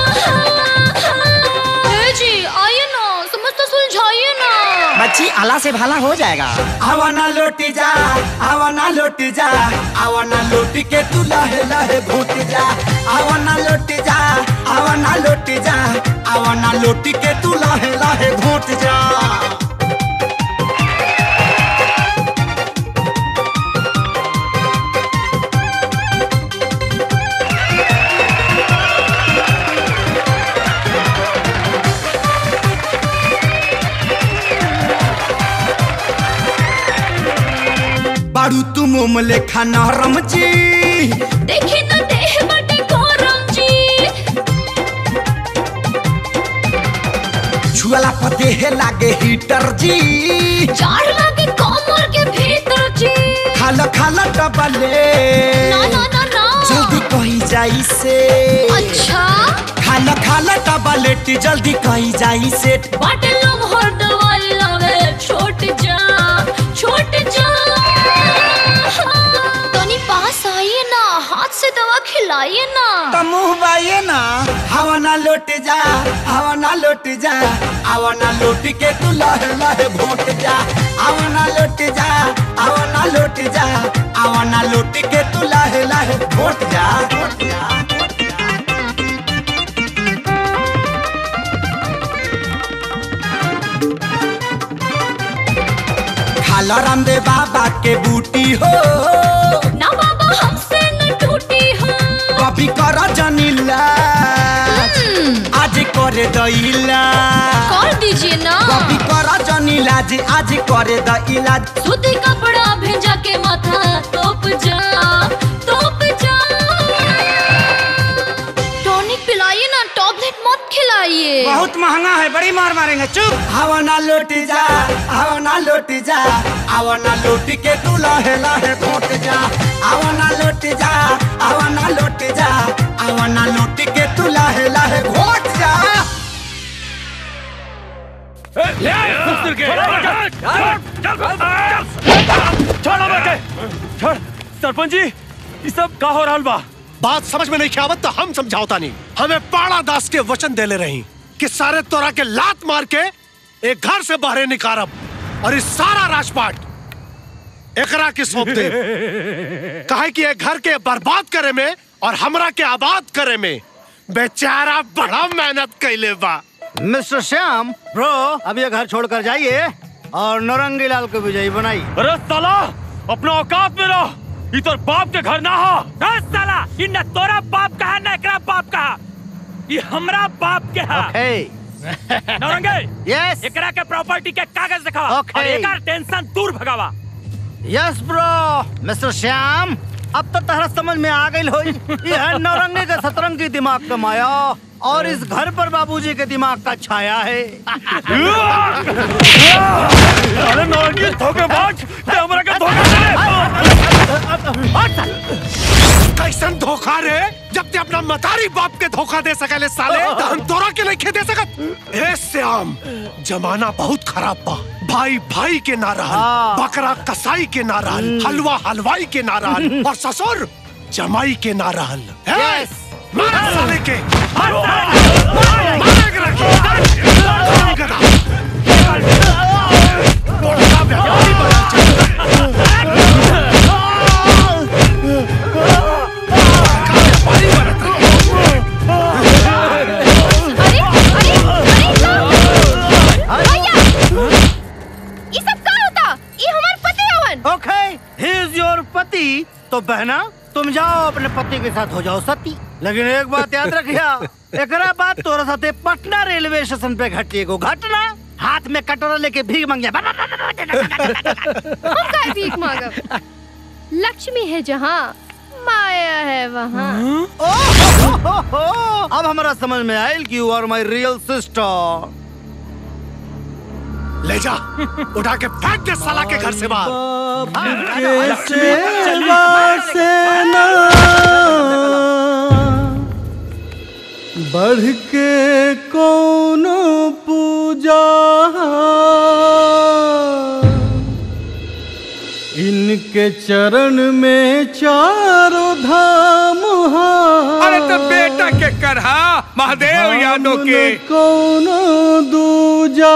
ए जी आइए ना समझ सुलझाइए ना बच्ची आला से भाला हो जाएगा आवा ना लौटी जा आवा ना लौटी जा आवा ना लौटी के तू लहे लहे भूत जा आवा ना लौटी जा आवा ना लौटी जा आवा ना लौटी के तू लहे लहे भूत जा बारू तू मोम लेखा नरम जी देखी तो देह बटे गरम जी छुअला पर देह लागे हीटर जी जाड़ लगे कमर के भीतर जी खाला खाला डबले ना ना ना ना जल्दी कहीं जाई से अच्छा खाना खाला डबलेटी जल्दी कहीं जाई से बाटे लोग हर दवाई लगे छोट जा छोट जा तनी पास आइए ना हाथ से दवा खिलाइए ना तो मुंह बाइए ना हवा ना लौट जा हवा ना लौट जा हवा ना लौट के तू लहे लहे भोट जा हवा ना लौट जा हवा ना लौट जा हवा ना लौट के तू लहे लहे भोट जा भोट जा खाला रामदेव बाबा के बूटी हो ना बाबा हमसे न टूटी हो कभी कर जनीला आज करे दैला कर दीजिए ना कभी कर जनीला जी आज करे द इलाज सूती कपड़ा भेजा के माथा तोप जा तोप जा टॉनिक पिलाइए ना टॉबलेट मत खिलाइए बहुत महंगा है बड़ी मार मारेंगे चुप हवा ना लौट जा हवा ना लौट जा हवा ना लौट के तू लहे लहे घोट जा हवा ना लौट जा हवा ना लौट जा हवा ना लौट के तू लहे लहे घोट जा छोड़ सरपंच जी ये सब का हो रहा बा बात समझ में नहीं आवत तो हम समझावता नहीं हमें पाड़ा दास के वचन देले रही कि सारे तोरा के लात मार के एक घर से बाहर निकारब और इस सारा राजपाट एकरा के सौंप दे काहे कि ये घर के बर्बाद करे में और हमरा के आबाद करे में बेचारा बड़ा मेहनत कैले बा मिस्टर श्याम ब्रो अब ये घर छोड़कर जाइए और नौरंगी लाल को विजयी बनाइए अरे साला अपना औकात में रहो ये तो बाप के घर ना हो ए साला इ न तोरा बाप का है न एकरा बाप का है। ये हमरा बाप के है नौरंगे यस एकरा के प्रॉपर्टी के कागज दिखावा Okay. और एकर टेंशन दूर भगावा यस ब्रो मिस्टर श्याम अब तो तहरा समझ में आ गई होई ये है नौरंगी के सतरंगी दिमाग का माया और इस घर पर बाबूजी के दिमाग का छाया है अरे नौरंगी धोखेबाज ते हमरा के धोखा कैसन धोखा रे जब ते अपना मतारी बाप के धोखा दे सकले साले तो हम तोरा के नहीं दे सकत ए श्याम जमाना बहुत खराब बा भाई भाई के ना रहल बकरा कसाई के ना रहल हलवा हलवाई के ना रहल और ससुर जमाई के ना रहल ए, मार साले के मार एकरा के। गधा। बड़ा व्यापारी बना ये सब का होता ये हमार पति हवन ओके ही इज योर पति तो बहना तुम जाओ अपने पति के साथ हो जाओ सती लेकिन एक बात याद रखिया एकरा बाद तोरा साथे पटना रेलवे स्टेशन पे घटी एगो घटना हाथ में कटोरा लेके भीख मांगे हम का भीख मांगब लक्ष्मी है जहाँ माया है वहाँ अब हमारा समझ में आयल कि you are my real sister ले जा उठा के फेंक दे साला के घर से बाहर सेवा से ना बढ़ के कौन पूजा इनके चरण में चारों धाम अरे तो बेटा के करहा महादेव यादव के कौन दूजा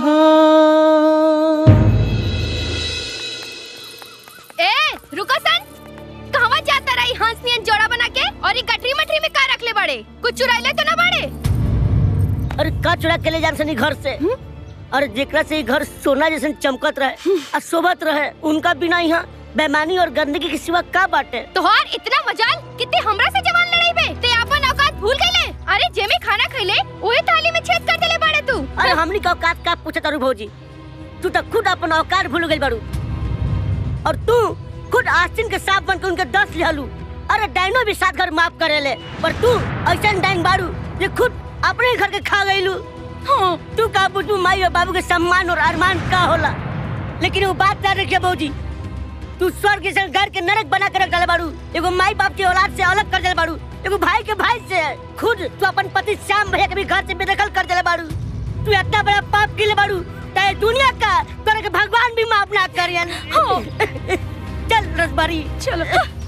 ए रुको सन कहवा जाता रही हंस नियन जोड़ा बना के और ये गठरी मठरी में का रख ले बड़े कुछ चुराइले तो ना बड़े अरे का चुरा के ले जान सनी घर से और जेकरा से ई घर सोना जैसे चमकत रहे और शोभत रहे उनका बिना यहाँ बेमानी और गंदगी के सिवा का बाटे तोहार इतना मजाल कितने हमरा से जवान लड़ाई बे ते अपन औकात भूल गईले अरे जे में खाना खइले ओए थाली में छेद कर देले बाड़े तू अरे हमनी का औकात का पूछत तारू भौजी तू तो खुद अपन औकात भूल गई बारू और तू खुद आस्तीन के सांप बन के उनके दस लिहलू अरे डाइनो भी सात घर माफ करेले पर तू ऐसा डाइन बारू ये खुद अपने घर के खा गईलू हाँ तू का बुझू माई और बाबू के सम्मान और अरमान का होला लेकिन वो बात ना रखिए भौजी तू स्वर्ग जैसे घर के नरक बना के रख डाले बारू एगो माई बाप की औलाद से अलग कर देले बारू एगो भाई के भाई से खुद तू अपन पति श्याम भैया के भी घर से बेदखल कर देले बारू तू इतना बड़ा पाप के ले बारू ते दुनिया का तोरा के भगवान भी माफ ना करियन हो चल रसबारी चलो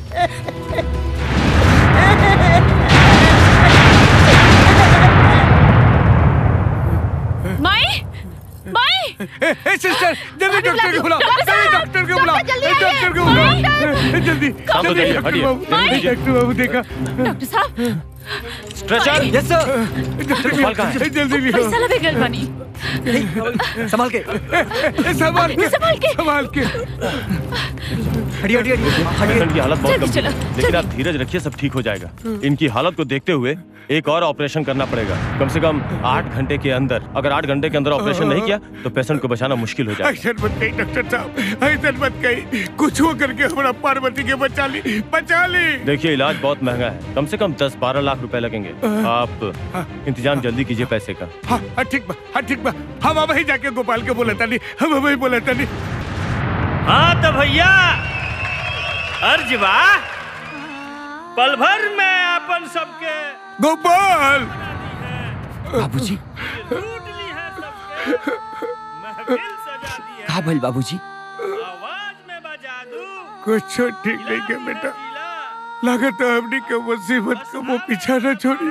माई माई ए सिस्टर जल्दी डॉक्टर को बुलाओ डॉक्टर जल्दी साहब, डॉक्टर को बुलाओ डॉक्टर जल्दी ए, डॉक्टर को आइए। बुलाओ ए, जल्दी काम तो जल्दी करिए, डॉक्टर हटिए। बाबू माई। ए, डॉक्टर बाबू देखा डॉक्टर साहब स्ट्रेचर यस सर डॉक्टर संभाल कहाँ है? ए, जल्दी लियो पैसा लगे गल बनी संभाल के ए, संभाल के संभाल के। संभाल के हटिए हटिए हटिए पेशेंट की हालत बहुत जल्दी गंभीर चलो, है लेकिन आप धीरज रखिए सब ठीक हो जाएगा इनकी हालत को देखते हुए एक और ऑपरेशन करना पड़ेगा कम से कम आठ घंटे के अंदर अगर आठ घंटे के अंदर ऑपरेशन नहीं किया तो पेशेंट को बचाना मुश्किल हो जाएगा ऐसा मत कही डॉक्टर साहब ऐसा मत कही कुछ हो करके हमारा पार्वती के बचा ली बचा ली देखिए इलाज बहुत महंगा है कम से कम दस बारह लाख रुपए लगेंगे आप इंतजाम जल्दी कीजिए पैसे का हाँ हाँ ठीक बा हाँ ठीक बा हम अब ही जाके गोपाल के बोला तानी हम अब ही बोला तानी हाँ तो भैया अर्ज बा पल भर में अपन सबके गोपाल बाबूजी का भइल बाबूजी कुछ ठीक नहीं के बेटा लागत है हमने के मुसीबत को वो पीछा न छोड़ी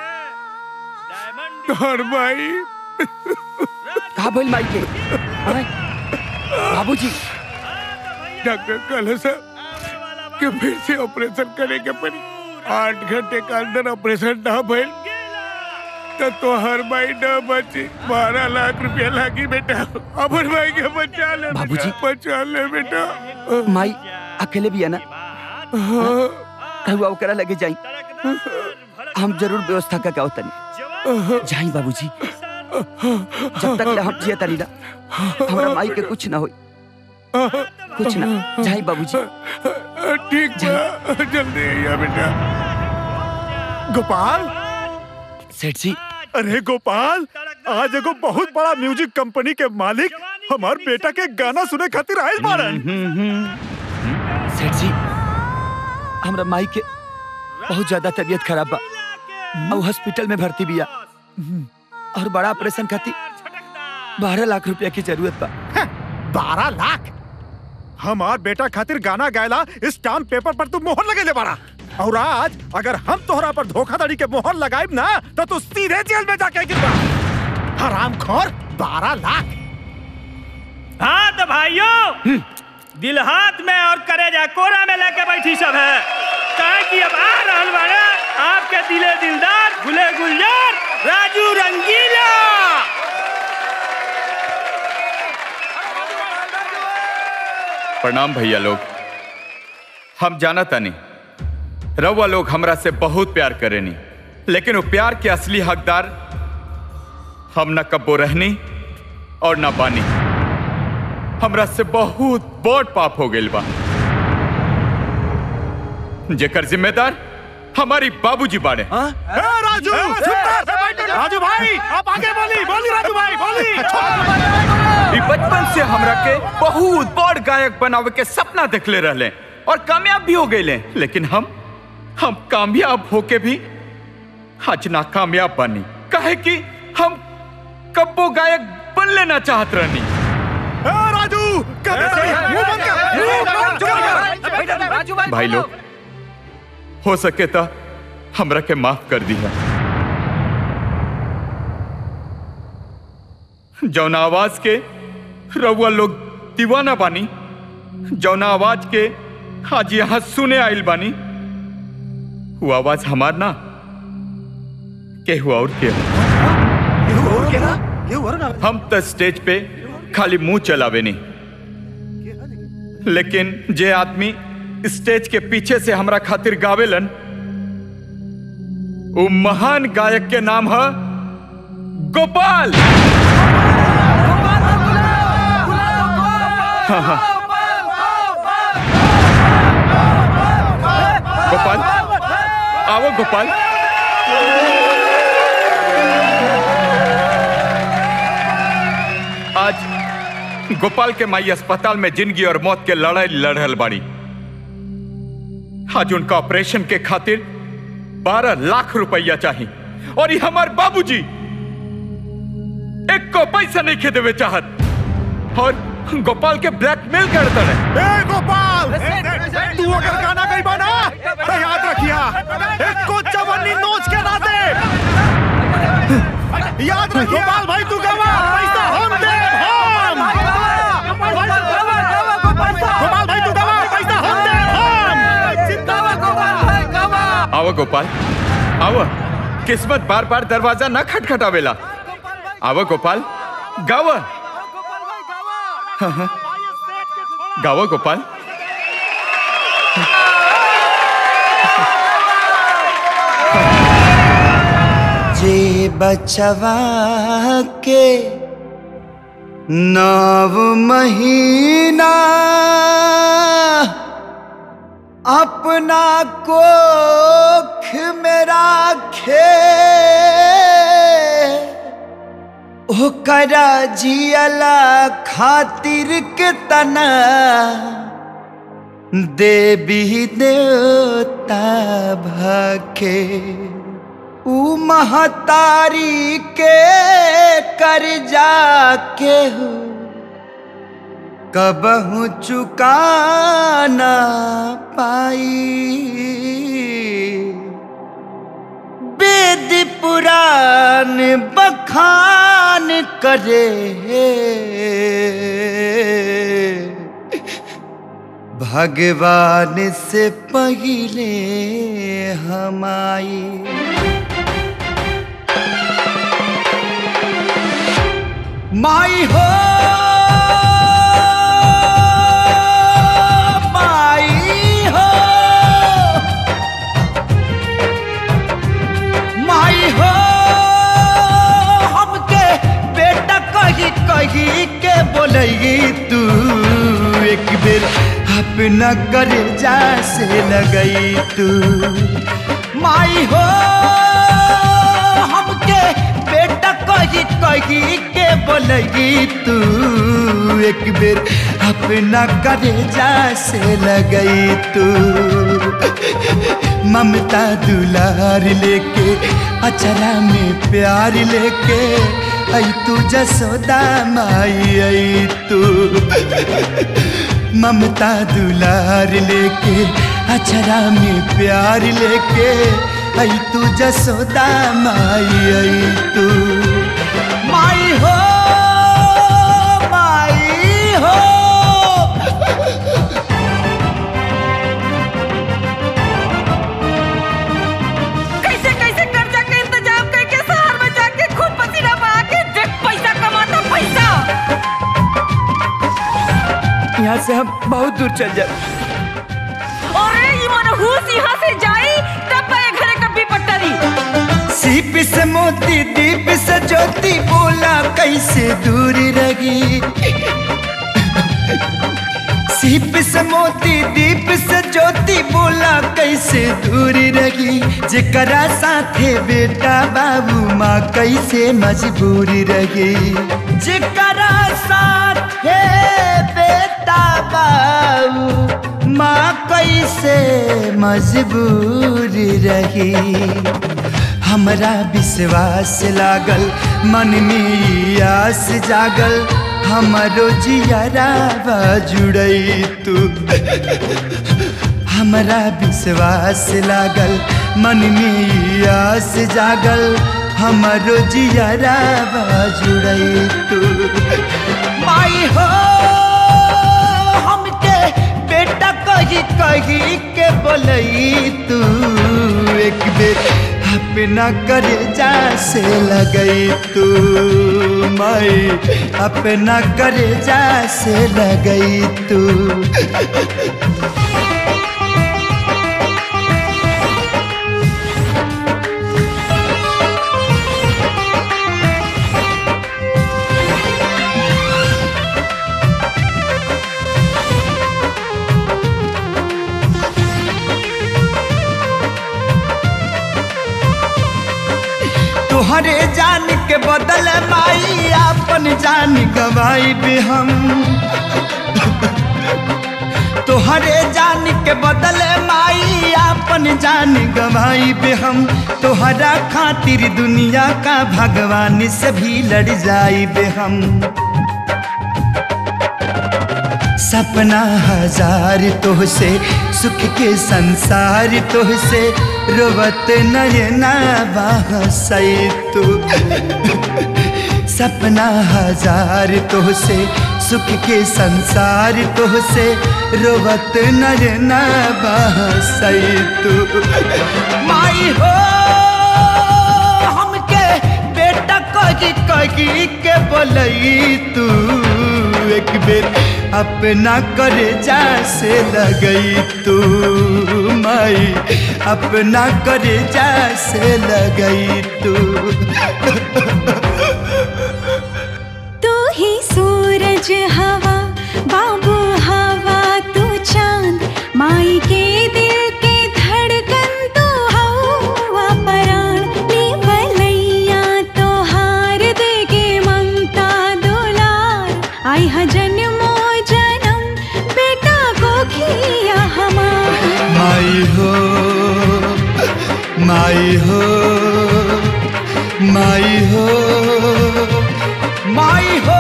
तोहर भाई का भइल माई के हैं? बाबूजी डॉक्टर कहले सर कि फिर से ऑपरेशन करे के पड़ी आठ घंटे के अंदर ऑपरेशन ना भइल तो तोहर भाई न बची बारह लाख रुपया लागी बेटा अमर भाई के बचा ले बाबूजी। बेटा, बचा ले बेटा माई अकेले भी है ना कहुआ ओकरा लगे जाई हम जरूर व्यवस्था का क्या तनी जाई बाबूजी जब तक ले हम जिया तनी ना हमरा माई के कुछ ना होई कुछ ना जाई बाबूजी ठीक बा जल्दी आइया बेटा गोपाल सेठ जी अरे गोपाल आज एगो बहुत बड़ा म्यूजिक कंपनी के मालिक हमार बेटा के गाना सुने खातिर आयल बारन सेठ जी हमरा माई के बहुत ज्यादा तबीयत खराब बा और हॉस्पिटल में भर्ती बिया और बड़ा ऑपरेशन खातिर बारह लाख रुपया की जरूरत बा बारह लाख हमार बेटा खातिर गाना गायला स्टाम्प पेपर पर तू मोहर लगे ले बारा और आज अगर हम तोहरा पर धोखाधड़ी के मोहर लगाइब ना तो तू सीधे जेल में जाके गिरबा हराम खोर बारह लाख हाँ तो भाइयों दिल हाथ में और करेजा कोरा में लेके बैठी सब है कहे कि अब आ रहल बाड़े आपके दिले दिलदार भूले गुलजार राजू रंगीला प्रणाम भैया लोग हम जाना तानी रउआ लोग हमरा से बहुत प्यार करेनी लेकिन वो प्यार के असली हकदार हम न कब्बो रहनी और न बानी हमरा से बहुत बड़ पाप हो गइल बा जेकर जिम्मेदार हमारी बाबूजी बाड़े ए, राजू राजू भाई आप आगे बोली बोली राजू भाई बोली ई बचपन से हमरा के बहुत बड़ गायक बनावे के सपना देखले रहले और कामयाब भी हो गए लेकिन हम हम कामयाब होके भी आज ना कामयाब बनी काहे कि हम कब्बो गायक बन लेना चाहत रहनी ए, राजू कहते सही, मुंह बंद कर, मुंह बंद कर। भाई लोग हो सके तो हमरा के माफ कर दिया जौना आवाज के रउआ लोग दीवाना बानी जौना आवाज के आज यहाँ सुने आइल बानी वो आवाज हमार ना केहू और के हम तो स्टेज पे खाली मुंह चलावे नहीं लेकिन जे आदमी स्टेज के पीछे से हमरा खातिर गावेलन वो महान गायक के नाम है गोपाल हाँ, हाँ। गोपाल आओ गोपाल आज गोपाल के माई अस्पताल में जिंदगी और मौत के लड़ाई लड़ रहल बाड़ी आज उनका ऑपरेशन के खातिर बारह लाख रुपया चाहिए और ये हमार बाबूजी एक को पैसा नहीं खे देवे चाहत और गोपाल के ब्लैकमेल करता है ए गोपाल तू अगर गाना गई बना तो याद रखिया एक को चवन्नी नोच के ना दे याद रख गोपाल भाई तू गवा पैसा हम दे हम गोपाल भाई तू गवा पैसा हम दे हम जिंदाबाद गोपाल भाई गवा आओ गोपाल आओ किस्मत बार बार दरवाजा न खटखटावेला आओ गोपाल गावा हाँ, हाँ। गावा गोपाल जे बचवा के नव महीना अपना कोख में राखे ओकरा जियला खातिर के तना देवी देवता भखे ऊ महतारी के कर जाके कबहू चुकाना पाई वेद पुराण बखान करे भगवान से पहिले हमाई माई हो माई हो माई हो हमके बेटा कही कही के बोलगी तू एक बेर अपना करे जा से लगई तू माई हो हमके बेटा कही कही के बोलगी तू एक बेर अपना करे जा से लगई तू ममता दुलार लेके अचरा में प्यार लेके आई तू जसोदा माई आई तू ममता दुलार लेके अचरा में प्यार लेके आई तू जसोदा माई आई तू माई हो माई हो कैसे कैसे कर्जा के इंतजाम करके शहर में जाके खूब पसीना बहा के देख पैसा कमाता पैसा यहाँ से हम बहुत दूर चल जाए अरे ये मनहूस यहाँ से जाई तब पाए घरे कभी पट्टरी सीप से मोती दीप से ज्योति बोला कैसे दूर रही सीप से मोती दीप से ज्योति बोला कैसे दूर रही जेकरा साथे बेटा बाबू माँ कैसे मजबूर रही जेकरा साथे बेटा बाबू माँ कैसे मजबूर रही हमरा विश्वास लागल मन में आस जागल हमरो जियरा जुड़ई तू हमरा विश्वास लागल मन में आस जागल हमरो जियरा जुड़ई तू माई हो हमके बेटा कही कही के बोलई तू एक बेर अपना करे जा से लगई तू माई अपना करे जा से लगई तू तोहरे जान के बदल माई अपन जान गवाई भी हम तोहरे जान के बदल माई अपन जान गवाई भी हम तोहरा खातिर दुनिया का भगवान से भी लड़ जाई बे हम सपना हजार तोहसे सुख के संसार तोहसे रोवत नयना बहसई तू सपना हजार तोहसे सुख के संसार तोहसे रोवत नयना बहसई तू माई हो हमके बेटा कही कही के बोलई तू एक बेर अपना करे जा से लगई तू माई अपना करे जा से लगई तू तू ही सूरज हवा बाबू हवा तू चांद माई के दिल के धड़कन तू हवा पराण निवलैया तो हार दे के ममता दुलार आई ह जन्मो जन्म बेटा को खिया हमार माई हो माई हो माई हो माई हो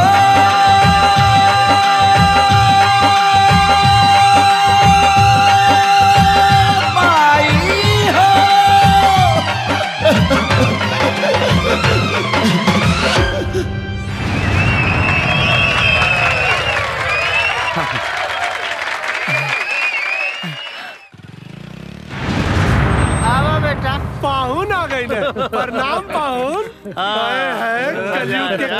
माई हो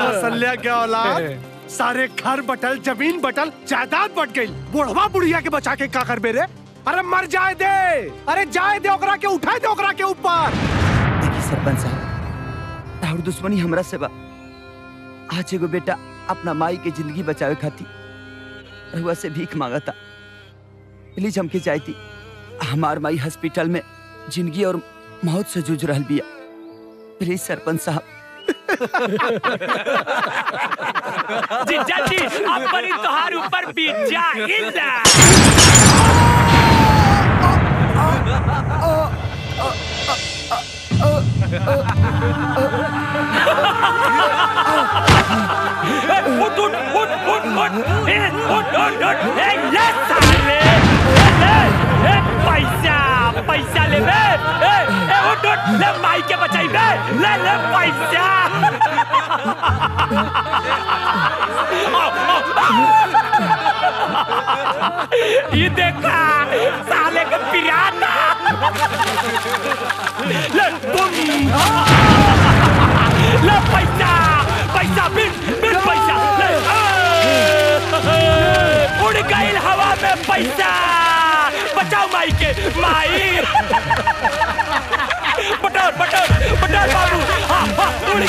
कौशल्या के औलाद सारे घर बटल जमीन बटल जायदाद बट गई बुढ़वा बुढ़िया के बचा के का कर बेरे अरे मर जाए दे अरे जाए दे ओकरा के उठाए दे ओकरा के ऊपर देखी सरपंच साहब और दुश्मनी हमरा से बा आज एगो बेटा अपना माई के जिंदगी बचावे खातिर रहुआ से भीख मांगता प्लीज हमके चाहती हमार माई हॉस्पिटल में जिंदगी और मौत से जूझ रहल बिया प्लीज सरपंच साहब जीजा जी अपनी तोहार ऊपर बीत जा इंदा उठ उठ उठ उठ उठ ए, उठ उठ उठ ए ले साले ए, ले ए पैसा पैसा ले बे ए ए उठ उठ ले माई के बचाई बे ले ले पैसा ये देखा साले के पिराना ले तुम ले पैसा पैसा बिन बिन पैसा ले ए, उड़ गई हवा में पैसा बचाओ माई के माई बटर बटर बटर बाबू हाँ हाँ उड़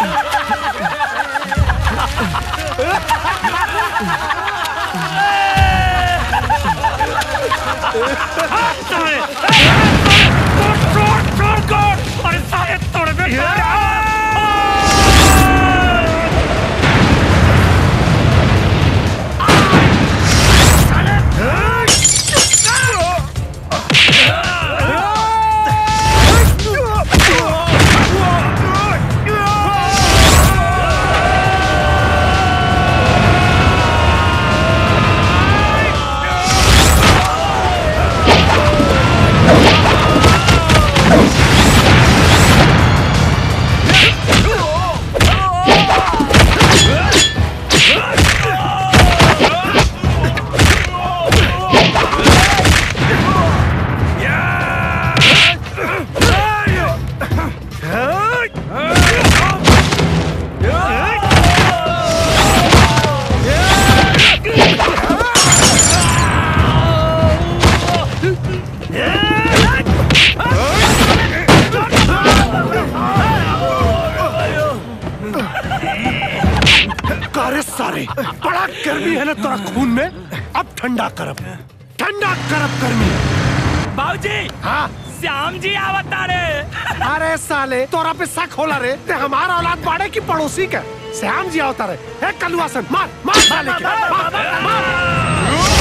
कारे सारे बड़ा गर्मी है ना तोरा खून में अब ठंडा करब ठंडा करब गर्मी बाबूजी हाँ श्याम जी आवता रे अरे साले तोरा पे शक होला रे ते हमारा औलाद बाड़े की पड़ोसी का श्याम जी आवता रे हे कलुआसन मार मार साले के मार, मार,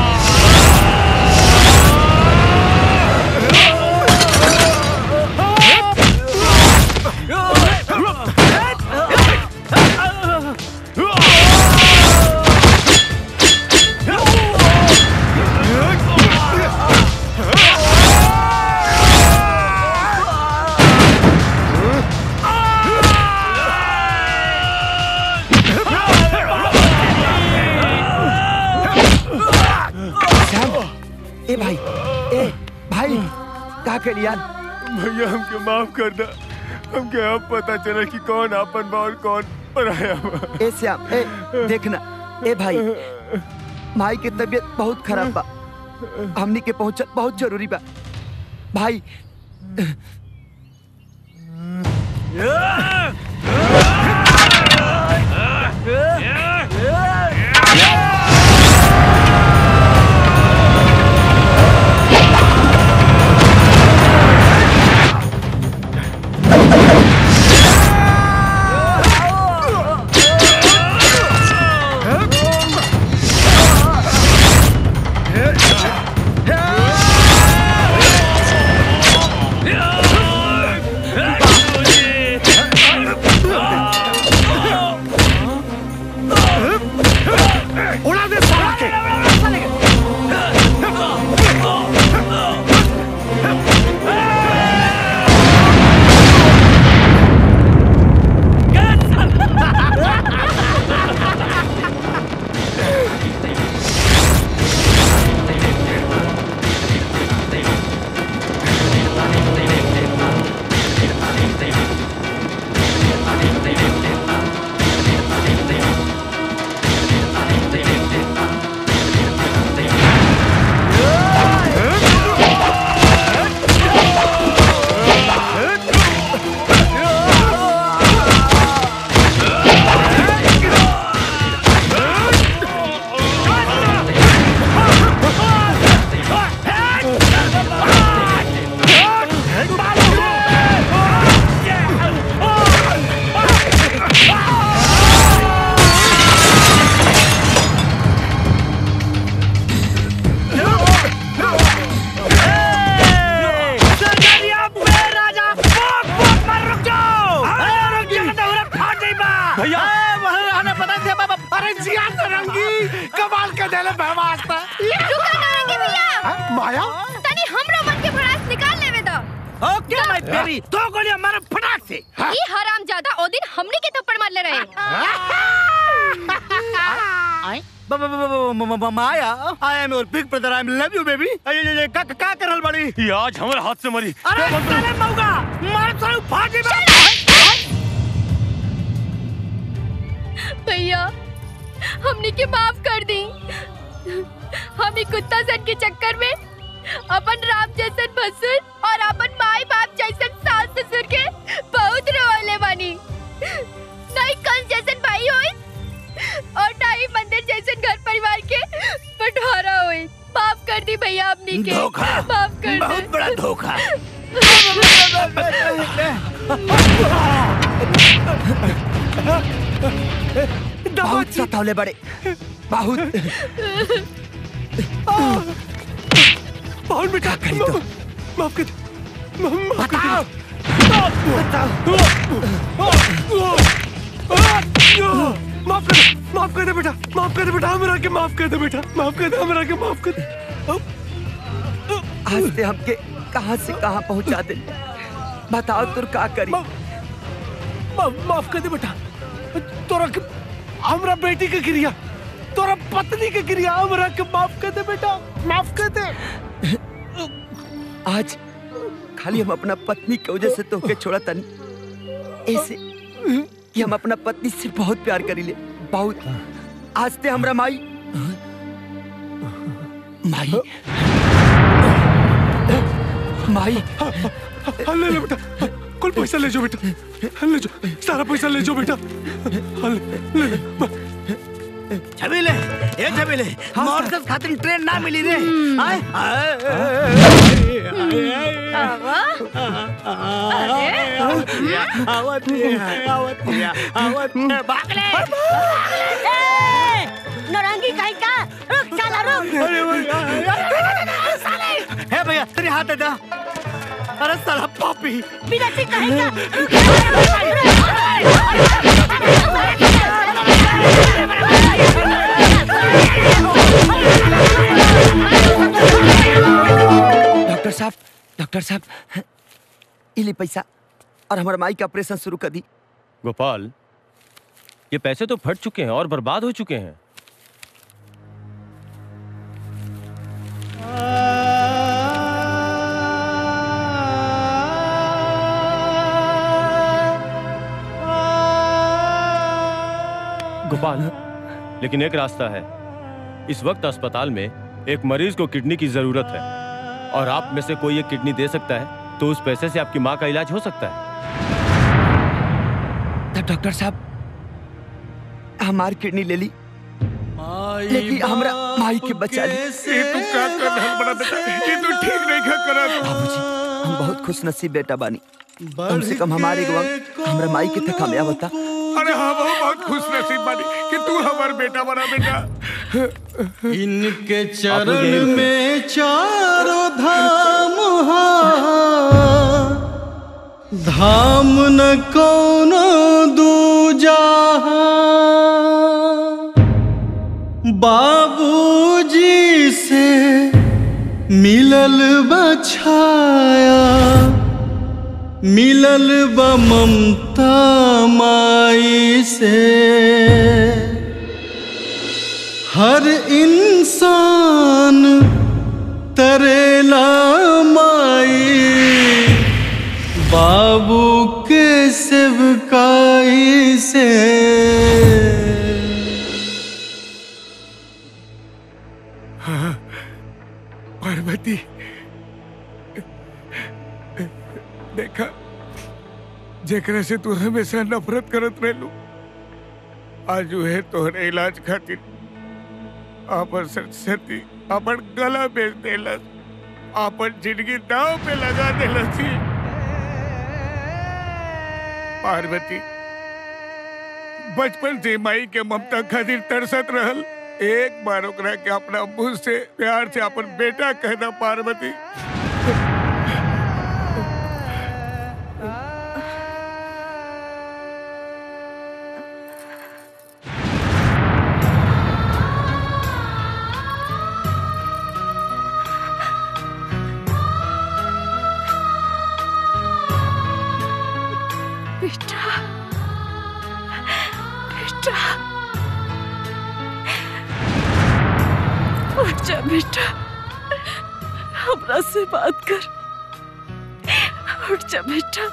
ए भाई ए भाई का कर यार भैया हमके माफ कर दा हमके अब पता चला कि कौन आपन बा और कौन पराया बा ए श्याम ए देखना ए भाई भाई की तबीयत बहुत खराब बा हमनी के पहुंचल बहुत जरूरी बा भाई Yeah! अरे जिया नारंगी कमाल के देले बहवास्ता रुका नारंगी भैया माया तनी हमरो मन के भड़ास निकाल लेवे दो ओके माय बेबी दो गोलियां मारो फटाक से ई हराम ज्यादा ओ दिन हमनी के थप्पड़ मारले रहे ब- ब- ब- ब- म- म- Maya I am your big brother I love you baby का का करल बड़ी ये आज हमारे हाथ से मरी अरे साले मौगा मार साले फाटी में भैया हमनी के माफ कर दी हम ही कुत्ता सन के चक्कर में अपन राम जैसन भसुर और अपन माई बाप जैसन सास ससुर के बहुत रोले बानी नहीं कंस जैसन भाई होई और ना ही मंदिर जैसन घर परिवार के बंटवारा होई माफ कर दी भैया हमनी के धोखा माफ कर बहुत बड़ा धोखा बहुत सतावले बड़े बहुत बहुत बेटा करी तो माफ कर दे माफ कर माफ कर दे माफ कर दे बेटा माफ कर दे बेटा हमरा के माफ कर दे बेटा माफ कर दे हमरा के माफ कर दे आज से हमके कहाँ से कहाँ पहुँचा दे बताओ तुर का करी मा, माफ कर दे बेटा तोरा के हमरा बेटी के क्रिया तोरा पत्नी के क्रिया हमरा के माफ कर दे बेटा माफ कर दे आज खाली हम अपना पत्नी की वजह से तोहके छोड़ा तनी ऐसे कि हम अपना पत्नी से बहुत प्यार करीले बहुत आज ते हमरा माई माई माई हाँ, ले ले बेटा कुल पैसा ले जाओ बेटा हाँ, ले जाओ सारा पैसा ले जाओ बेटा हाँ, ले ले ले छबीले ए छबीले मॉर्कस खातिर ट्रेन ना मिली रे आए आवत आवत आवत भागले नौरंगी कहीं का रुक साला रुक हे भैया तेरे हाथ दे दे अरे साला पापी बिना कहीं का डॉक्टर साहब डॉक्टर साहब इली पैसा और हमारे माई का ऑपरेशन शुरू कर दी गोपाल ये पैसे तो फट चुके हैं और बर्बाद हो चुके हैं गोपाल लेकिन एक रास्ता है इस वक्त अस्पताल में एक मरीज को किडनी की जरूरत है और आप में से कोई एक किडनी दे सकता है तो उस पैसे से आपकी माँ का इलाज हो सकता है तब डॉक्टर साहब हमार किडनी ले ली लेकिन हमरा माई के बचा ली ये तू क्या कर रहा है बड़ा बेटा ये तू ठीक नहीं क्या कर रहा है बाबूजी हम बहुत खुश नसीब बेटा बानी कम से कम हमारे वक्त हमरा माई के तक कामयाब होता अरे हाँ वो बहुत खुश नसीब बानी कि तू हमारा बेटा बना बेटा इनके चरण में चारों धाम हा धाम न कोनो दूजा बाबूजी से मिलल बछाया मिलल ब ममता माई से हर इंसान तरेला माई बाबू के सेवकाई से हाँ, पार्वती देखा जेकरा से तू हमेशा नफरत करत रहलू आज है तोहरे इलाज खातिर आपन सरस्वती आपन गला बेच देलस आपन जिंदगी दाव पे लगा देलस ही। पार्वती बचपन से माई के ममता खातिर तरसत रहल एक बार ओकरा के अपना मुंह से प्यार से अपन बेटा कहना पार्वती बेटा उठ जा बेटा हमरा से बात कर उठ जा बेटा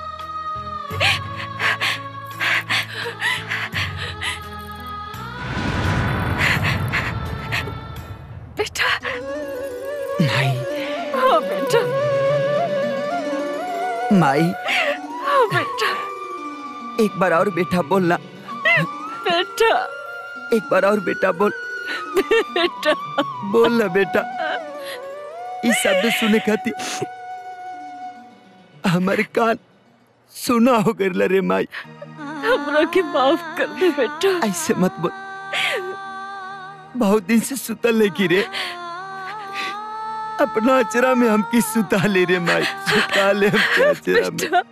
बेटा माई हाँ बेटा माई हाँ बेटा एक बार और बेटा बोलना बेटा एक बार और बेटा बोल बेटा बोल ना बेटा इस शब्द सुने खाती हमारे कान सुना हो गए रे माई हमरा के माफ कर दे बेटा ऐसे मत बोल बहुत दिन से सुतल नहीं की रे अपना अचरा में हम की सुता ले रे माई सुता ले हम के अचरा में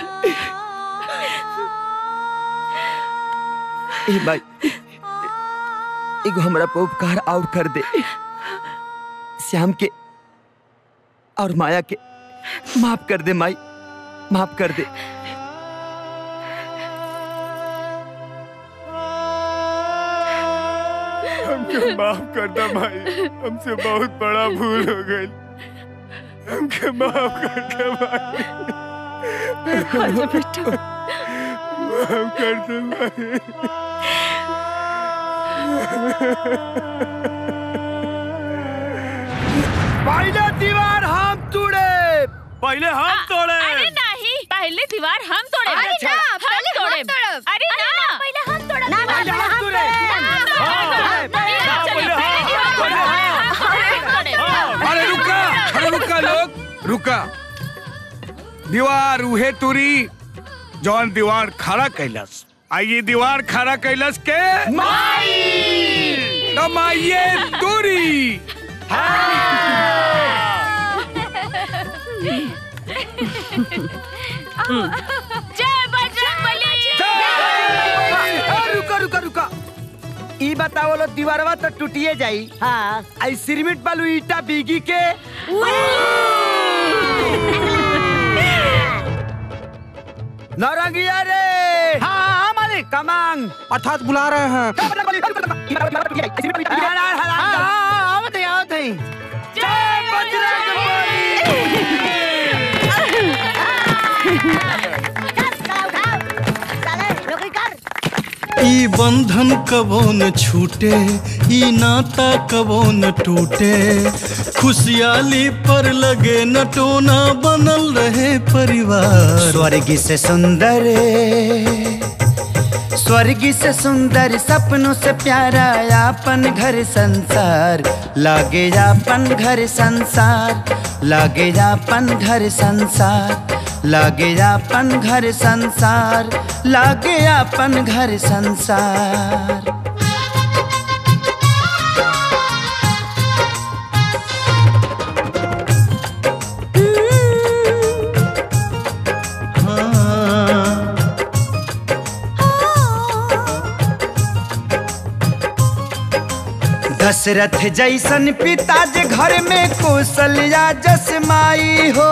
ए माई एगो हमरा पे उपकार और कर दे श्याम के और माया के माफ कर दे माई माफ कर दे हमके माफ कर दे भाई हमसे बहुत बड़ा भूल हो गई हमके माफ कर दे भाई आजा बेटा माफ कर दे पहले दीवार हम तोड़े पहले हम तोड़े अरे नहीं पहले दीवार हम तोड़े अरे अच्छा, ना, हम पहले हम तोड़े तोड़ब। अरे ना पहले हम तोड़ब ना, दीवार। पहले हम तोड़े। अरे रुका अरे रुका लोग रुका दीवार उहे तुरी जौन दीवार खड़ा कैलस आइए दीवार खड़ा कैलस के माई माइये तुरी जय बजरंगबली रुका रुका रुका ई बताओ लो दीवारवा तो टूटिए जाई हाँ आई सिरमिट बालू ईटा बीगी के नौरंगिया रे हाँ मालिक कमांग अर्थात बुला रहे हैं आवत है आवत है ई बंधन कबो न छूटे ई नाता कबो न टूटे खुशहाली पर लगे नटोना बनल रहे परिवार स्वर्ग से सुंदर स्वर्ग से सुंदर सपनों से प्यारा आपन घर संसार लागे आपन घर संसार लागे आपन घर संसार लागे आपन घर संसार लागे आपन घर संसार दशरथ जैसन पिता जे घर में कौशल्या जस माई हो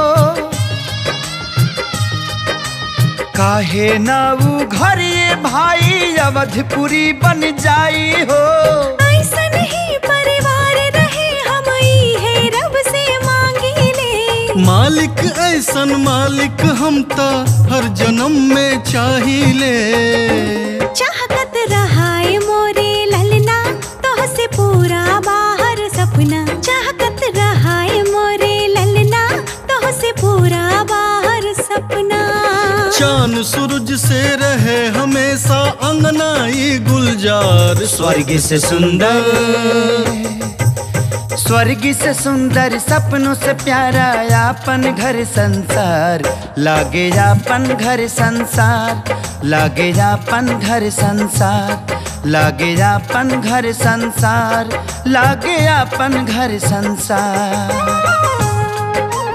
काहे ना ऊ घर ये भाई अवधपुरी बन जाई हो ऐसन ही परिवार रहे हम ई है रब से मांगी ले मालिक ऐसन मालिक हम ता हर जन्म में चाहिए चाहत रहाए मोरे ललना तोह से पूरा बाहर सपना चाहत रहाए मोरे ललना तोह से पूरा बाहर सपना चांद सूरज से रहे हमेशा अंगनाई गुलजार स्वर्ग से सुंदर स्वर्ग से सुंदर सपनों से प्यारा आपन घर संसार लागे आपन घर संसार लागे आपन घर संसार लागे आपन घर संसार लागे आपन घर संसार